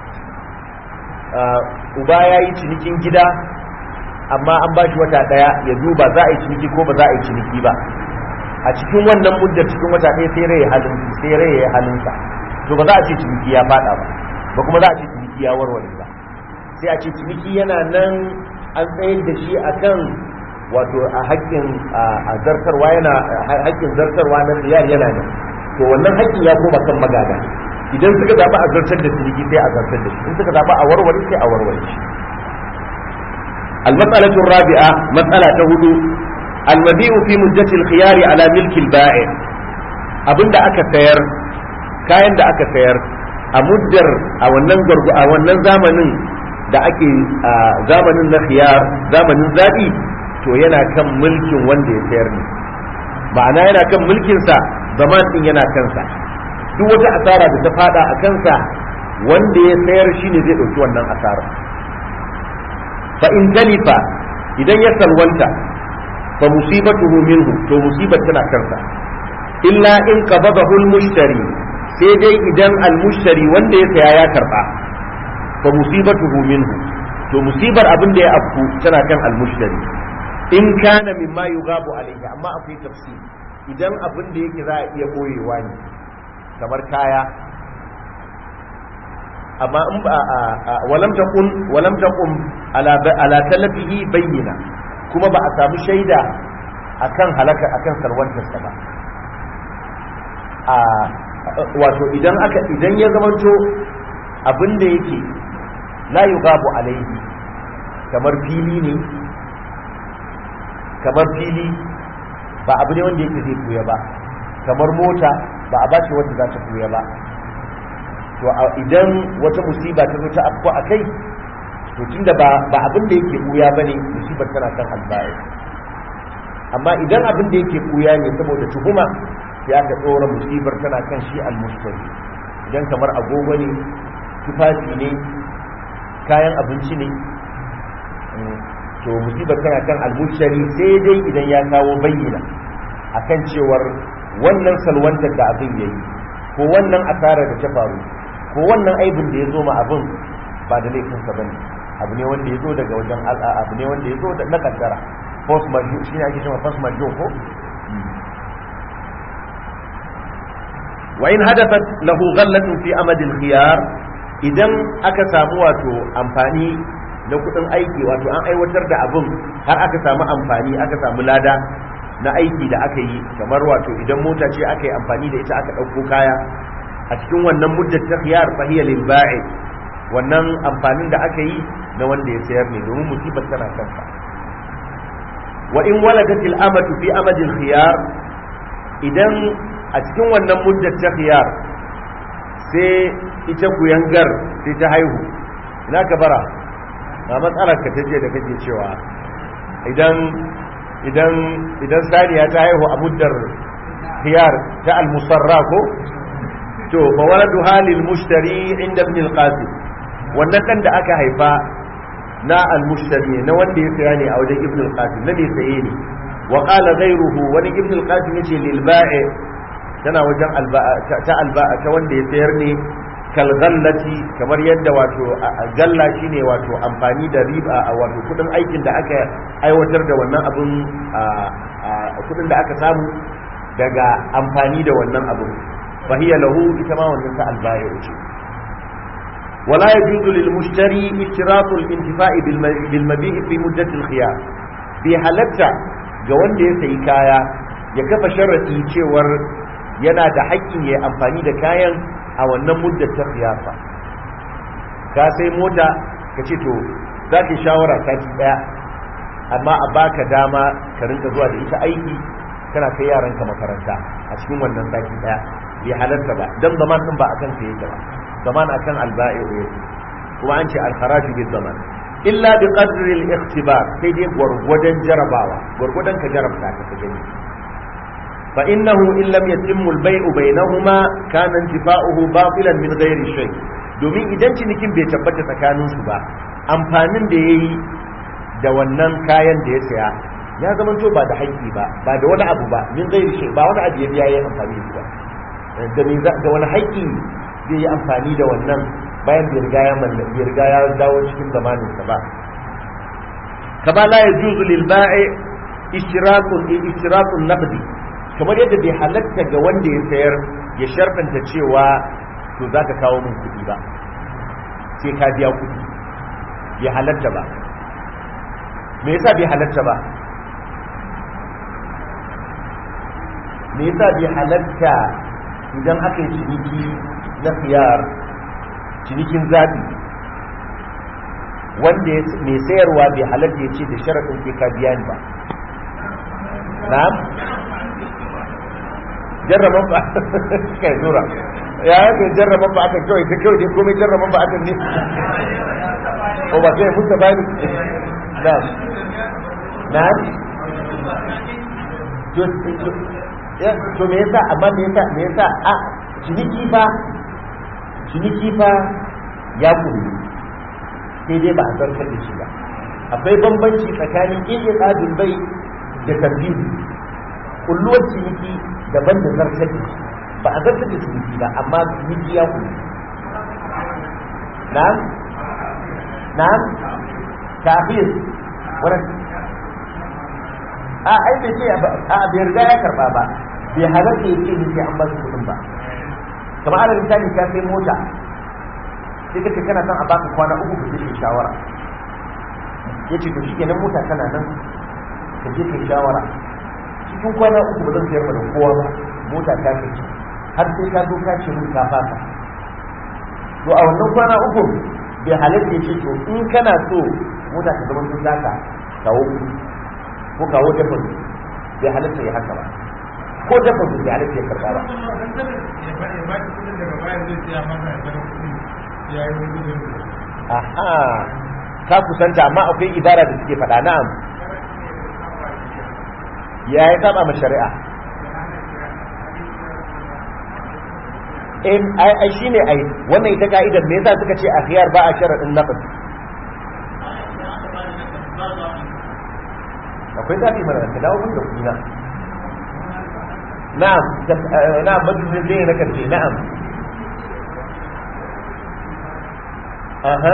uba yayi cinikin gida amma an bashi wata daya ya duba za a yi ciniki ko ba za a yi ciniki ba a cikin wannan muddar cikin wata ɗaya sai rai halin sai rai ya halinsa to ba za a ce ciniki ya fada ba ba kuma za a ce ciniki ya warware ba sai a ce ciniki yana nan an tsayar da shi akan wato a haƙƙin a zartarwa yana haƙƙin zartarwa na riyar yana nan to wannan haƙƙin ya koma kan magada idan suka zaɓi a zartar da ciniki sai a zartar da shi in suka zaɓi a warware sai a warware shi المسألة الرابعة مسألة هدو المبيع في مدة الخيار على ملك البائع abin da aka sayar kayan da aka sayar a muddar a wannan gargu a wannan zamanin da ake a zamanin na khiyar zamanin zabi to yana kan mulkin wanda ya sayar ne ma'ana yana kan mulkinsa zaman din yana kansa duk wata asara da ta fada a kansa wanda ya sayar shine zai ɗauki wannan asara fa in talifa idan ya salwanta fa musibatuhu minhu to musibar tana kansa illa in qabadahu al-mushtari sai dai idan al-mushtari wanda ya saya ya karba fa musibatuhu minhu to musibar abin da ya afku tana kan al-mushtari in kana mimma yughabu alayhi amma akwai tafsir idan abin da yake za a iya boyewa ne kamar kaya amma in ba walam taqum walam taqum ala ala talafihi bayyina kuma ba a samu shaida akan halaka akan salwantarsa ba a wato idan aka idan ya zamanto abin da yake la yughabu alaihi kamar fili ne kamar fili ba abu ne wanda yake zai buya ba kamar mota ba a bace wanda za ta buya ba to idan wata musiba ta zo ta afko a kai to tunda ba ba abin da yake buya bane musibar tana kan alba'i amma idan abin da yake buya ne saboda tuhuma sai aka tsora musibar tana kan shi almustari idan kamar agogo ne tufafi ne kayan abinci ne to musibar tana kan almustari sai dai idan ya kawo bayyana akan cewar wannan salwantar da abin yayi ko wannan asarar da ta faru ko wannan aibin da ya zo ma abin ba da laifinsa bane abu ne wanda ya zo daga wajen al'a abu ne wanda ya zo da na kaddara force majeure shi ne ake cewa force majeure ko wa in hadathat lahu ghallatun fi amad al-khiyar idan aka samu wato amfani na kudin aiki wato an aiwatar da abin har aka samu amfani aka samu lada na aiki da aka yi kamar wato idan mota ce aka yi amfani da ita aka ɗauko kaya a cikin wannan muddar ta khiyar fahiya lil ba'i wannan amfanin da aka yi na wanda ya sayar ne domin musibar tana kansa wa in waladat al amatu fi amad al khiyar idan a cikin wannan muddar ta khiyar sai ita kuyangar sai ta haihu ina ka bara na matsalar ka taje da kake cewa idan idan idan saniya ta haihu a muddar khiyar ta al musarra ko to fa waladu halil mushtari inda ibn al-qasim wannan dan da aka haifa na al-mushtari na wanda ya saya ne a wajen ibn al-qasim na ne saye ne wa qala ghayruhu wani ibn al-qasim yace lil ba'i tana wajen ta alba'a ta wanda ya sayar ne kal ghallati kamar yadda wato galla shine wato amfani da riba a wato kudin aikin da aka aiwatar da wannan abun kudin da aka samu daga amfani da wannan abun فهي له إتما ونساء البائع ولا يجوز للمشتري اشتراط الانتفاع بالمبيع في مدة الخيار في حالتا جوان da ya sayi kaya ya kafa sharaɗi cewar yana da haƙƙin ya amfani da kayan a wannan muddar ta khiyafa ka sai mota ka ce to za ka shawara sati ɗaya amma a baka dama ka rinka zuwa da ita aiki kana kai yaranka makaranta a cikin wannan sati ɗaya bai halarta ba dan zaman din ba akan sa yake ba zaman akan alba'i ne kuma an ce al-kharaj bi zaman illa bi qadri al-ikhtibar sai dai gwargwadon jarabawa gwargwadon ka jarabta ka gani fa innahu in lam yatimmu al-bay'u bainahuma kana intifa'uhu batilan min ghairi shay domin idan cinikin bai tabbata tsakanin su ba amfanin da yayi da wannan kayan da ya saya ya zama to ba da haƙƙi ba ba da wani abu ba min ghairi shay ba wani abu ya biya yayin amfani da shi ba da wani haƙƙi zai yi amfani da wannan bayan bai riga ya mallaki bai riga ya dawo cikin zamanin sa ba kama la yajuzu lil ba'i ishtirakun ishtirakun naqdi kamar yadda bai halatta ga wanda ya sayar ya sharfanta cewa to zaka kawo min kuɗi ba sai ka biya kuɗi bai halatta ba me yasa bai halatta ba me yasa bai halatta idan aka yi ciniki na khiyar cinikin zaɓi wanda mai sayarwa bai halatta ya ce da sharaɗin ke ka biya ni ba na'am jarraban ba kai zura ya yi jarraban ba akan kawai ta kawai dai komai jarraban ba akan ne ko ba sai mutu ba ni na'am na'am to me yasa amma me yasa me yasa a ciniki fa ciniki fa ya kullu sai dai ba a zartar da shi ba akwai bambanci tsakanin ƙiƙin ƙadin bai da tambihi kulluwar ciniki daban da zartar da shi ba a zartar da ciniki ba amma ciniki ya kullu na'am na'am tafiyar wannan a ai bai ce a bai riga ya karba ba bai halarta ya ce ni sai an ba su kuɗin ba kamar alal misali ka sai mota sai ka ce kana son a baka kwana uku ka je kai shawara ya ce to shikenan mota tana nan ka je kai shawara cikin kwana uku ba zan sayar da kowa ba mota ta ce har sai ka zo ka ce mun ka fasa to a wannan kwana uku bai halatta ya ce to in kana so mota ta zama sun zaka kawo kuɗi ko kawo deposit bai halatta ya haka ba ko deposit bai halatta ya karɓa ba aha ka kusanta amma akwai ibara da suke faɗa na'am ya yi saba ma shari'a in ai ai shine ai wannan ita ka'idar me yasa suka ce a khiyar ba a sharadin nafs akwai zafi mana ka dawo mun da kuɗi na na'am na'am majalisin zai na karshe na'am aha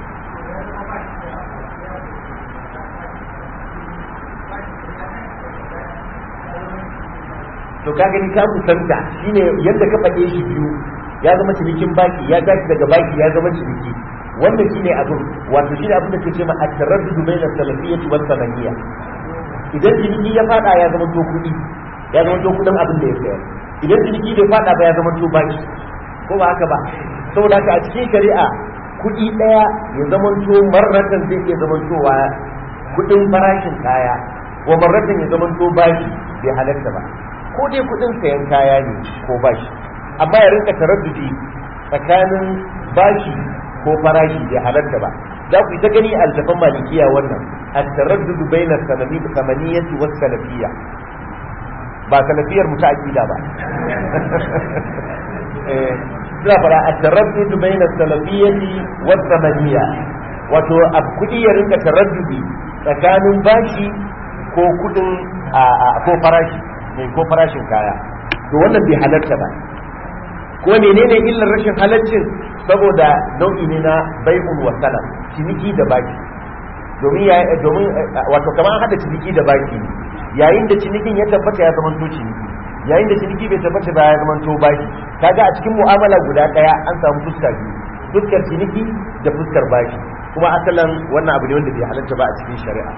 to ka gani ka kusanta shine yadda ka faɗe shi biyu ya zama cinikin baki ya tashi daga baki ya zama ciniki wannan shine abin wato shine abin da ke ce ma at-taraddud bayna salafiyyah wa sananiyya idan ciniki ya fada ya zama to kuɗi ya zama to kuɗin abin da ya sayar idan ciniki bai fada ba ya zama to baki ko ba haka ba saboda haka a cikin shari'a kuɗi ɗaya ya zama to marratan zai iya zama towa kuɗin farashin kaya wa marratan ya zama to baki bai halatta ba ko dai kudin sayan kaya ne ko bashi amma ya rinka taraddudi tsakanin bashi ko farashi bai halarta ba za ku yi ta gani altafan malikiya wannan at-taraddudu bayna sanami samaniyati was salafiyya ba salafiyar mu ta aqida ba eh suna fara at-taraddudu bayna salafiyyati was samaniyya wato ab kudi ya rinka taraddudi tsakanin bashi ko kudin ko farashi ne ko farashin kaya to wannan bai halarta ba ko menene illar rashin halaccin saboda nau'i ne na bai'un wa salam ciniki da baki domin ya domin wato kamar an hada ciniki da baki ne yayin da cinikin ya tabbata ya zama to ciniki yayin da ciniki bai tabbata ba ya zama to baki kaga a cikin mu'amala guda daya an samu fuska biyu fuskar ciniki da fuskar baki kuma asalan wannan abu ne wanda bai halarta ba a cikin shari'a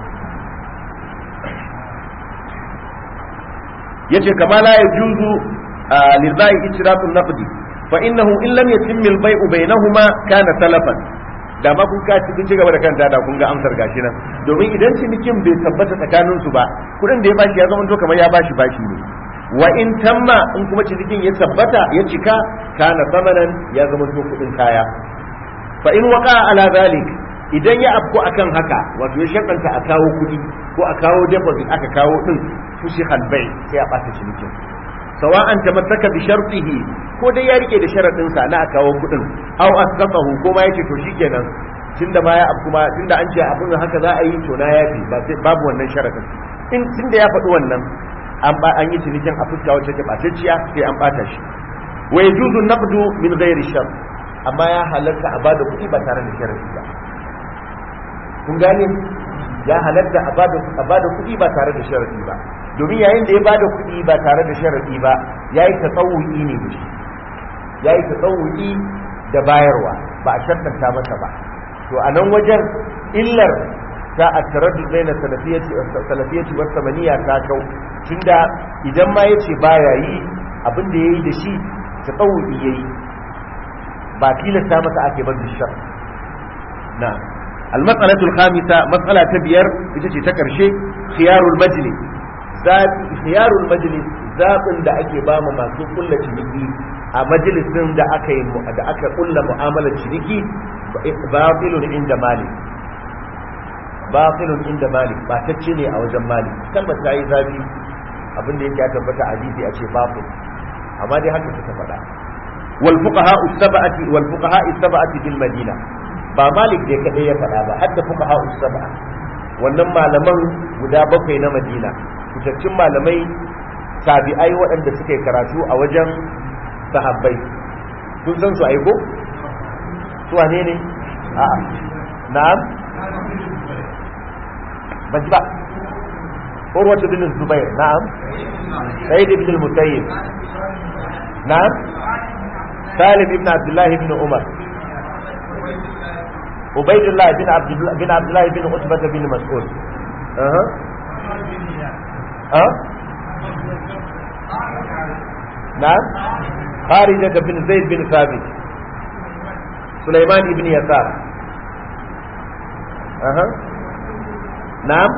yace kama la yajuzu lil bai'i itiratu naqdi fa innahu in lam yatim al bai'u bainahuma kana talafan da ma kun kaci kun ci gaba da kanta da kun ga amsar gashi nan domin idan cinikin bai tabbata tsakanin su ba kudin da ya bashi ya zama to kamar ya bashi bashi ne wa in tamma in kuma cinikin ya tabbata ya cika kana samanan ya zama to kudin kaya fa in waqa ala zalik idan ya afko akan haka wato ya shakanta a kawo kudi ko a kawo deposit aka kawo din fushi halbai sai a ɓata cinikin sawa'an tamassaka bi shartihi ko dai ya rike da sharadin sa na a kawo kudin aw asqatahu ko ma yace to shikenan tunda ma ya kuma tunda an ce abin haka za a yi to na yafi ba sai babu wannan sharadin in tunda ya faɗi wannan an ba an yi cinikin a fuska wacce take ɓatacciya sai an ɓata shi wa yajuzu naqdu min ghairi shart amma ya halarta a bada kuɗi ba tare da sharadi ba kun gane ya halatta a bada kuɗi ba tare da sharadi ba domin yayin da ya bada kuɗi ba tare da sharadi ba yayi tasawuki ne da shi yayi tasawuki da bayarwa ba a shartanta masa ba to a nan wajen illar ta a taraddud baina salafiyati salafiyati wa samaniya ta kau tunda idan ma yace baya yi abin da yayi da shi tasawuki yayi ba tilasta masa ake bar da shar na المسألة الخامسة مسألة تبير بتجي تكرشي خيار المجلس ذات خيار المجلس ذات da ake ba mu masu kulla ciniki a majalisin da aka yi da aka kulla mu'amalar ciniki batilun inda malik batilun inda malik ba tacce ne a wajen malik kalmar ta yi zafi abin da yake ya tabbata a hadisi a ce batil amma dai haka suka faɗa wal fuqaha as-sab'ati wal fuqaha as-sab'ati bil madina ba malik ne kadai ya faɗa ba hadda fuqaha sab'a wannan malaman guda bakwai na madina fitaccen malamai tabi'ai waɗanda suka yi karatu a wajen sahabbai kun san su aiko su wane ne a'a na'am ban ji ba urwatu bin zubair na'am sayyid ibn al-musayyib na'am salim ibn abdullah ibn umar ubaidullah bin abdullah bin abdullah bin utbah bin mas'ud aha ah na'am kharija bin zaid bin thabit sulaiman ibn yasar aha na'am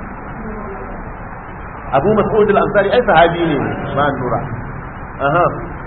abu mas'ud al-ansari ai sahabi ne ma nura aha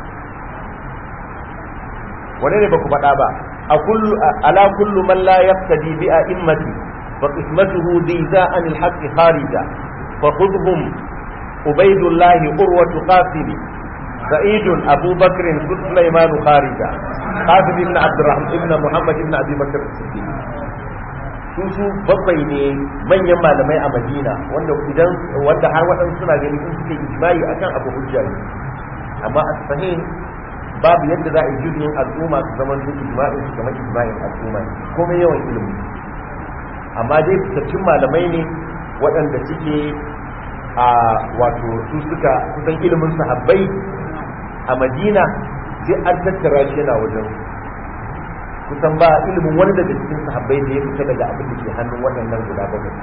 wane ne baku faɗa ba a kullu ala kullu man la yaqtadi bi a'immati fa qismatuhu diza'an al-haqq kharija fa khudhum ubaydullah urwatu qasim سعيد أبو بكر سليمان خارجة قاسم بن عبد الرحمن ابن محمد بن أبي بكر الصديق su su bakwai ne manyan malamai a madina wanda idan wanda har waɗansu suna ganin in suke ijma'i akan abu hujja ne amma a sahih babu yadda za a yi jirgin al'umma su zama su ijma'in su kamar ijma'in al'umma ne komai yawan ilimi amma dai fitaccen malamai ne waɗanda suke a wato su suka kusan ilimin sahabbai a madina sai an tattara shi yana wajen kusan ba ilimin wani daga cikin sahabbai da ya fita daga abin da ke hannun waɗannan guda bakwai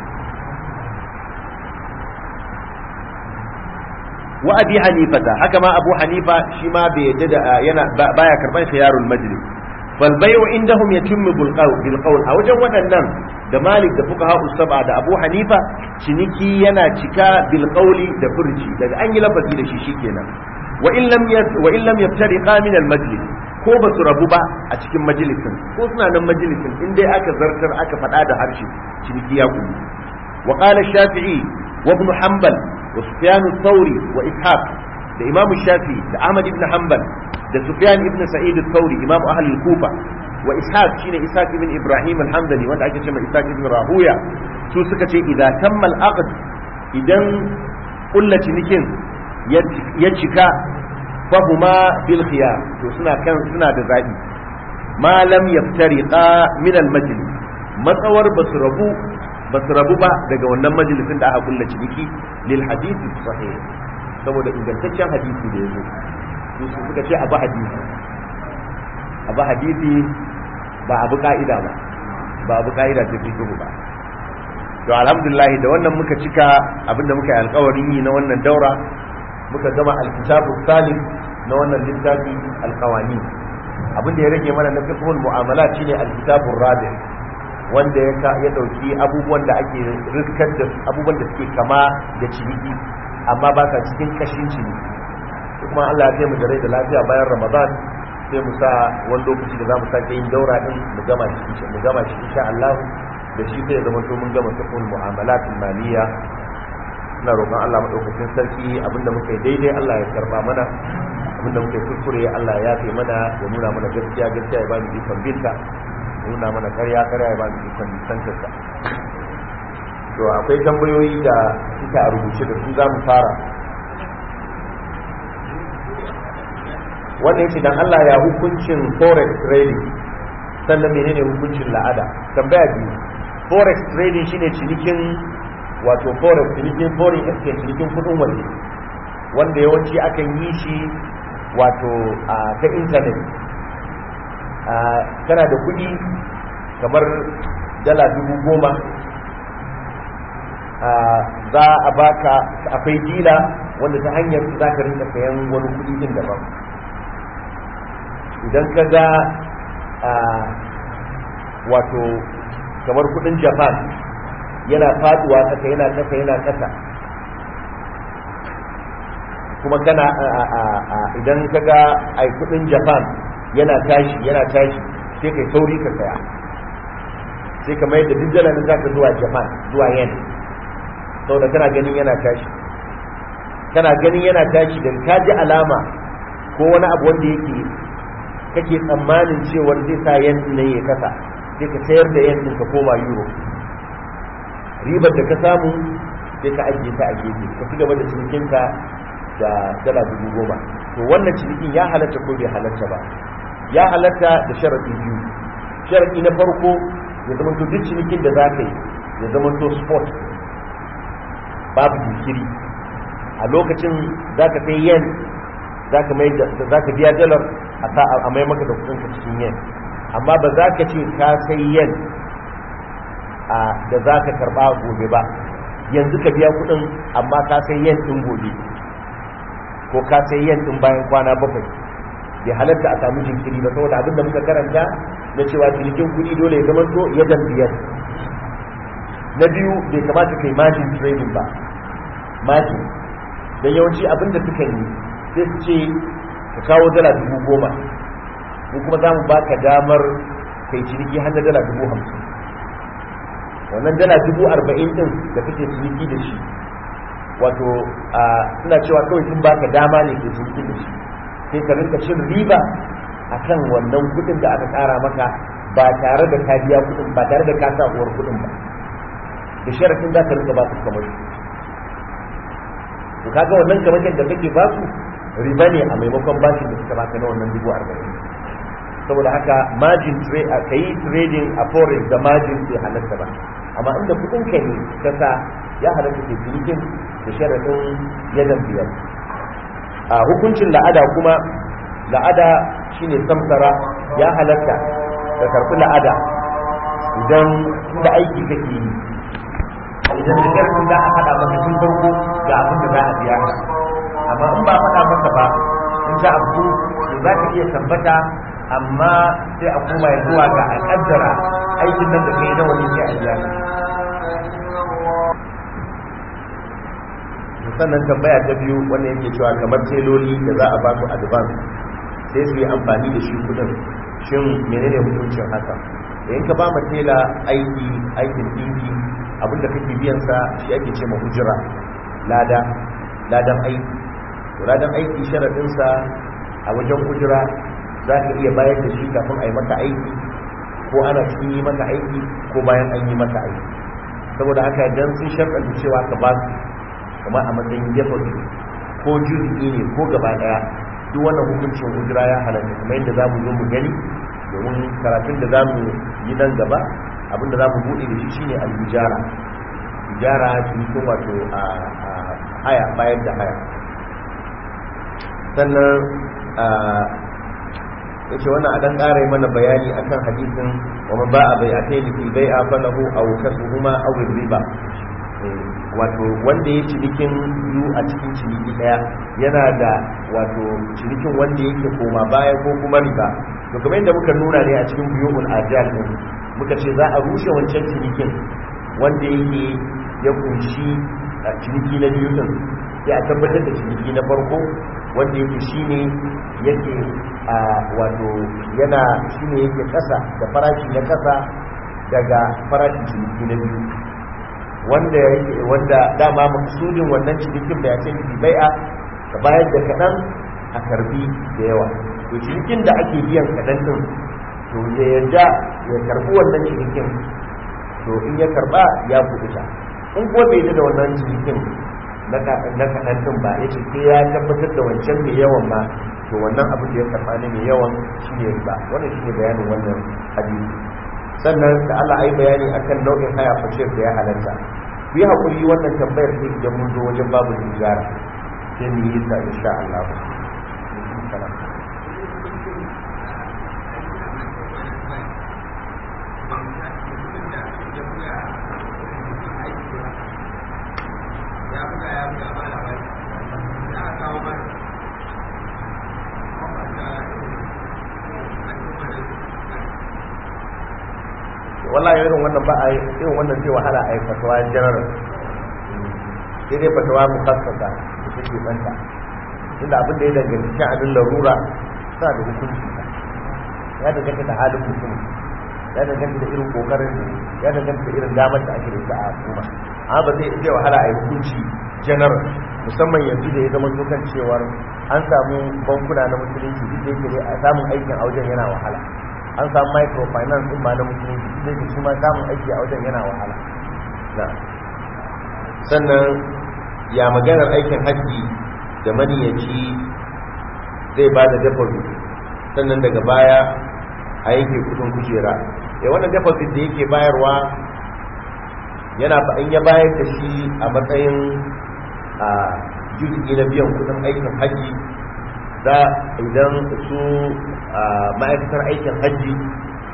wa abi hanifata haka ma abu hanifa shi ma bai yadda da yana baya karban khiyarul majlis fal bai'u indahum yatimmu bil qawl bil qawl a wajen waɗannan da malik da fuqaha usaba da abu hanifa ciniki yana cika bil qawli da furci daga an yi lafazi da shi shikenan wa in lam wa in lam yaftariqa min al majlis ko ba su rabu ba a cikin majalisin ko suna nan majalisin in dai aka zartar aka faɗa da harshe ciniki ya gudu wa qala shafi'i wa ibn hanbal wa sufyan thawri wa ishaq da imam shafi'i da ahmad ibn hanbal da sufyan ibn sa'id thawri imam ahli kufa wa ishaq shine ishaq ibn ibrahim al-hamdani wanda ake cewa ishaq ibn rahuya su suka ce idan tamma al-aqd idan kullu cinikin ya cika fahuma bil khiyar to suna kan suna da zabi ma lam yaftariqa min al majlis matsawar basu rabu basu rabu ba daga wannan majalisin da aka kulla ciniki lil hadisi sahih saboda ingantaccen hadisi da yazo su suka ce abu hadisi abu hadisi ba abu ka'ida ba ba abu ka'ida ta fi ba to alhamdulillah da wannan muka cika abinda muka yi alkawarin yi na wannan daura muka gama alkitabu salim na wannan littafi alkawani abin da ya rage mana na fiqhul mu'amalat shine alkitabur rabi wanda ya ya dauki abubuwan da ake riskar da abubuwan da suke kama da ciniki amma ba sa cikin kashin ciniki kuma Allah ya kai mu da rai da lafiya bayan Ramadan sai mu sa wani lokaci da zamu sake yin daura din mu gama shi mu gama shi insha Allah da shi sai ya zama to mun gama fiqhul mu'amalat maliya ina roƙon Allah maɗaukakin sarki abinda muka yi daidai Allah ya karba mana abinda muka yi kuskure Allah ya yafe mana ya nuna mana gaskiya gaskiya ya ba mu ikon binta ya nuna mana karya karya ya ba mu ikon nisantarsa to akwai tambayoyi da suka a rubuce da su za mu fara wannan yace dan Allah ya hukuncin forex trading sannan menene hukuncin la'ada tambaya biyu forex trading shine cinikin wato forex cinikin foreign exchange cinikin kudin waje wanda yawanci akan yi shi wato a ta intanet kana da kudi kamar dala dubu goma za a baka akwai dila wanda ta hanyar za ka rinka sayan wani kudi din daban idan ka ga wato kamar kudin japan yana faduwa kasa yana kasa yana kasa kuma kana idan ka ga ai kudin japan yana tashi yana tashi sai kai sauri ka saya sai ka mai da duk dalar da zaka zuwa japan zuwa yen saboda kana ganin yana tashi kana ganin yana tashi da ka ji alama ko wani abu wanda yake kake tsammanin cewar zai sa yen ne ya kasa sai ka sayar da yen ɗin ka koma euro ribar da ka samu sai ka ajiye ta a gefe ka ci gaba da cinikinka da dala dubu goma to wannan cinikin ya halatta ko bai halatta ba ya halatta da sharaɗi biyu sharaɗi na farko ya zama to duk cinikin da za ka yi ya zama to sport babu jinkiri a lokacin za ka sai yen za ka biya dalar a mai maka da kudinka cikin yen amma ba za ka ce ka sai yan da za ka karba gobe ba yanzu ka biya kudin amma ka sai yan din gobe ko ka sai yan din bayan kwana bakwai bai halatta a samu jinkiri ba saboda abinda muka karanta na cewa cinikin kudi dole ya zama to ya biyar na biyu bai kamata kai margin trading ba margin don yawanci abinda suka yi sai su ce ka kawo dala dubu goma ko kuma za mu baka damar kai ciniki har da dala dubu hamsin wannan dala dubu arba'in din da kake ciniki da shi wato suna cewa kawai sun baka dama ne ke ciniki da shi sai ka rinka cin riba akan wannan kudin da aka kara maka ba tare da ka biya kudin ba tare da ka sa uwar kudin ba da sharafin za ka rinka ba su kamar to kaga wannan kamakin da kake ba su riba ne a maimakon bashin da suka baka na wannan dubu arba'in saboda haka margin trade ka yi trading a forex da margin bai halatta ba amma inda kudin ka ne ka sa ya halatta ke cinikin da sharafin yadan biyar a hukuncin la'ada kuma la'ada shine samsara ya halatta da karfi la'ada idan inda aiki kake yi idan da karfin za a faɗa maka tun farko ga abin da za a biya ka amma in ba faɗa maka ba in za a fito za ka iya tabbata amma sai a koma ya zuwa ga a kaddara aikin nan da kai na wani sai a biya ka sannan tambaya ta biyu wannan yake cewa kamar teloli da za a ba su advance sai su yi amfani da shi kudin shin menene hukuncin haka idan ka ba ma tela aiki aikin dinki abinda kake biyan sa shi ake ce ma hujira lada ladan aiki to ladan aiki sharadin sa a wajen hujira za ka iya bayar da shi kafin a yi maka aiki ko ana cikin yi maka aiki ko bayan an yi maka aiki saboda haka dan sun sharɗanta cewa ka ba su kamar a matsayin deposit ko juzi ne ko gaba daya duk wannan hukuncin hujira ya halatta kuma yadda za mu zo mu gani domin karatun da za mu yi nan gaba abinda za mu buɗe da shi shine al-ijara ijara cikin wato a haya bayar da haya sannan ya ce wannan a ɗan ƙara mana bayani akan hadisin wa man ba'a bai a kai fi bai a falahu aw kasuhuma aw riba wato wanda ya cinikin biyu a cikin ciniki daya yana da wato cinikin wanda yake koma baya ko kuma riba to kamar yadda muka nuna ne a cikin biyun ajal din muka ce za a rushe wancan cinikin wanda yake ya kunshi ciniki na biyu din sai a tabbatar da ciniki na farko wanda yake shine yake a wato yana shine yake kasa da farashi na kasa daga farashin ciniki na biyu wanda wanda dama maksudin wannan cinikin da ya ce fi bai'a ka bayar da kaɗan a karbi da yawa to cinikin da ake biyan kaɗan din to ya yarda ya karbi wannan cinikin to in ya karba ya kuɗuta in ko bai da wannan cinikin na kaɗan din ba ya ce sai ya tabbatar da wancan mai yawan ma to wannan abin da ya karba ne mai yawan shi ne riba wannan shi ne bayanin wannan hadisi sannan da Allah ai bayani akan nau'in haya fashir da ya halatta ku yi haƙuri wannan tambayar sai idan mun zo wajen babu tijara sai mu yi ta insha Allah wallahi irin wannan ba a yi irin wannan zai wahala a yi fatawa general sai dai fatawa mukassasa da take banta inda abin da ya danganci sha'anin larura suna da hukunci ya danganta da halin mutum ya danganta da irin kokarin ya danganta da irin damar da ake da ita a al'umma amma ba zai zai wahala a yi hukunci general musamman yanzu da ya zama dukan cewar an samu bankuna na musulunci duk da yake a samun aikin a wajen yana wahala an samu microfinance din ma na musulunci da ke shi ma samun aiki a wajen yana wahala sannan ya maganar aikin haƙƙi da maniyaci zai ba da deposit sannan daga baya a yake kudin kujera ya wannan deposit da yake bayarwa yana in ya bayar da shi a matsayin a juzi na biyan kudin aikin haƙƙi za idan su ma'aikatar aikin hajji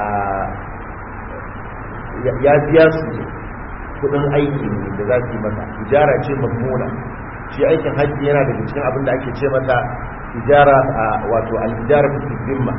ya biya su kudin aiki ne da za su yi masa ijara ce mazmuna shi aikin hajji yana daga cikin abin da ake ce masa ijara wato al-ijara fi zimma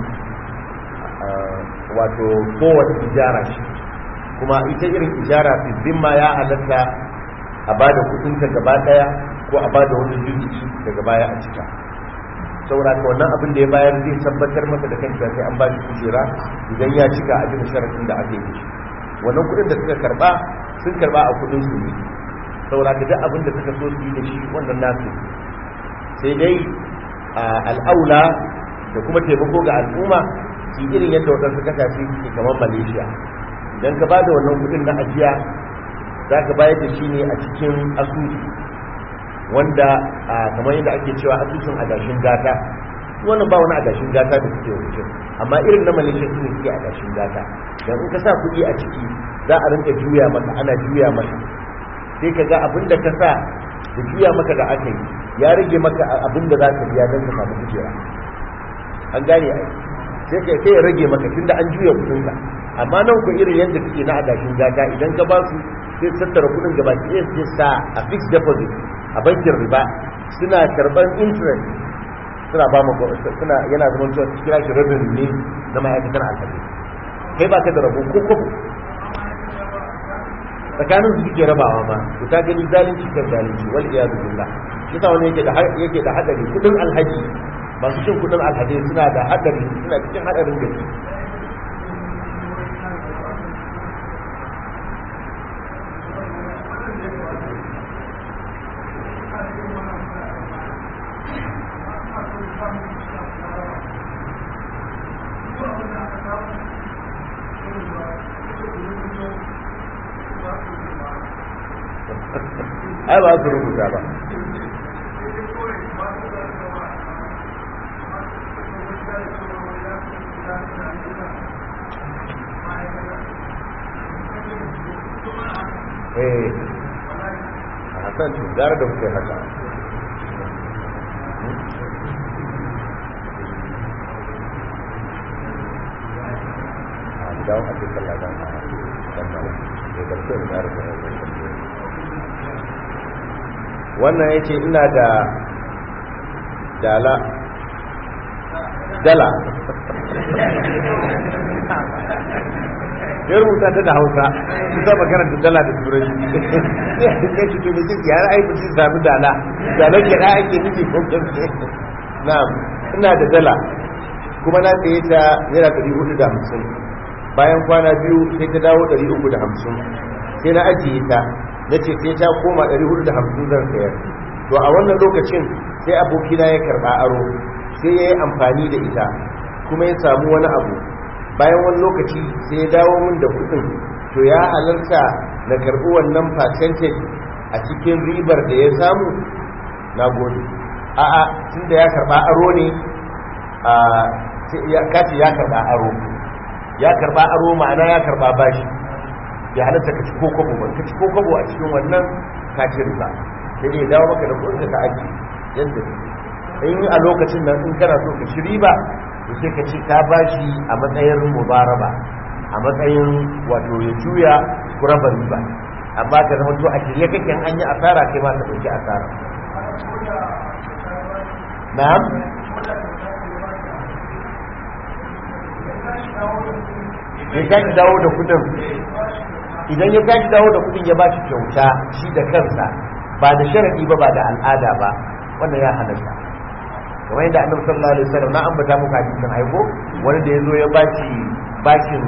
wato kowace ijara shi kuma ita irin ijara fi zimma ya halatta a ba da kudinta gaba daya ko a ba da wani juzuki daga baya a cika saboda ka wannan abin da ya bayar zai tabbatar masa da kanta sai an ba shi kujera idan ya cika a bisa sharafin da aka yi shi wannan kudin da suka karba sun karba a kudin su ne saboda ka duk abin da suka so su yi da shi wannan nasu sai dai al'aula da kuma taimako ga al'umma su irin yadda waɗansu kasashe suke kamar malaysia idan ka ba da wannan kudin na ajiya za ka bayar da shi ne a cikin asusu wanda kamar yadda ake cewa asusun adashin gata wannan ba wani adashin gata da suke wucin amma irin na malaysia su ne suke adashin gata don in ka sa kuɗi a ciki za a rinka juya maka ana juya maka sai ka ga abin da ka sa da juya maka da aka yi ya rage maka abin da za ka biya don ka samu kujera an gane ai sai ka sai ya rage maka tunda an juya kuɗinka amma nan ku irin yadda suke na adashin gata idan ka ba su sai tattara kuɗin gaba ɗaya sai sa a fixed deposit a bankin riba suna karban interest suna ba mu suna yana zama cewa su kira shi rabin ne na ma'aikatar alhaji kai ba ka da rabo ko kwabo tsakanin su suke rabawa ma to ta gani zalunci kan zalunci wal iyadu billah shi sa wani yake da yake da hadari kudin alhaji masu cin kudin alhaji suna da hadari suna cikin hadarin gaske ai ba su rubuta ba eh a hasan gara da muke haka a dawo a cikin ladan a dan malam da karshe da gara da wannan ya ce ina da dala dala ya rubuta ta da hausa su saba karanta dala da turanci ya ce to mai ya ra'ayi mutum sami dala dala ke da ake nufi ko kamfe na ina da dala kuma na tsaye ta yana ɗari hudu da hamsin bayan kwana biyu sai ta dawo ɗari uku da hamsin sai na ajiye ta na ce sai ta koma 450 zan sayar to a wannan lokacin sai abokina ya karba aro sai ya yi amfani da ita kuma ya samu wani abu bayan wani lokaci sai ya dawo min da kudin to ya halarta na karbi wannan percentage a cikin ribar da ya samu na gode a'a tun da ya karba aro ne a kace ya karba aro ya karba aro ma'ana ya karba bashi ya halatta ka ci kokobo ba ka ci kokobo a cikin wannan ka ci riba sai dai dawo maka da kudin ka aji yadda in a lokacin nan in kana so ka ci riba to sai ka ci ka bashi a matsayin mubaraba a matsayin wato ya juya ku raba riba amma ka zama to a shirye kake an yi asara kai ma ka dauki asara na'am ya tashi dawo da kudin idan ya tashi dawo da kudin ya bashi kyauta shi da kansa ba da sharadi ba ba da al'ada ba wannan ya halatta kamar yadda annabi sallallahu alaihi wasallam na ambata muku hadisin aiko wani da yazo ya bashi bashin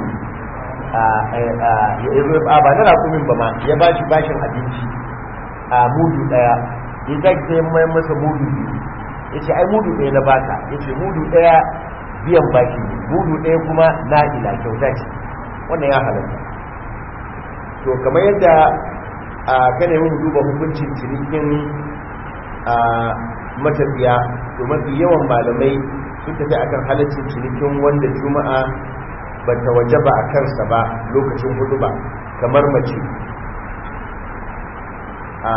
ya zo a ba na rakumin ba ma ya bashi bashin abinci a mudu daya ya tashi sai mai masa mudu biyu yace ai mudu daya na baka yace mudu daya biyan bashi mudu daya kuma na ila kyauta ce wannan ya halatta to kamar yadda a kana yi duba hukuncin cinikin a matafiya to mafi yawan malamai sun tafi akan halaccin cinikin wanda juma'a ba ta waje ba a kansa ba lokacin hudu ba kamar mace a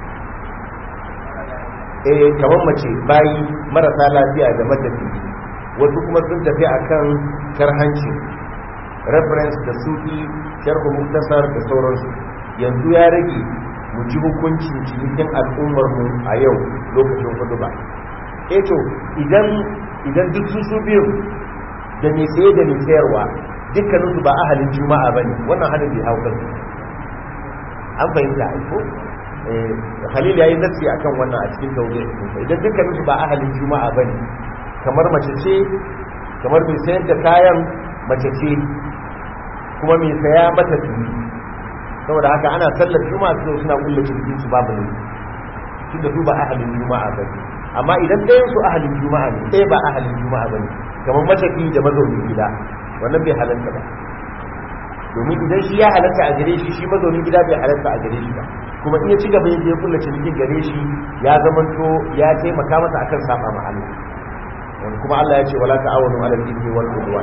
eh kamar mace bayi marasa lafiya da matafiya wasu kuma sun tafi akan karhanci reference da sufi sharhu muktasar da sauransu yanzu ya rage mu ji hukuncin cikin al'ummar mu a yau lokacin hudu ba eto idan idan duk su su biyu da mai saye da mai sayarwa dukkaninsu ba ahalin juma'a bane wannan hadin bai hau kansu an fahimta aiko Khalil ya yi nasi a kan wannan a cikin tauje idan dukkanin su ba ahalin juma'a ba ne kamar mace ce kamar mai sayar da kayan mace ce kuma mai saya mata tuni saboda haka ana sallar juma'a su suna kulle cikin su babu ne tunda su ba ahalin juma'a ba ne amma idan ɗayan su ahalin juma'a ne ɗaya ba ahalin juma'a ba ne kamar matafi da mazaunin gida wannan bai halarta ba domin idan shi ya halatta a gare shi shi mazaunin gida bai halatta a gare shi ba kuma in ya ci gaba yadda ya kulla cikin gare shi ya zamanto ya taimaka masa akan saba ma Allah wani kuma Allah ya ce wala ta'awanu 'ala al-ithmi wal 'udwan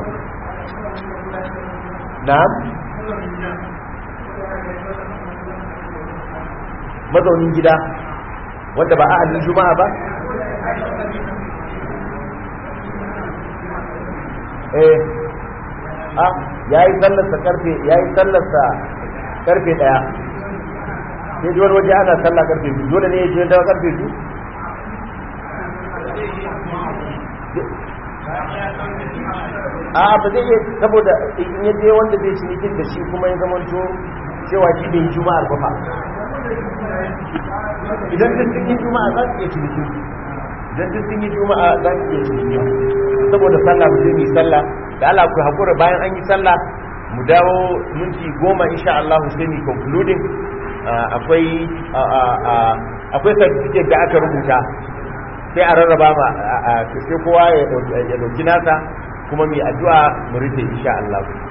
na'am mazaunin gida wanda ba ahalin juma'a ba eh a yayi sallarsa karfe yayi sallarsa karfe daya sai ji wani waje ana sallah karfe biyu dole ne ya je dawa karfe biyu a ba zai iya saboda in ya je wanda zai cinikin da shi kuma ya zamanto cewa shi bai yi juma'ar ba fa idan duk sun yi juma'a za su iya cinikin idan duk sun yi juma'a za su iya cinikin saboda sallah mu je mu yi sallah da Allah ku hakura bayan an yi sallah mu dawo minti goma insha Allah sai mu concluding akwai akwai certificate da aka rubuta sai a rarraba ma sai kowa ya dauki nasa kuma mai addu'a mu rufe insha Allah